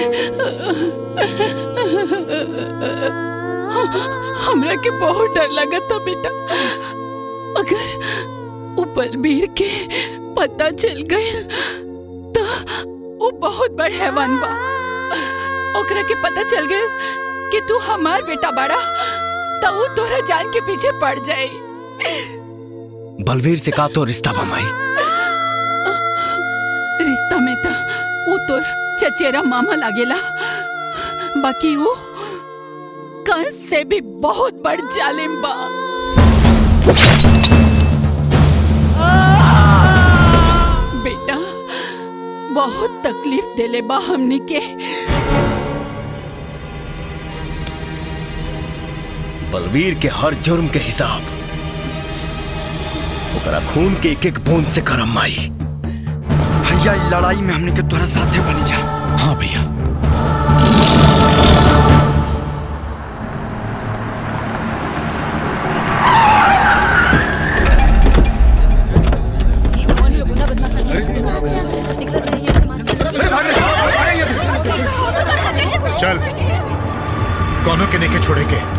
हमरा के बहुत डर लगा था बेटा अगर वो बलबीर के पता चल गए तो वो बहुत बड़ हैवान बा ओकरा के पता चल गए कि तू हमार बेटा बड़ा तो वो तोरा जान के पीछे पड़ जाए बलवीर से का तो रिश्ता बा माई रिश्ता में तो वो तोर चचेरा मामा लागेला बाकी वो कंस से भी बहुत बड़ जालिम बा बेटा बहुत तकलीफ देले बा हमनी के बलवीर के हर जुर्म के हिसाब ओकरा खून के एक एक बूंद से करम माई भैया ई लड़ाई में हमने के तोरा साथे बनी जा हाँ भैया चल कौनों के नेके छोड़े के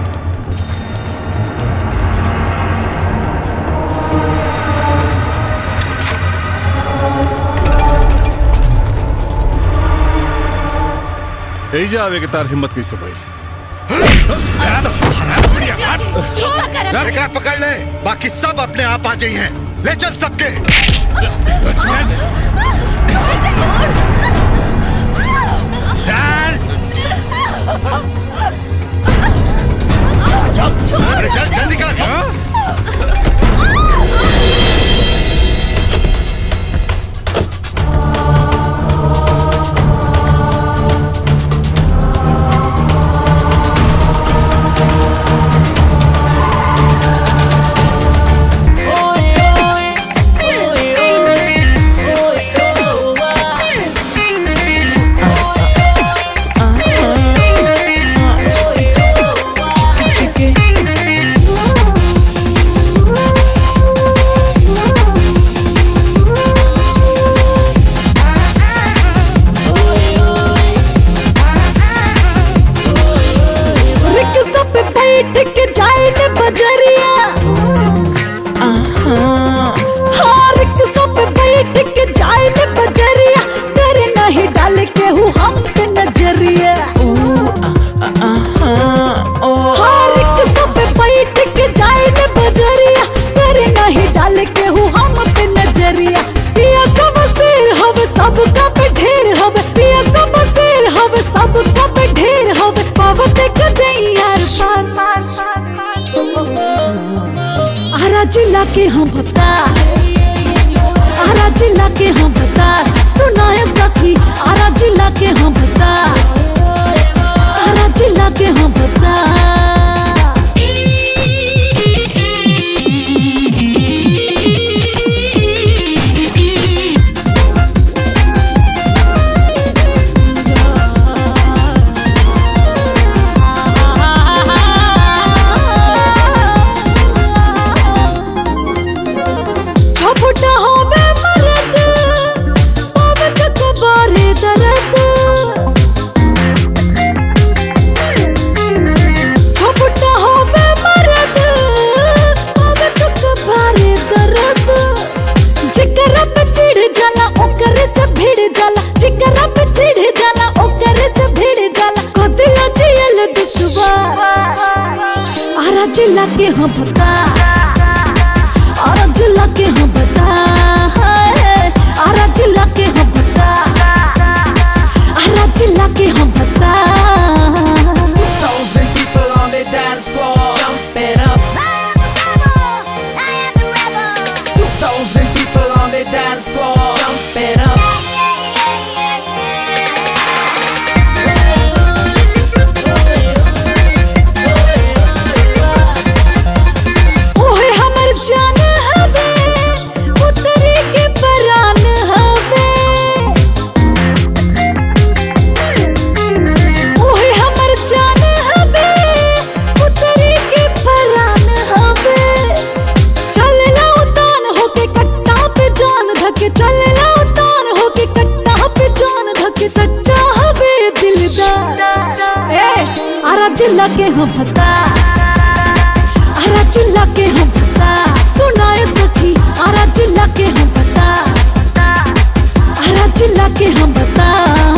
एजा आवे के तार हिम्मत कैसे भाई एकरा पकड़ ले बाकी सब अपने आप आ जाई हैं ले चल सबके अरे चल जल्दी कर रिक्शा पे बैठ के जाए ने बजरिया आहा। हाँ रिक्शा पे बैठ के जाए ने बजरिया तेरे नहीं डाल के हूँ हम पे नजरिया हाँ रिक्शा पे बैठ के जाए ने बजरिया तेरे नहीं डाल के हूँ हम पे नजरिया पिया सब सिर हवे सबका पे ढेर हवे पिया सब सिर हवे सबका पे ढेर हवे पावत के दे यार पार आरा जिला के हम बता आरा जिला के हम बता सुनाए सखी आरा जिला के हम बता आरा जिला के हम बता छपुटा होवे मरद होवे तक बारे दर्द छपुटा होवे मरद होवे तक बारे दर्द जिकरा पे चिढ़ जाला ओकरे से भिड़ जाला जिकरा पे चिढ़ जाला ओकरे से भिड़ जाला कदिला जियल दुसवा आरा जिला के हम बता आरा जिला के हम बता हाय, आरा जिला के हम बता आरा जिला के हम बता Thousand people on the dance floor, jumping up. हम भता आरा चिल्ला के हम भता सुनाए सखी आरा चिल्ला के हम भता आरा चिल्ला के हम बता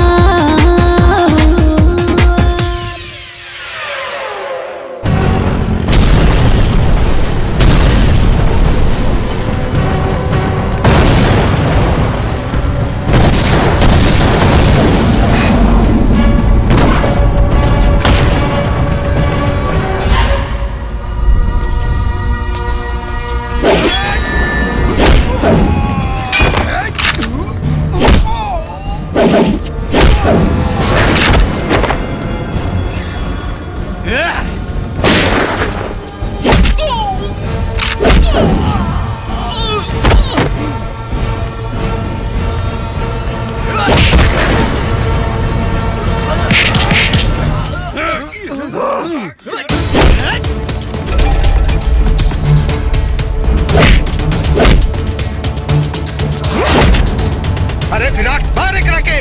अरे विराट मार एक रखे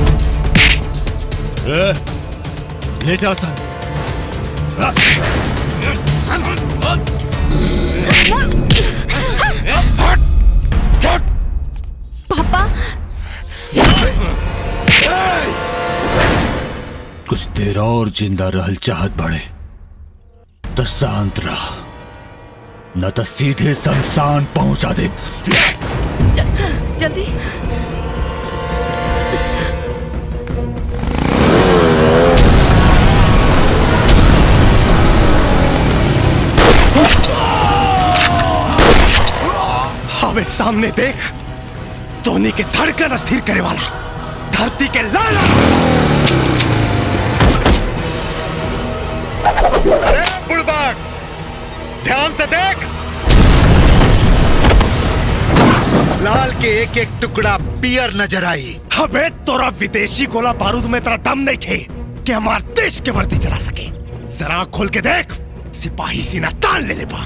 ले जाओ सर पापा कुछ देर और जिंदा रहल चाहत बड़े तो शांत रह न तो सीधे शमशान पहुंचा दे चल चल जल्दी हमें सामने देख धोनी के धड़कन अस्थिर करे वाला धरती के लाला अरे बुड़बक ध्यान से देख लाल के एक एक टुकड़ा पियर नजर आई हमें तोरा विदेशी गोला बारूद में तेरा दम नहीं थे कि हमार देश के वर्दी चला सके जरा आँख खोल के देख सिपाही सीना तान ले ले बा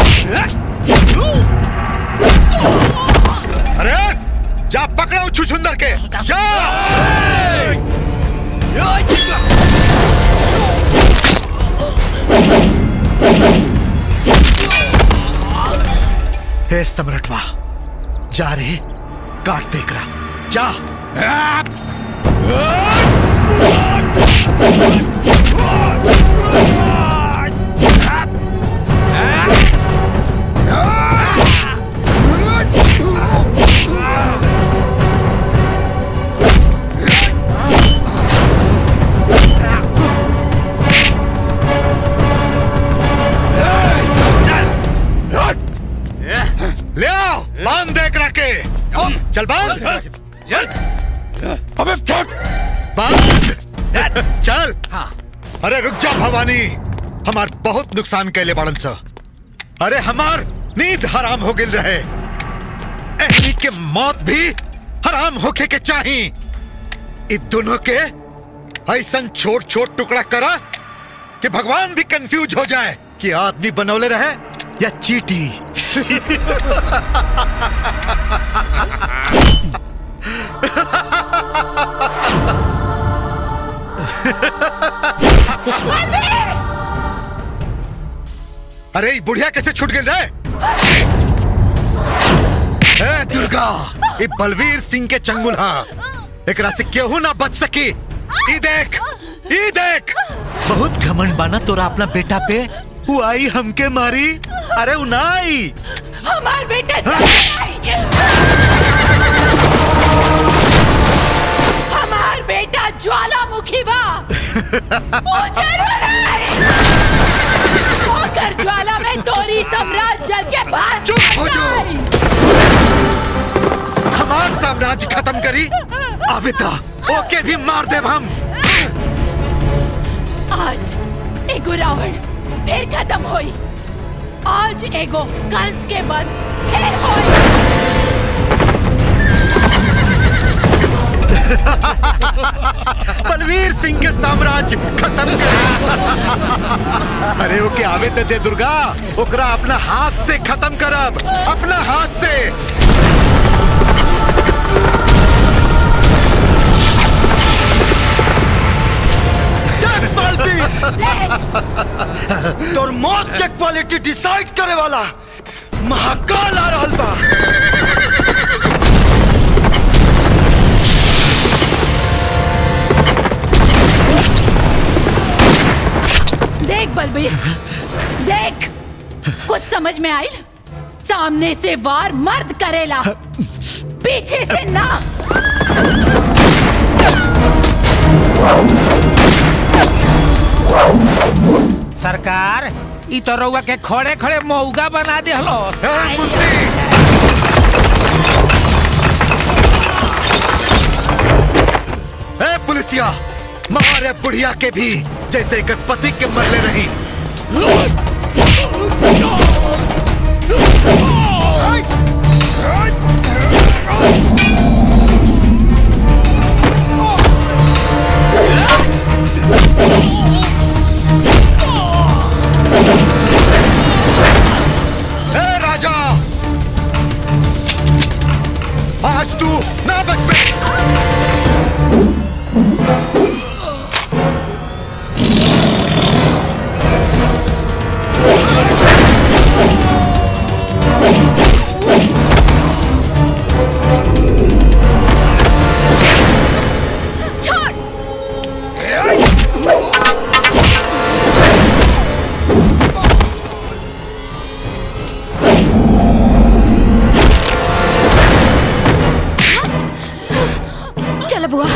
अरे जा पकड़ो छुछुंदर के जा हे सम्राटवा जा रे काट देख रहा जा ले आओ बांध देख रखे चल बांध अबे छोड़ बांध चल अरे रुक जा भवानी हमार बहुत नुकसान कैले बाड़न सा अरे हमार नींद हराम हो गिल रहे एहनी के मौत भी हराम होके के चाही इ दोनों के ऐसा छोट छोट टुकड़ा करा कि भगवान भी कंफ्यूज हो जाए कि आदमी बनौले रहे या चीटी अरे ई बुढ़िया कैसे छूट गई रे ए दुर्गा ये बलवीर सिंह के चंगुल हा एकरा से केहू ना बच सकी ई देख ई देख बहुत घमंड बाना तोरा अपना बेटा पे वो आई हमके मारी अरे उ ना आई हमार बेटा हमार बेटा ज्वालामुखी बा वो जरूर आई। ओकर ज्वाला में तोरी सम्राट जल के बाद चुप हो जो हमार साम्राज्य खत्म करी आबिता ओके भी मार देब हम आज एगो रावण फिर खत्म होई आज एगो कंस के बंद फिर होई बलवीर सिंह के साम्राज्य खत्म कर अरे ओके आवे ते दे दुर्गा ओकरा अपना हाथ से खत्म करब अपना हाथ से यस बालबीर तोर मौत के क्वालिटी डिसाइड करे वाला महाकाल आ रहल बा देख बलबीर देख कुछ समझ में आई सामने से वार मर्द करेला पीछे से ना सरकार ई तो रउआ के खड़े खड़े मौगा बना दे हलो ए पुलिसिया मारे बुढ़िया के भी जैसे एकर पति के मरले रही ए राजा आज तू ना बच पे चलो बुआ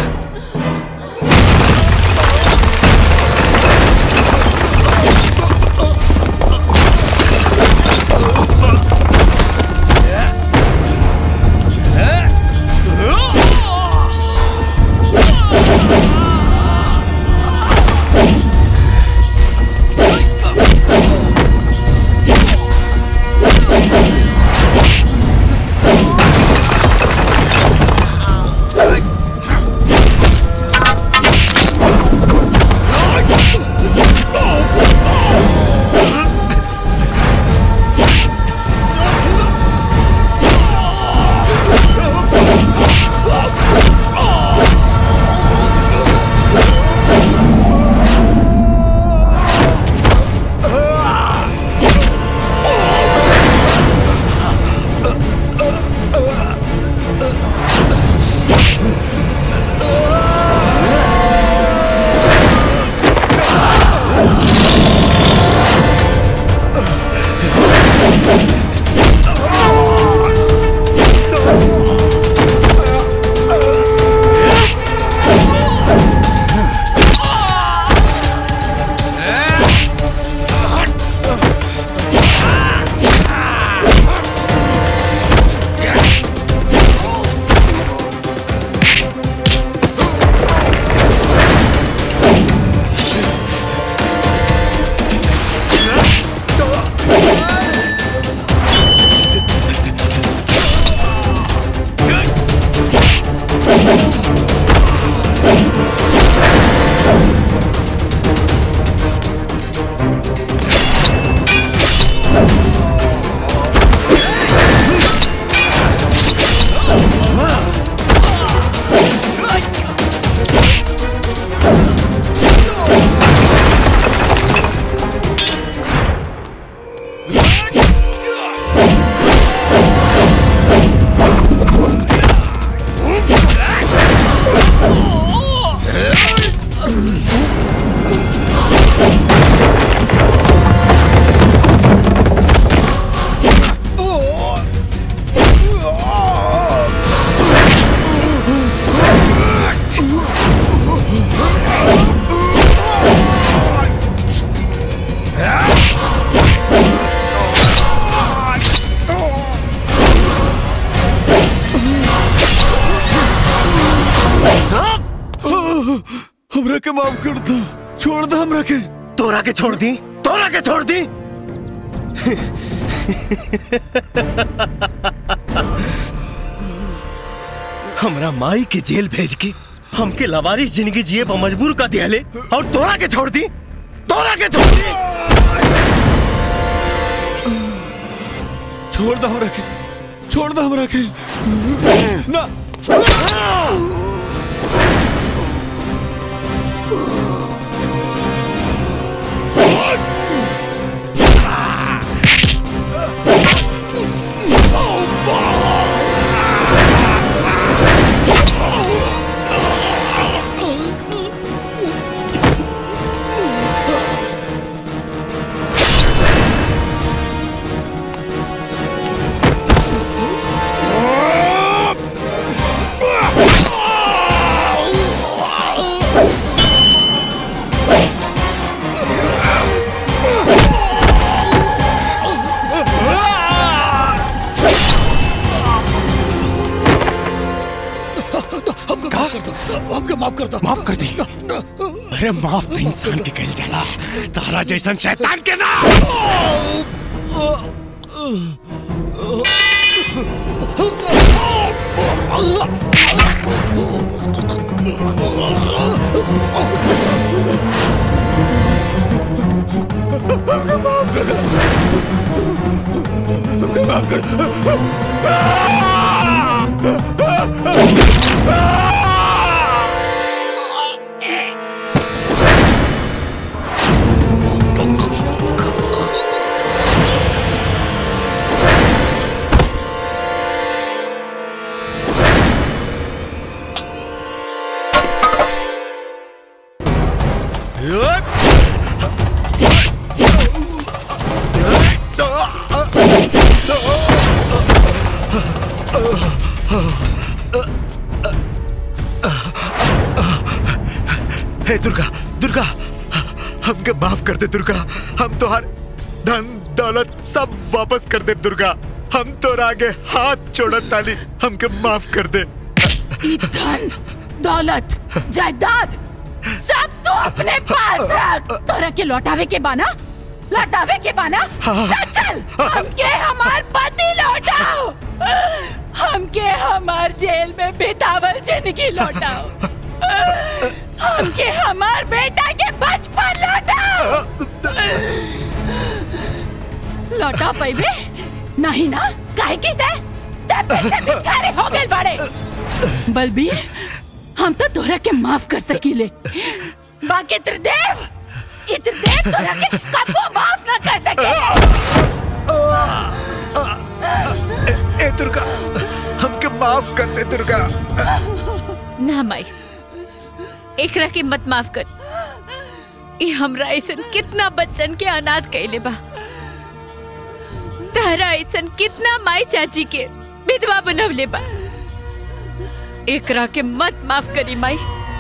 हमरा के माफ कर दो छोड़ दो हमरा के तोरा के छोड़ दी तोरा के छोड़ दी हमरा माई के जेल भेज के हमके लवारिस जिंदगी जिए पर मजबूर कर दिया ले और तोरा के छोड़ दी तोरा के छोड़ दी छोड़ दो हमरा के छोड़ दो हमरा के ना हमको माफ कर दो हमको माफ कर दो माफ कर दी अरे माफ तो इंसान के कल जाला तारा जैसन शैतान के ना हे दुर्गा दुर्गा हमके माफ कर दे दुर्गा हम तो हर धन दौलत सब वापस कर दे दुर्गा हम तो आगे हाथ छोड़त ताली हमके माफ कर दे ई धन दौलत जायदाद सब तो अपने पास रख तोरा के लौटावे के बाना लौटावे के बाना ना चल हमके हमार पति लौटाओ हमके हमार जेल में बितावल जिंदगी लौटाओ हमके हमार बेटा के बचपन लौटाओ लौटा पैबे नहीं ना काहे की दे ते पैसे भिखारी हो गए बड़े बलबीर हम तो तोरा के माफ कर सकीले बाकी त्रिदेव त्रिदेव तोरा के कबो माफ ना कर सके ए दुर्गा हमके माफ कर दे दुर्गा ना माई एकरा के मत माफ कर ये हमरा ऐसन कितना बच्चन के अनाथ कैले बा तारा ऐसन कितना माई चाची के विधवा बनवले बा एकरा के मत माफ करी माई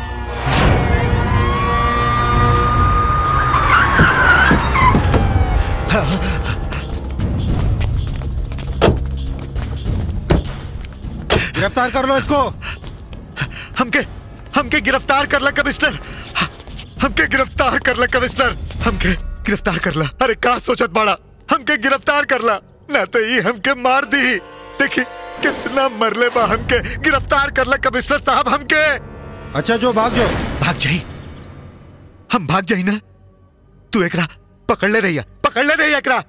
गिरफ्तार कर लो इसको हमके हमके गिरफ्तार कर ला कमिश्नर हमके गिरफ्तार कर ला कमिश्नर हमके गिरफ्तार कर ला अरे का सोचत बाड़ा हमके गिरफ्तार कर ला ना तो ये हमके मार दी देखी कितना मरले बा हमके गिरफ्तार कर ला कमिश्नर साहब हमके अच्छा जो भाग जो भाग जाई हम भाग जाई ना तू एकरा पकड़ ले रही पकड़ ले रही एकरा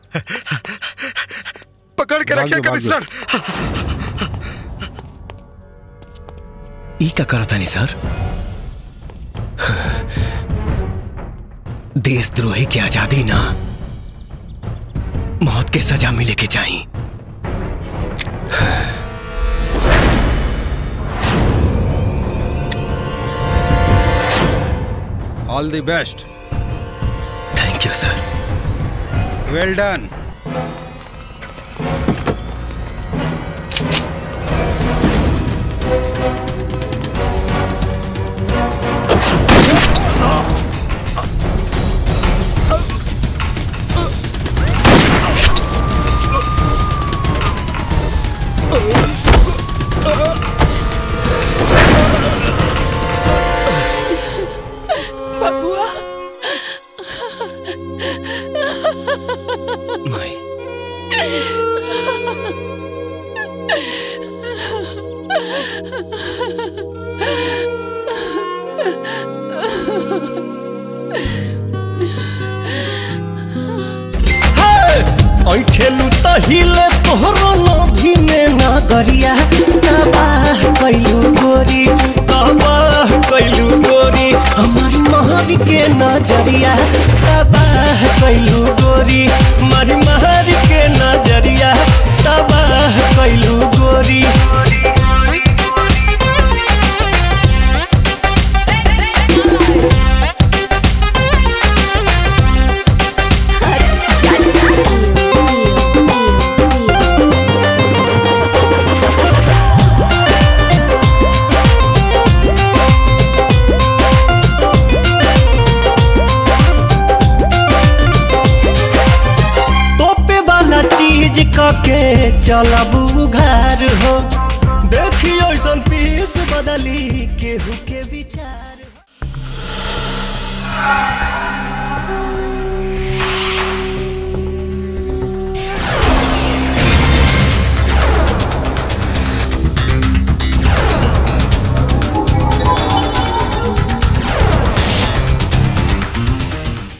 पकड़ के भाग रखिए जाओ, भाग जाओ। कमिश्नर ई का करता नहीं सर देशद्रोही की आजादी ना मौत के सजा मिले के चाहिए all the best thank you sir well done बबुआ माई ऐठेलू त हिले तोहरो नभी में नगरिया तबाह कैलू गोरी तबाह कैलू गोरी हमारी महर के नजरिया तबाह कैलू गोरी हमारी महर के नजरिया तबाह कैलू गोरी Thank के चलब उघार हो देखी ऐसन पीस बदली केहू के विचार